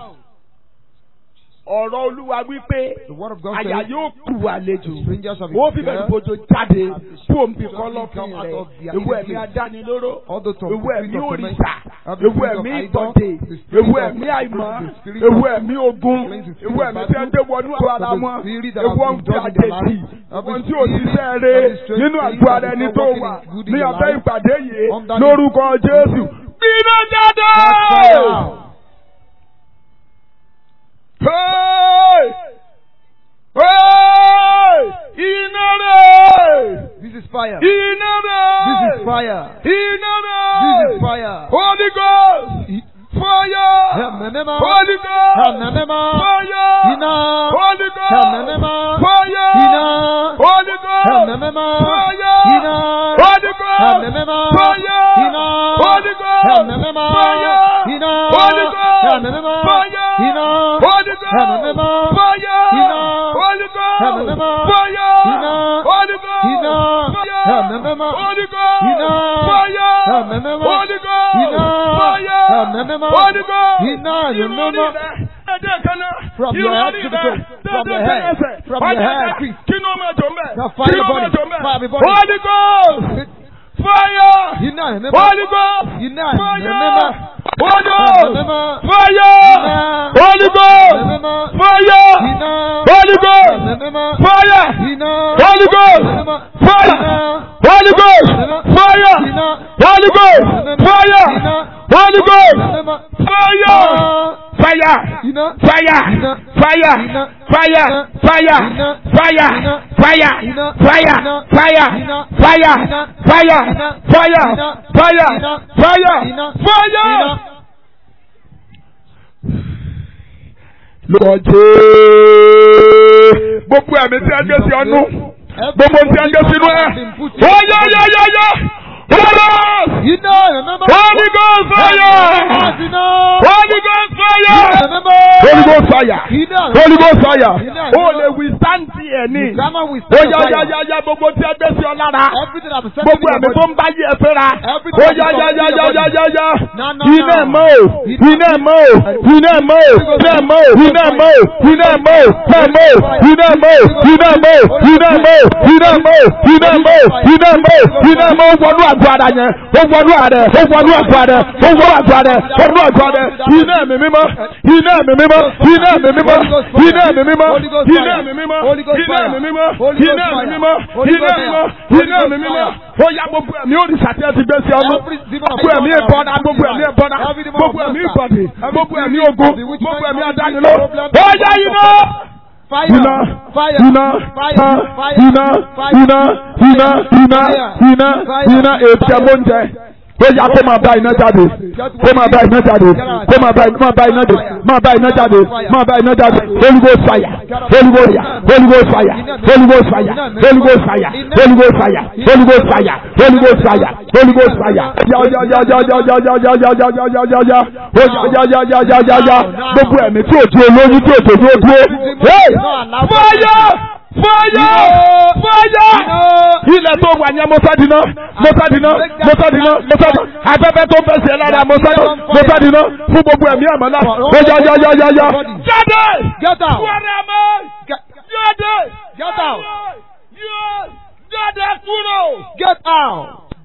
Speaker 1: Ọ̀rọ̀ Olúwa wípé
Speaker 2: The word of God
Speaker 1: àyà
Speaker 2: says,
Speaker 1: yóò kú àlejò.
Speaker 2: strangers shall be
Speaker 1: Wọ́n fi bẹ̀rù
Speaker 2: scared.
Speaker 1: bójú jáde fún òǹbí
Speaker 2: Something
Speaker 1: kọ́lọ́fín
Speaker 2: come out
Speaker 1: rẹ̀.
Speaker 2: of their
Speaker 1: Ewu ẹ̀mí
Speaker 2: place.
Speaker 1: adánilóró.
Speaker 2: All the tongues,
Speaker 1: Ewu
Speaker 2: the
Speaker 1: ẹ̀mí
Speaker 2: spirit of
Speaker 1: òrìṣà.
Speaker 2: torment, every
Speaker 1: Ewu
Speaker 2: spirit of
Speaker 1: ẹ̀mí
Speaker 2: idol,
Speaker 1: ìtọ́dé.
Speaker 2: the spirit
Speaker 1: Ewu
Speaker 2: of
Speaker 1: ẹ̀mí àìmọ́.
Speaker 2: the spirit
Speaker 1: Ewu
Speaker 2: of
Speaker 1: ẹ̀mí ogun.
Speaker 2: the spirit
Speaker 1: Ewu
Speaker 2: of
Speaker 1: ẹ̀mí
Speaker 2: battle,
Speaker 1: tí ẹ dé wọnú àwọn ara
Speaker 2: the
Speaker 1: wọn.
Speaker 2: spirit that
Speaker 1: Ewu
Speaker 2: has
Speaker 1: ọ̀n
Speaker 2: been
Speaker 1: fi
Speaker 2: done in their
Speaker 1: àjèjì.
Speaker 2: life, every
Speaker 1: Ohun tí ò sí
Speaker 2: spirit,
Speaker 1: sẹ́ẹ̀rẹ́
Speaker 2: every strange
Speaker 1: nínú
Speaker 2: thing
Speaker 1: àgọ́
Speaker 2: that
Speaker 1: ara
Speaker 2: is
Speaker 1: ẹni
Speaker 2: not
Speaker 1: tó
Speaker 2: working
Speaker 1: wà
Speaker 2: good in
Speaker 1: ní
Speaker 2: your
Speaker 1: abẹ́
Speaker 2: life,
Speaker 1: ìpàdé yìí
Speaker 2: under the-
Speaker 1: lórúkọ Jésù. Gbiná jáde!
Speaker 2: Catch fire.
Speaker 1: Hey! Hey! Iná rẹ̀!
Speaker 2: This is fire.
Speaker 1: Iná rẹ̀!
Speaker 2: This is fire.
Speaker 1: Iná
Speaker 2: This
Speaker 1: rẹ̀!
Speaker 2: is fire.
Speaker 1: Holy Ghost! Fire!
Speaker 2: Ẹ̀mẹ̀mẹ̀má.
Speaker 1: Holy Ghost!
Speaker 2: Ẹ̀mẹ̀mẹ̀má.
Speaker 1: Fire!
Speaker 2: Iná.
Speaker 1: Holy Ghost!
Speaker 2: Ẹ̀mẹ̀mẹ̀má.
Speaker 1: Fire!
Speaker 2: Iná.
Speaker 1: Holy Ghost!
Speaker 2: Ẹ̀mẹ̀mẹ̀má.
Speaker 1: Fire!
Speaker 2: Iná.
Speaker 1: Holy Ghost!
Speaker 2: Ẹ̀mẹ̀mẹ̀má.
Speaker 1: Fire!
Speaker 2: Iná.
Speaker 1: Holy Ghost!
Speaker 2: Ẹ̀mẹ̀mẹ̀má.
Speaker 1: Fire!
Speaker 2: Iná.
Speaker 1: Holy Ghost!
Speaker 2: Ẹ̀mẹ̀mẹ̀má.
Speaker 1: Fire!
Speaker 2: Iná.
Speaker 1: Holy Ghost!
Speaker 2: Ẹ̀mẹ̀mẹ̀má.
Speaker 1: Fire!
Speaker 2: Iná.
Speaker 1: Holy Ghost!
Speaker 2: Ẹ̀mẹ̀mẹ̀má.
Speaker 1: Fire!
Speaker 2: Iná.
Speaker 1: Holy Ghost!
Speaker 2: Iná.
Speaker 1: Fire!
Speaker 2: Ẹ̀mẹ̀mẹ̀má.
Speaker 1: Holy Ghost!
Speaker 2: Iná.
Speaker 1: Fire!
Speaker 2: Ẹ̀mẹ̀mẹ̀má.
Speaker 1: Holy Ghost!
Speaker 2: Iná.
Speaker 1: Fire!
Speaker 2: Ẹ̀mẹ̀mẹ̀má.
Speaker 1: Holy Ghost!
Speaker 2: Iná.
Speaker 1: Irun
Speaker 2: Ẹ̀mẹ̀mẹ̀má.
Speaker 1: orí rẹ̀, ẹ̀jẹ̀ kan náà.
Speaker 2: From
Speaker 1: Irun
Speaker 2: your head
Speaker 1: orí
Speaker 2: to the
Speaker 1: rẹ̀,
Speaker 2: toe. From
Speaker 1: dédé
Speaker 2: your head.
Speaker 1: tẹ́lẹ̀sẹ̀.
Speaker 2: From your
Speaker 1: Ọjà
Speaker 2: head,
Speaker 1: ká,
Speaker 2: please.
Speaker 1: Kí ni ó máa jọ mbẹ́?
Speaker 2: Now fire
Speaker 1: Kí ni ó
Speaker 2: body.
Speaker 1: máa jọ mbẹ́?
Speaker 2: Fire body.
Speaker 1: Holy Ghost! Fire!
Speaker 2: Iná. Ẹ̀mẹ̀mẹ̀má.
Speaker 1: Holy Ghost!
Speaker 2: Iná.
Speaker 1: Fire!
Speaker 2: Ẹ̀mẹ̀mẹ̀má.
Speaker 1: Holy Ghost!
Speaker 2: Ẹ̀mẹ̀mẹ̀má.
Speaker 1: Fire!
Speaker 2: Iná.
Speaker 1: Holy Ghost!
Speaker 2: Ẹ̀mẹ̀mẹ̀má.
Speaker 1: Fire!
Speaker 2: Iná.
Speaker 1: Holy Ghost!
Speaker 2: Ẹ̀mẹ̀mẹ̀má.
Speaker 1: Fire!
Speaker 2: Iná.
Speaker 1: Holy Ghost!
Speaker 2: Ẹ̀mẹ̀mẹ̀má.
Speaker 1: Fire!
Speaker 2: Iná.
Speaker 1: Holy Ghost! Fire!
Speaker 2: Iná.
Speaker 1: Holy Ghost! Fire!
Speaker 2: Iná.
Speaker 1: Holy Ghost!
Speaker 2: Ẹ̀mẹ̀mẹ̀má.
Speaker 1: Fire! Fire!
Speaker 2: Iná.
Speaker 1: Fire!
Speaker 2: Iná.
Speaker 1: Fire!
Speaker 2: Iná.
Speaker 1: Fire!
Speaker 2: Iná.
Speaker 1: Fire!
Speaker 2: Iná.
Speaker 1: Fire!
Speaker 2: Iná.
Speaker 1: Fire!
Speaker 2: Iná.
Speaker 1: Fire!
Speaker 2: Iná.
Speaker 1: Fire!
Speaker 2: Iná.
Speaker 1: Fire!
Speaker 2: Iná.
Speaker 1: Fire!
Speaker 2: Iná.
Speaker 1: Fire!
Speaker 2: Iná.
Speaker 1: Fire!
Speaker 2: Iná.
Speaker 1: Fire!
Speaker 2: Iná.
Speaker 1: Fire!
Speaker 2: Iná.
Speaker 1: Lórúkọ Jésù. Gbogbo ẹ̀mí tí a gbé sí ọnú. Gbogbo tí a gbé sínú ẹ̀. Ó yá yá yá yá. Holy
Speaker 2: Iná. Ẹ̀mẹ̀mẹ̀má.
Speaker 1: Holy Ghost fire!
Speaker 2: Iná.
Speaker 1: Holy Ghost fire!
Speaker 2: Ẹ̀mẹ̀mẹ̀má.
Speaker 1: Holy Ghost fire!
Speaker 2: Iná.
Speaker 1: Holy Ghost fire!
Speaker 2: Iná.
Speaker 1: O lè withstand tiẹ̀ ní.
Speaker 2: Grammar will
Speaker 1: Ó
Speaker 2: stand
Speaker 1: yá
Speaker 2: fire.
Speaker 1: yá yá yá gbogbo tí a gbé sí ọ lára.
Speaker 2: Everything I've said
Speaker 1: Gbogbo ẹ̀mí tó ń bá yí ẹ fẹ́ra. Ó yá yá yá yá yá yá yá.
Speaker 2: No, no,
Speaker 1: Iná ẹ̀
Speaker 2: no.
Speaker 1: mọ́ o. Iná ẹ̀ mọ́ o. Iná ẹ̀ mọ́ o. Iná ẹ̀ mọ́ o. Iná ẹ̀ mọ́ o. Iná ẹ̀ mọ́ o. Iná ẹ̀ mọ́ o. Iná ẹ̀ mọ́ o. Iná ẹ̀ mọ́ o. Iná ẹ̀ mọ́ o. Iná ẹ̀ mọ́ o. Iná ẹ̀ mọ́ o. Iná ẹ̀ mọ́ o. Iná ẹ̀ mọ́ o. Ó wọnú àgọ́ ara yẹn. Ó wọnú àrẹ. Ó wọnú àgọ́ ara. Ó wọnú àgọ́ ara. Ó wọnú àgọ́ ara. Iná ẹ̀mí mímọ́. Iná ẹ̀mí mímọ́. Iná ẹ̀mí mímọ́. Iná ẹ̀mí mímọ́. Iná ẹ̀mí mímọ́. Iná ẹ̀mí mímọ́. Iná ẹ̀mí mímọ́. Iná ẹ̀mí mímọ́. Iná ẹ̀mí mímọ́. Ó yá gbogbo ẹ̀mí òrìṣà tí ẹ ti gbé sí ọdún. Gbogbo ẹ̀mí ìbọnà. Gbogbo ẹ̀mí ìbọnà. Gbogbo ẹ̀mí ìbọ̀dì. Gbogbo ẹ̀mí ogun. Gbogbo ẹ̀mí adániló. Ó yá iná.
Speaker 2: Fire.
Speaker 1: Iná.
Speaker 2: Fire.
Speaker 1: Iná.
Speaker 2: Fire.
Speaker 1: Iná.
Speaker 2: Fire.
Speaker 1: Iná.
Speaker 2: Fire.
Speaker 1: Iná. Iná. Iná. Iná. Iná. Ètí ẹ̀ mọ́ ń jẹ. Ó yá kó máa bá iná jáde. Kó máa bá iná jáde. Kó máa bá máa bá iná jáde. Máa bá iná jáde. Máa bá iná jáde. Holy Ghost fire. Holy Ghost fire. Holy Ghost fire. Holy Ghost fire. Holy Ghost fire. Holy Ghost fire. Holy Ghost fire. Holy Ghost fire. Holy Ghost fire. Ya ya ya ya ya ya ya ya ya ya ya ya ya ya. Ó ya ya ya ya ya ya ya. Gbogbo ẹ̀mí tí ò ju olóyún tí ò tó dúró dúró. Hey! Fire! Fire! Fire! ilẹ̀ tó wà ní mọ́sádìná mọ́sádìná mọ́sádìná mọ́sádìná afẹ́fẹ́ tó fẹsẹ̀ lára mọ́sádìná mọ́sádìná fún gbogbo ẹ̀mí àmọ́lá ó yá yá yá yá yá. jáde
Speaker 2: Get out.
Speaker 1: wẹ́rẹ́ mọ́
Speaker 2: Get,
Speaker 1: jáde
Speaker 2: get out.
Speaker 1: jáde kúrò.
Speaker 2: Get out.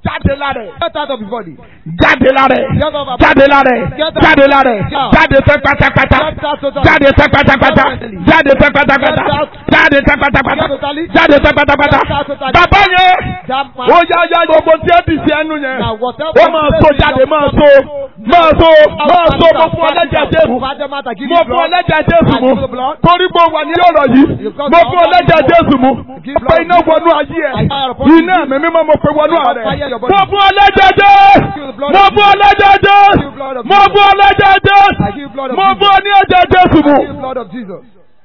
Speaker 1: jáde lára ẹ̀
Speaker 2: Get out of his body.
Speaker 1: jáde lára ẹ̀
Speaker 2: Get out of
Speaker 1: jáde lára ẹ̀ jáde lára ẹ̀ jáde tán pátápátá
Speaker 2: Get out totally.
Speaker 1: jáde tán pátápátá jáde tán pátápátá jáde tán pátápátá jáde tán pátápátá bàbá yẹn
Speaker 2: That man.
Speaker 1: ó yá yá gbogbo tí ẹ bì sí ẹnu yẹn
Speaker 2: Now whatever.
Speaker 1: ó máa so jáde máa so máa so máa so mo fún ọlẹ́jẹ̀ jésù mo fún ọlẹ́jẹ̀ jésù mu torí pé ó wà ní ọ̀rọ̀ yìí mo fún ọlẹ́jẹ̀ jésù mu pé iná wọnú ayé ẹ̀ iná mi mímọ́ mo pe wọnú ààrẹ mo fún ọlẹ́jẹ̀ jésù mo fún ọlẹ́jẹ̀ jésù mo fún ọlẹ́jẹ̀ jésù mo fún ọ ní ẹ̀jẹ̀ jésù mu.
Speaker 2: The blood of Jesus.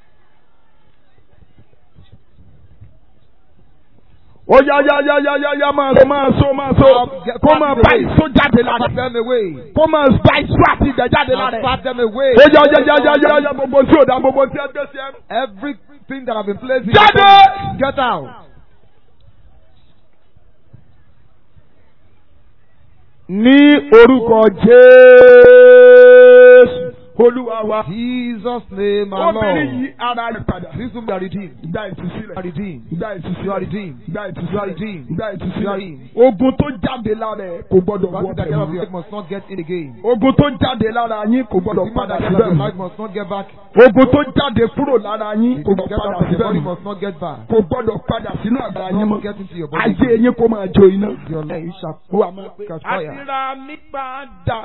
Speaker 1: ó yá yá yá yá yá yá máa so máa so máa so kó máa bá ìso jáde lára
Speaker 2: Pat them away.
Speaker 1: kó máa bá ìso àti ìdẹ̀ jáde lára
Speaker 2: And pat them away.
Speaker 1: ó yá yá yá yá yá yá gbogbo tí ò dá gbogbo tí ẹ gbé sí ẹ.
Speaker 2: Everything that have been placed in
Speaker 1: Jáde!
Speaker 2: your body, Get out.
Speaker 1: ní orúkọ jésù olúwa wa.
Speaker 2: Jesus name our
Speaker 1: obìnrin yìí
Speaker 2: Lord.
Speaker 1: ara rẹ̀ padà.
Speaker 2: This will be redeemed.
Speaker 1: gba
Speaker 2: You are
Speaker 1: ìtúsílẹ̀.
Speaker 2: redeemed.
Speaker 1: gba
Speaker 2: You are
Speaker 1: ìtúsílẹ̀.
Speaker 2: redeemed.
Speaker 1: gba
Speaker 2: You are
Speaker 1: ìtúsílẹ̀.
Speaker 2: redeemed.
Speaker 1: gba
Speaker 2: You are
Speaker 1: ìtúsílẹ̀.
Speaker 2: redeemed.
Speaker 1: ogun tó jáde lára ẹ̀ kò gbọdọ̀
Speaker 2: What
Speaker 1: wọ
Speaker 2: is that kind of
Speaker 1: bẹ̀rù.
Speaker 2: life must not get in again.
Speaker 1: ogun tó jáde lára yín kò gbọdọ̀
Speaker 2: Demon
Speaker 1: padà
Speaker 2: that get out
Speaker 1: síbẹ̀
Speaker 2: of
Speaker 1: mọ́.
Speaker 2: life must not get back.
Speaker 1: ogun tó jáde kúrò lára yín kò
Speaker 2: The
Speaker 1: gbọdọ̀
Speaker 2: get
Speaker 1: padà
Speaker 2: out of your
Speaker 1: síbẹ̀
Speaker 2: body
Speaker 1: mọ́.
Speaker 2: must not get back.
Speaker 1: kò gbọdọ̀ padà sínú àgbà yín
Speaker 2: Not
Speaker 1: mọ́.
Speaker 2: get into your body.
Speaker 1: ayé yín kó máa jó iná.
Speaker 2: Your life shall
Speaker 1: wà máa pé
Speaker 2: catch fire.
Speaker 1: àtìrà mi padà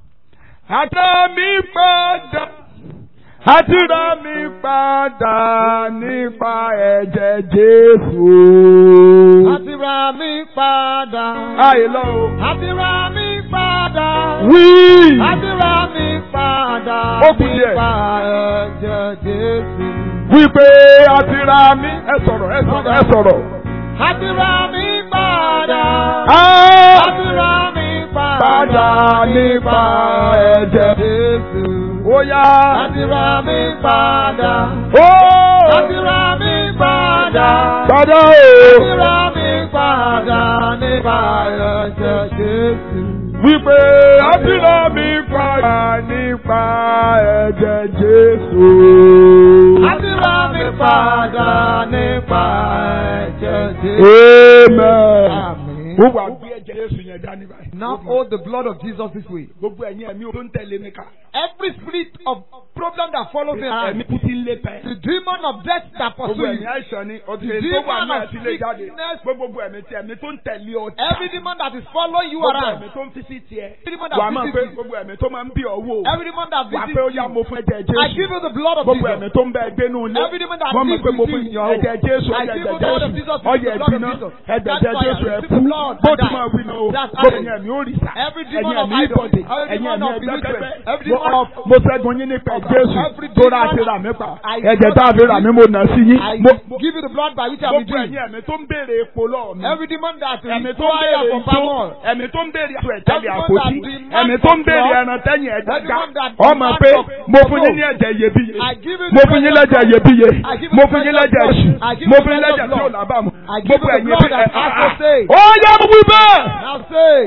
Speaker 1: àtìrà mi padà àtìrà mi padà nípa ẹ̀jẹ̀ Jésù.
Speaker 2: Àti ra mi padà.
Speaker 1: àìlọ́ o.
Speaker 2: Àti ra mi padà.
Speaker 1: wí.
Speaker 2: Àti ra mi padà.
Speaker 1: Ó kù díẹ̀.
Speaker 2: Nípa ẹ̀jẹ̀ Jésù.
Speaker 1: wípé àtìrà mi. ẹ sọ̀rọ̀ ẹ sọ̀rọ̀ ẹ sọ̀rọ̀.
Speaker 2: Àti ra mi padà.
Speaker 1: Ah!
Speaker 2: Àti ra mi padà.
Speaker 1: Padà nípa ẹ̀jẹ̀.
Speaker 2: Jésù.
Speaker 1: ó yá.
Speaker 2: Àti ra mi padà.
Speaker 1: ó.
Speaker 2: Àti ra mi padà.
Speaker 1: padà o.
Speaker 2: Àti ra mi padà nípa ẹ̀jẹ̀ Jésù.
Speaker 1: wípé àtìrà mi padà nípa ẹ̀jẹ̀ Jésù.
Speaker 2: Àti ra mi padà nípa ẹ̀jẹ̀ Jésù.
Speaker 1: Amen.
Speaker 2: Amen.
Speaker 1: Ó wà gbé ẹ̀jẹ̀ Jésù yẹn dání báyìí.
Speaker 2: Now hold the blood of Jesus this way.
Speaker 1: Gbogbo ẹ̀yin ẹ̀mí tó ń tẹ̀lé mi ká.
Speaker 2: Every spirit of problem that follows me around,
Speaker 1: Ẹ̀mí kú ti ń lé pẹ́.
Speaker 2: the demon of death that
Speaker 1: Gbogbo
Speaker 2: pursue
Speaker 1: ẹ̀mí
Speaker 2: you,
Speaker 1: àìsàn ni ọtí
Speaker 2: The
Speaker 1: èyí tó wà
Speaker 2: demon
Speaker 1: náà
Speaker 2: of
Speaker 1: ti lé jáde.
Speaker 2: sickness.
Speaker 1: Gbogbo ẹ̀mí tí ẹ̀mí tó ń tẹ̀lé ọ.
Speaker 2: every demon that is following you
Speaker 1: Gbogbo
Speaker 2: around,
Speaker 1: ẹ̀mí tó ń fi sí tiẹ̀.
Speaker 2: every demon that
Speaker 1: Wà á máa
Speaker 2: visits
Speaker 1: pé
Speaker 2: you,
Speaker 1: gbogbo ẹ̀mí tó máa ń bí ọwọ́.
Speaker 2: every demon that
Speaker 1: Wà á
Speaker 2: visits
Speaker 1: pé ó yá
Speaker 2: you,
Speaker 1: mo fún ẹ̀jẹ̀
Speaker 2: I
Speaker 1: Jésù.
Speaker 2: give you the blood of
Speaker 1: Gbogbo ẹ̀mí
Speaker 2: Jesus.
Speaker 1: tó ń bẹ gbénú ilé.
Speaker 2: Every demon that
Speaker 1: Wọ́n mọ̀
Speaker 2: lives
Speaker 1: pé mo
Speaker 2: with
Speaker 1: fún
Speaker 2: you in your home.
Speaker 1: ẹ̀jẹ̀ Jésù
Speaker 2: I
Speaker 1: ẹ̀jẹ̀
Speaker 2: give you the blood of
Speaker 1: Jésù.
Speaker 2: Jesus,
Speaker 1: Ọyẹ
Speaker 2: the
Speaker 1: ẹ̀bí
Speaker 2: blood of
Speaker 1: náà.
Speaker 2: Jesus.
Speaker 1: Ẹ̀jẹ̀
Speaker 2: That's why I
Speaker 1: Jésù ẹ̀
Speaker 2: receive the
Speaker 1: kú.
Speaker 2: blood
Speaker 1: Bó
Speaker 2: and
Speaker 1: ti
Speaker 2: die.
Speaker 1: máa wí náà o.
Speaker 2: That's
Speaker 1: Gbogbo
Speaker 2: how-
Speaker 1: ẹ̀yin ẹ̀mí ó rì sá.
Speaker 2: Every
Speaker 1: Ẹ̀yin
Speaker 2: demon of
Speaker 1: ẹ̀mí
Speaker 2: idol,
Speaker 1: ìbọ̀dé.
Speaker 2: every
Speaker 1: Ẹ̀yin
Speaker 2: demon
Speaker 1: ẹ̀mí
Speaker 2: of illiterate,
Speaker 1: ẹ̀gbẹ́gbẹ́.
Speaker 2: every demon of
Speaker 1: Mo ṣẹ́gun yín nípa Jésù.
Speaker 2: every
Speaker 1: Tó rà
Speaker 2: demon
Speaker 1: ti rà mí pa.
Speaker 2: I
Speaker 1: Ẹ̀jẹ̀ tá a fi rà mí mo nà sí yín.
Speaker 2: I
Speaker 1: Mo
Speaker 2: give you the blood by which I will
Speaker 1: gbogbo
Speaker 2: do.
Speaker 1: ẹ̀yin ẹ̀mí tó ń béèrè epo lọ́ọ̀ mi.
Speaker 2: Every demon that
Speaker 1: Ẹ̀mí tó ń
Speaker 2: require
Speaker 1: béèrè
Speaker 2: for
Speaker 1: ìtó.
Speaker 2: power.
Speaker 1: Ẹ̀mí tó ń béèrè àtò ẹ̀tẹ́lẹ̀
Speaker 2: Everyone
Speaker 1: àpótí.
Speaker 2: that demands
Speaker 1: Ẹ̀mí tó ń
Speaker 2: for
Speaker 1: béèrè
Speaker 2: blood.
Speaker 1: ẹran tẹ́yìn ẹ̀jẹ̀ ga.
Speaker 2: Everyone that
Speaker 1: Ọmọ
Speaker 2: demands
Speaker 1: pé
Speaker 2: for-
Speaker 1: mo
Speaker 2: for
Speaker 1: fún yín
Speaker 2: blood.
Speaker 1: ní ẹ̀jẹ̀ iyebíye.
Speaker 2: I give you the
Speaker 1: Mo fún yín
Speaker 2: blood of
Speaker 1: lẹ́jẹ̀
Speaker 2: God.
Speaker 1: iyebíye.
Speaker 2: I give you
Speaker 1: Mo
Speaker 2: the
Speaker 1: fún yín
Speaker 2: blood of
Speaker 1: lẹ́jẹ̀
Speaker 2: God.
Speaker 1: èṣù.
Speaker 2: I give
Speaker 1: Mo
Speaker 2: you
Speaker 1: fún yín
Speaker 2: the blood
Speaker 1: lẹ́jẹ̀
Speaker 2: of
Speaker 1: tí ò
Speaker 2: God.
Speaker 1: lábàámu.
Speaker 2: I give
Speaker 1: Gbogbo
Speaker 2: you the
Speaker 1: ẹ̀yin
Speaker 2: blood
Speaker 1: bí
Speaker 2: that has to say.
Speaker 1: Ó yẹ mo wí bẹ́ẹ̀.
Speaker 2: Now say.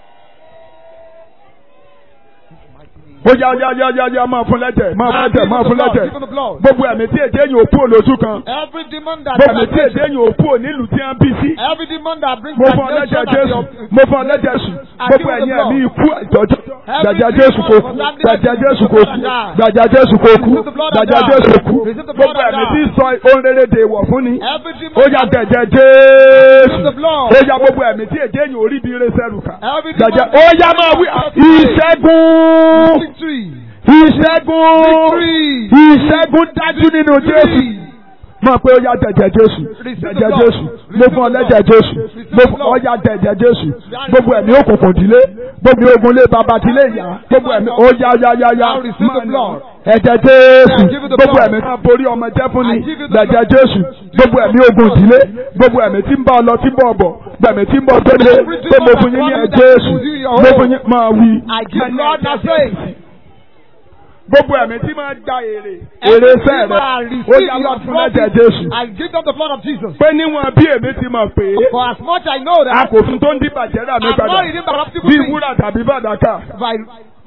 Speaker 1: Ó yá yá yá yá yá máa fún lẹ́jẹ̀ máa fún lẹ́jẹ̀ máa fún lẹ́jẹ̀.
Speaker 2: Give him the blood.
Speaker 1: Gbogbo ẹ̀mí tí èdè yìí ò kú olójú kan.
Speaker 2: Every demon that
Speaker 1: Gbogbo ẹ̀mí tí èdè yìí ò kú onílù tí wọ́n bí sí.
Speaker 2: every demon that brings
Speaker 1: Mo fún ọ lẹ́jẹ̀
Speaker 2: stagnation
Speaker 1: Jésù.
Speaker 2: at your
Speaker 1: Mo fún ọ lẹ́jẹ̀ Jésù. Gbogbo ẹ̀yin ẹ̀mí ikú ìtọ́jú. Gbàjà Jésù kò kú. Gbàjà Jésù kò kú. Gbàjà Jésù kò kú. Gbàjà Jésù kò kú. Gbogbo ẹ̀mí tí sọ ohun rere dè wọ̀ fún ni.
Speaker 2: every demon
Speaker 1: Ó yá gbẹ̀jẹ̀ Jésù.
Speaker 2: Give the blood.
Speaker 1: Ó yá gbogbo ẹ̀mí tí èdè yìí ò rí bí ire sẹ́rù kà.
Speaker 2: every demon
Speaker 1: Gbàjà ó yá máa wí ìṣẹ́gun.
Speaker 2: victory
Speaker 1: Ìṣẹ́gun.
Speaker 2: Victory.
Speaker 1: Ìṣẹ́gun dájú nínú Jésù. Mọ̀ pé ó yá jẹ̀jẹ̀ Jésù. Jẹ̀jẹ̀ Jésù. Mo fún ọ lẹ́jẹ̀ Jésù. Mo fún ọ yá jẹ̀jẹ̀ Jésù. Gbogbo ẹ̀mí òkùnkùn dílé. Gbogbo ogun lé bàbá dílé ìyá. Gbogbo ẹ̀mí ó yá yá yá yá.
Speaker 2: Now receive the blood.
Speaker 1: Ẹ̀jẹ̀ Jésù.
Speaker 2: Give it the
Speaker 1: Gbogbo
Speaker 2: blood.
Speaker 1: ẹ̀mí kan borí ọmọ jẹ́ fún ni.
Speaker 2: I give it the
Speaker 1: Jẹ̀jẹ̀
Speaker 2: blood.
Speaker 1: Jésù. Gbogbo ẹ̀mí ogun dílé. Gbogbo ẹ̀mí tí ń bá ọ lọ tí ń bọ̀ ọ̀bọ̀. Gbẹ̀mí tí ń bọ̀ tó lé.
Speaker 2: Every
Speaker 1: Pé mo
Speaker 2: demon
Speaker 1: fún yín ní
Speaker 2: that
Speaker 1: ẹ̀
Speaker 2: promises
Speaker 1: Jésù.
Speaker 2: to do your
Speaker 1: Mo
Speaker 2: own.
Speaker 1: fún yín máa wí.
Speaker 2: I give blood now say
Speaker 1: Gbogbo ẹ̀mí tí máa gba èrè. Èrè
Speaker 2: every
Speaker 1: fẹ́
Speaker 2: demon
Speaker 1: rẹ̀.
Speaker 2: receive
Speaker 1: Ó yá lọ
Speaker 2: your
Speaker 1: fún lẹ́jẹ̀
Speaker 2: profit
Speaker 1: Jésù.
Speaker 2: and give them the blood of Jesus
Speaker 1: Pé níwọ̀n bí èmi ti mọ̀ pé
Speaker 2: for as much I know
Speaker 1: a
Speaker 2: that
Speaker 1: kò fún tó ń dí bàjẹ́ rà mí
Speaker 2: I'm
Speaker 1: padà.
Speaker 2: not reading corruptible
Speaker 1: Bí
Speaker 2: things
Speaker 1: wúrà tàbí fàdákà.
Speaker 2: by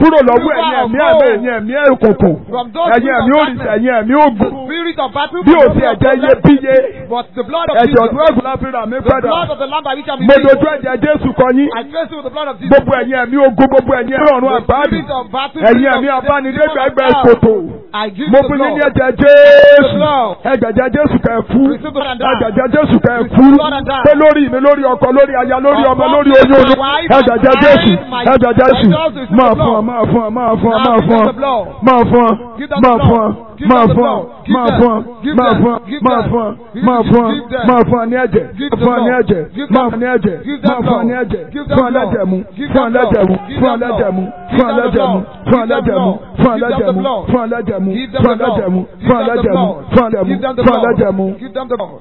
Speaker 1: kúrò lọ́wọ́ ẹ̀yin ẹ̀mí ẹ̀mí ẹ̀yin ẹ̀mí òkùnkùn
Speaker 2: From those
Speaker 1: ẹ̀yin ẹ̀mí
Speaker 2: spirits of
Speaker 1: òrìṣà ẹ̀yin ẹ̀mí
Speaker 2: The
Speaker 1: ògùn
Speaker 2: spirit of battle.
Speaker 1: bí ò
Speaker 2: from
Speaker 1: sí
Speaker 2: those
Speaker 1: ẹ̀jẹ̀
Speaker 2: of
Speaker 1: iye bíye
Speaker 2: But the blood of
Speaker 1: ẹ̀jẹ̀
Speaker 2: Jesus.
Speaker 1: ọ̀dún ẹ̀gùn la fi rà mí
Speaker 2: The
Speaker 1: padà
Speaker 2: blood of the Lamb by which I'm
Speaker 1: mo
Speaker 2: redeemed.
Speaker 1: dojú ẹ̀jẹ̀ Jésù kọ yín
Speaker 2: I trace it with the blood of Jesus.
Speaker 1: gbogbo ẹ̀yin ẹ̀mí ogun gbogbo ẹ̀yin ẹ̀mí ọ̀run
Speaker 2: The
Speaker 1: àgbáàdì
Speaker 2: spirit of battle.
Speaker 1: ẹ̀yin
Speaker 2: spirit
Speaker 1: ẹ̀mí
Speaker 2: of
Speaker 1: abánidégbẹ̀gbẹ̀
Speaker 2: demon of
Speaker 1: kòtò
Speaker 2: hell. I give
Speaker 1: mo
Speaker 2: you the
Speaker 1: fún yín ní
Speaker 2: blood.
Speaker 1: ẹ̀jẹ̀ Jésù
Speaker 2: blood.
Speaker 1: ẹ̀jẹ̀ Jésù kẹ́ ẹ fún
Speaker 2: Receive the blood and die.
Speaker 1: ẹ̀jẹ̀ Jésù kẹ́ ẹ
Speaker 2: Receive
Speaker 1: fún
Speaker 2: the blood and die.
Speaker 1: pé lórí mi lórí ọkọ lórí aya lórí ọmọ lórí oyún oyún ẹ̀jẹ̀ Jésù ẹ̀jẹ̀ Jésù máa fún ọ máa fún ọ máa fún ọ máa fún ọ máa fún ọ máa fún ọ máa fún ọ máa fún ọ máa fún ọ máa fún ọ máa fún ọ máa fún ọ ní ẹ̀jẹ̀ fún ọ ní ẹ̀jẹ̀ máa fún ọ ní ẹ̀jẹ̀ máa fún ọ ní ẹ̀jẹ̀ fún ọ lẹ́jẹ̀ mu fún ọ lẹ́jẹ̀ mu fún ọ lẹ́jẹ̀ mu fún ọ lẹ́jẹ̀ mu fún ọ lẹ́jẹ̀ mu fún ọ lẹ́jẹ̀ mu fún ọ lẹ́jẹ̀ mu fún ọ lẹ́jẹ̀ mu fún ọ lẹ́jẹ̀ mu fún ọ lẹ́jẹ̀ mu fún ọ lẹ́jẹ̀ mu
Speaker 2: Give them the blood.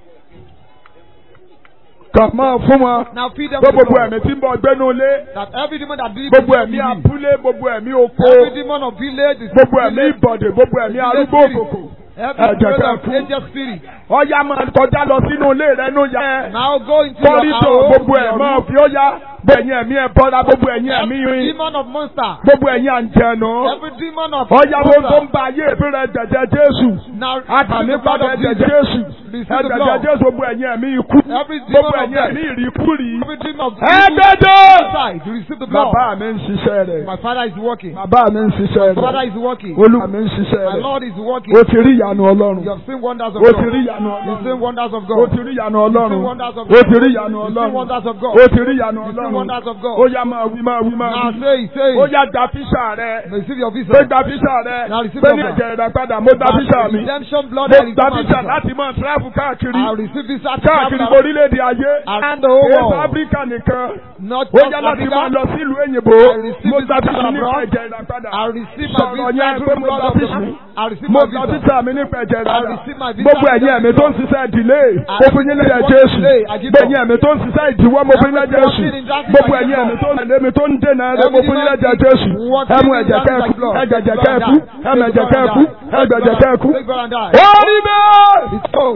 Speaker 1: kà máa fún wọn
Speaker 2: Now feed them
Speaker 1: pé
Speaker 2: the
Speaker 1: gbogbo
Speaker 2: blood.
Speaker 1: ẹ̀mí tí ń bọ̀ gbénu ilé
Speaker 2: That every demon that believes
Speaker 1: gbogbo
Speaker 2: in
Speaker 1: ẹ̀mí
Speaker 2: you,
Speaker 1: abúlé gbogbo ẹ̀mí oko
Speaker 2: every demon of village is
Speaker 1: gbogbo ẹ̀mí ìbọ̀dé gbogbo ẹ̀mí arúgbó òkòkò
Speaker 2: every
Speaker 1: ẹ̀jẹ̀
Speaker 2: spirit
Speaker 1: kẹ́
Speaker 2: of
Speaker 1: fún.
Speaker 2: angel spirit.
Speaker 1: ọ̀yá máa kọjá lọ sínú ilé rẹ nù yá
Speaker 2: Now go into your
Speaker 1: kọ́rídò
Speaker 2: house.
Speaker 1: gbogbo ẹ̀
Speaker 2: your
Speaker 1: máa
Speaker 2: room.
Speaker 1: fi ó yá gbẹ̀yìn ẹ̀mí ẹ̀ bọ́ra gbogbo ẹ̀yìn ẹ̀mí
Speaker 2: Every
Speaker 1: rin
Speaker 2: demon of monster.
Speaker 1: gbogbo ẹ̀yìn àǹjẹ̀nù
Speaker 2: Every demon of
Speaker 1: ọ̀yá wo tó ń
Speaker 2: monster.
Speaker 1: ba ayé ìbí rẹ jẹ̀jẹ̀ Jésù
Speaker 2: Now
Speaker 1: àtàmì
Speaker 2: receive the blood
Speaker 1: padà
Speaker 2: of
Speaker 1: ẹ̀jẹ̀
Speaker 2: Jesus.
Speaker 1: Jésù
Speaker 2: Receive the
Speaker 1: ẹ̀jẹ̀
Speaker 2: blood.
Speaker 1: Jésù gbogbo ẹ̀yìn ẹ̀mí ikú
Speaker 2: Every demon
Speaker 1: gbogbo
Speaker 2: of
Speaker 1: ẹ̀yìn
Speaker 2: death.
Speaker 1: ẹ̀mí ìrìkúrì
Speaker 2: Every demon of
Speaker 1: ẹ̀ẹ́dẹ́dẹ́
Speaker 2: suicide. You receive the blood.
Speaker 1: bàbá mi ń ṣiṣẹ́ rẹ̀
Speaker 2: My father is working.
Speaker 1: bàbá mi ń ṣiṣẹ́
Speaker 2: My father
Speaker 1: rẹ̀
Speaker 2: is working.
Speaker 1: olúwa mi ń ṣiṣẹ́
Speaker 2: My
Speaker 1: rẹ̀
Speaker 2: Lord is working.
Speaker 1: o ti rí ìyanu Ọlọ́run
Speaker 2: You have seen wonders of
Speaker 1: o
Speaker 2: God.
Speaker 1: ti rí ìyanu
Speaker 2: You've seen
Speaker 1: Ọlọ́run
Speaker 2: wonders of
Speaker 1: o
Speaker 2: God.
Speaker 1: ti rí ìyanu
Speaker 2: You've
Speaker 1: Ọlọ́run
Speaker 2: seen wonders of
Speaker 1: o
Speaker 2: God.
Speaker 1: ti rí ìyanu
Speaker 2: You've seen
Speaker 1: Ọlọ́run
Speaker 2: wonders of God.
Speaker 1: o ti rí ìyanu
Speaker 2: You've seen
Speaker 1: Ọlọ́run
Speaker 2: wonders of God.
Speaker 1: ó yá máa wí máa wí máa
Speaker 2: Now
Speaker 1: wí
Speaker 2: say it, say
Speaker 1: ó
Speaker 2: it.
Speaker 1: yá gba fíṣà rẹ
Speaker 2: Receive your visa.
Speaker 1: pé gba fíṣà rẹ
Speaker 2: Now receive
Speaker 1: pé
Speaker 2: your
Speaker 1: ní
Speaker 2: visa.
Speaker 1: ẹ̀jẹ̀ rẹ̀ padà mo gba fíṣà mi
Speaker 2: Redemption blood
Speaker 1: mo
Speaker 2: and
Speaker 1: gba
Speaker 2: redemption
Speaker 1: fíṣà
Speaker 2: visa.
Speaker 1: láti máa tíráfù káàkiri
Speaker 2: I receive visa to
Speaker 1: káàkiri
Speaker 2: travel
Speaker 1: orílẹ̀-èdè ayé
Speaker 2: around the whole
Speaker 1: èso
Speaker 2: world.
Speaker 1: áfíríkà nìkan
Speaker 2: Not
Speaker 1: ó
Speaker 2: just
Speaker 1: yá láti máa
Speaker 2: Africa.
Speaker 1: lọ sílùú òyìnbó
Speaker 2: I receive
Speaker 1: mo gba
Speaker 2: visa
Speaker 1: fíṣà nípa
Speaker 2: abroad.
Speaker 1: ẹ̀jẹ̀ rẹ̀ padà
Speaker 2: I receive my
Speaker 1: sọ̀rọ̀
Speaker 2: visa
Speaker 1: yẹn
Speaker 2: through
Speaker 1: pé
Speaker 2: the
Speaker 1: mo
Speaker 2: blood
Speaker 1: gba
Speaker 2: of the
Speaker 1: fíṣà
Speaker 2: Lamb. I receive
Speaker 1: mo
Speaker 2: my
Speaker 1: gba
Speaker 2: visa.
Speaker 1: fíṣà mi nípa ẹ̀jẹ̀ rẹ̀
Speaker 2: I
Speaker 1: padà
Speaker 2: receive my visa.
Speaker 1: gbogbo ẹ̀yin ẹ̀mí tó ń ṣiṣẹ́ ìdílé
Speaker 2: I-
Speaker 1: mo fi yín lẹ́yìn
Speaker 2: Everyone
Speaker 1: Jésù
Speaker 2: today, I give
Speaker 1: gbẹ̀yìn
Speaker 2: up.
Speaker 1: ẹ̀mí tó ń ṣiṣẹ́ ìdíwọ́ mo fi yín lẹ́yìn Jésù
Speaker 2: Everyone in darkness,
Speaker 1: gbogbo
Speaker 2: I give
Speaker 1: ẹ̀yin
Speaker 2: up.
Speaker 1: ẹ̀mí tó ń tẹ̀lé mi tó ń dènà rẹ mo fi yín lẹ́yìn
Speaker 2: Everyone
Speaker 1: Jésù
Speaker 2: working
Speaker 1: ẹ̀mú
Speaker 2: in
Speaker 1: ẹ̀jẹ̀
Speaker 2: darkness,
Speaker 1: kẹ́ẹ̀kú
Speaker 2: I give up.
Speaker 1: ẹ̀jẹ̀
Speaker 2: Take
Speaker 1: kẹ́ẹ̀kú
Speaker 2: blood and die.
Speaker 1: ẹ̀mú ẹ̀jẹ̀
Speaker 2: Take blood
Speaker 1: kẹ́ẹ̀kú
Speaker 2: and die.
Speaker 1: ẹ̀jẹ̀ kẹ́ẹ̀kú
Speaker 2: Take blood and die.
Speaker 1: ó rí bẹ́ẹ̀
Speaker 2: It's so.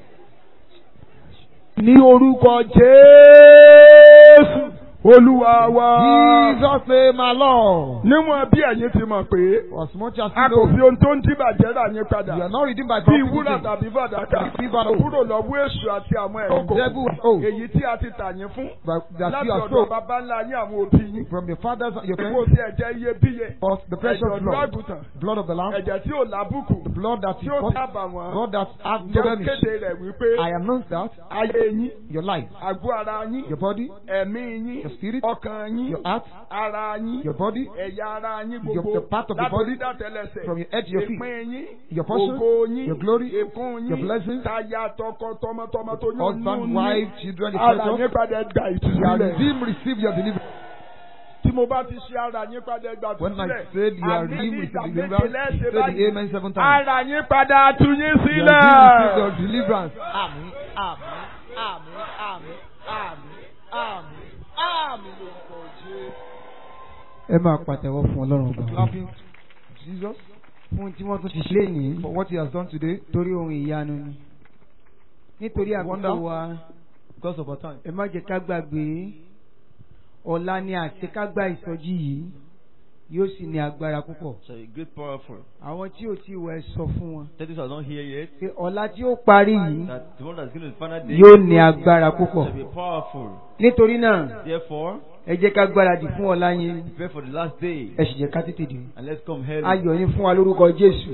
Speaker 1: ní orúkọ Jésù Olúwa wa
Speaker 2: Jesus name my Lord.
Speaker 1: níwọ̀n bí ẹ̀yin ti mọ̀ pé
Speaker 2: For as much as
Speaker 1: a
Speaker 2: you
Speaker 1: kò
Speaker 2: know,
Speaker 1: fi ohun tó ń dìbàjẹ́ rà yín padà
Speaker 2: you are not redeemed by
Speaker 1: bí
Speaker 2: property.
Speaker 1: wúrà tàbí fàdákà kúrò lọ́wọ́ èṣù àti àwọn ẹ̀rọ
Speaker 2: From devil and oath.
Speaker 1: èyí tí a ti tà yín fún
Speaker 2: But that
Speaker 1: láti
Speaker 2: you are
Speaker 1: ọ̀dọ̀
Speaker 2: sold
Speaker 1: bàbá ńlá yín àwọn òbí yín
Speaker 2: from your fathers and your
Speaker 1: kò
Speaker 2: parents.
Speaker 1: sí ẹ̀jẹ̀ iyebíye
Speaker 2: For the precious
Speaker 1: ẹ̀jẹ̀ ọ̀dọ́
Speaker 2: blood,
Speaker 1: àgùntàn
Speaker 2: blood of the Lamb,
Speaker 1: ẹ̀jẹ̀ tí ò lábùkù
Speaker 2: the blood that
Speaker 1: tí
Speaker 2: is
Speaker 1: ò
Speaker 2: not,
Speaker 1: sábà wọn
Speaker 2: blood that has no
Speaker 1: jẹ́
Speaker 2: blemish.
Speaker 1: kéde rẹ̀ wípé
Speaker 2: I announce that
Speaker 1: ayé yín
Speaker 2: your life,
Speaker 1: àgọ́ ara yín
Speaker 2: your body,
Speaker 1: ẹ̀mí yín
Speaker 2: your spirit,
Speaker 1: ọkàn yín
Speaker 2: your heart,
Speaker 1: ara yín
Speaker 2: your body,
Speaker 1: ẹ̀yà ara yín
Speaker 2: Your-
Speaker 1: gbogbo
Speaker 2: the part of the
Speaker 1: láti
Speaker 2: body,
Speaker 1: orí dátẹ́lẹsẹ̀
Speaker 2: from your head to your feet,
Speaker 1: ìpín yín
Speaker 2: your portion,
Speaker 1: ògo yín
Speaker 2: your glory,
Speaker 1: ìkún
Speaker 2: your
Speaker 1: yín
Speaker 2: blessings,
Speaker 1: táyà tọkọ tọmọtọmọ tó yún
Speaker 2: husband,
Speaker 1: nínú
Speaker 2: wife, children, the
Speaker 1: ara
Speaker 2: precious.
Speaker 1: yín padà gba
Speaker 2: You are
Speaker 1: ìtúsílẹ̀
Speaker 2: redeemed, receive your deliverance.
Speaker 1: tí mo bá ti ṣe ara yín padà gba
Speaker 2: When I
Speaker 1: ìtúsílẹ̀
Speaker 2: said you are
Speaker 1: àmì ní
Speaker 2: redeemed,
Speaker 1: ìgbà
Speaker 2: receive
Speaker 1: méje
Speaker 2: deliverance,
Speaker 1: lẹ́sẹ̀
Speaker 2: say the
Speaker 1: báyìí
Speaker 2: amen seven times.
Speaker 1: ara yín padà tú yín
Speaker 2: You are
Speaker 1: sílẹ̀.
Speaker 2: redeemed, receive your deliverance.
Speaker 4: Àmín, àmín, àmín, àmín, àmín, àmín, àmín lórúkọ Jésù.
Speaker 3: ẹ máa pàtẹ́wọ́ fún ọlọ́run ọba
Speaker 2: Clapping Jesus
Speaker 3: fún tí wọ́n tún ti ṣe ní
Speaker 2: for what he has done today
Speaker 3: torí ohun ìyanu ni nítorí àkókò
Speaker 2: Wonder.
Speaker 3: wa
Speaker 2: because of our time.
Speaker 3: ẹ má jẹ́ ká gbàgbé ọ̀la ni àṣekágbá ìsọjí yìí yóò sì ní agbára púpọ̀
Speaker 4: So a great powerful.
Speaker 3: àwọn tí ò tí ì wọ ẹ sọ fún wọn
Speaker 4: That is I don't hear yet.
Speaker 3: pé ọ̀la tí ó parí yìí
Speaker 4: That the one that's given the final day
Speaker 3: yóò ní agbára púpọ̀
Speaker 4: shall be powerful.
Speaker 3: nítorí náà
Speaker 4: Therefore,
Speaker 3: ẹ jẹ́ ká gbáradì fún ọ̀la yẹn
Speaker 4: prepare for the last day
Speaker 3: ẹ sì jẹ́ ká tètè dé
Speaker 4: and let's come early.
Speaker 3: ayọ̀ yín fún wa lórúkọ Jésù.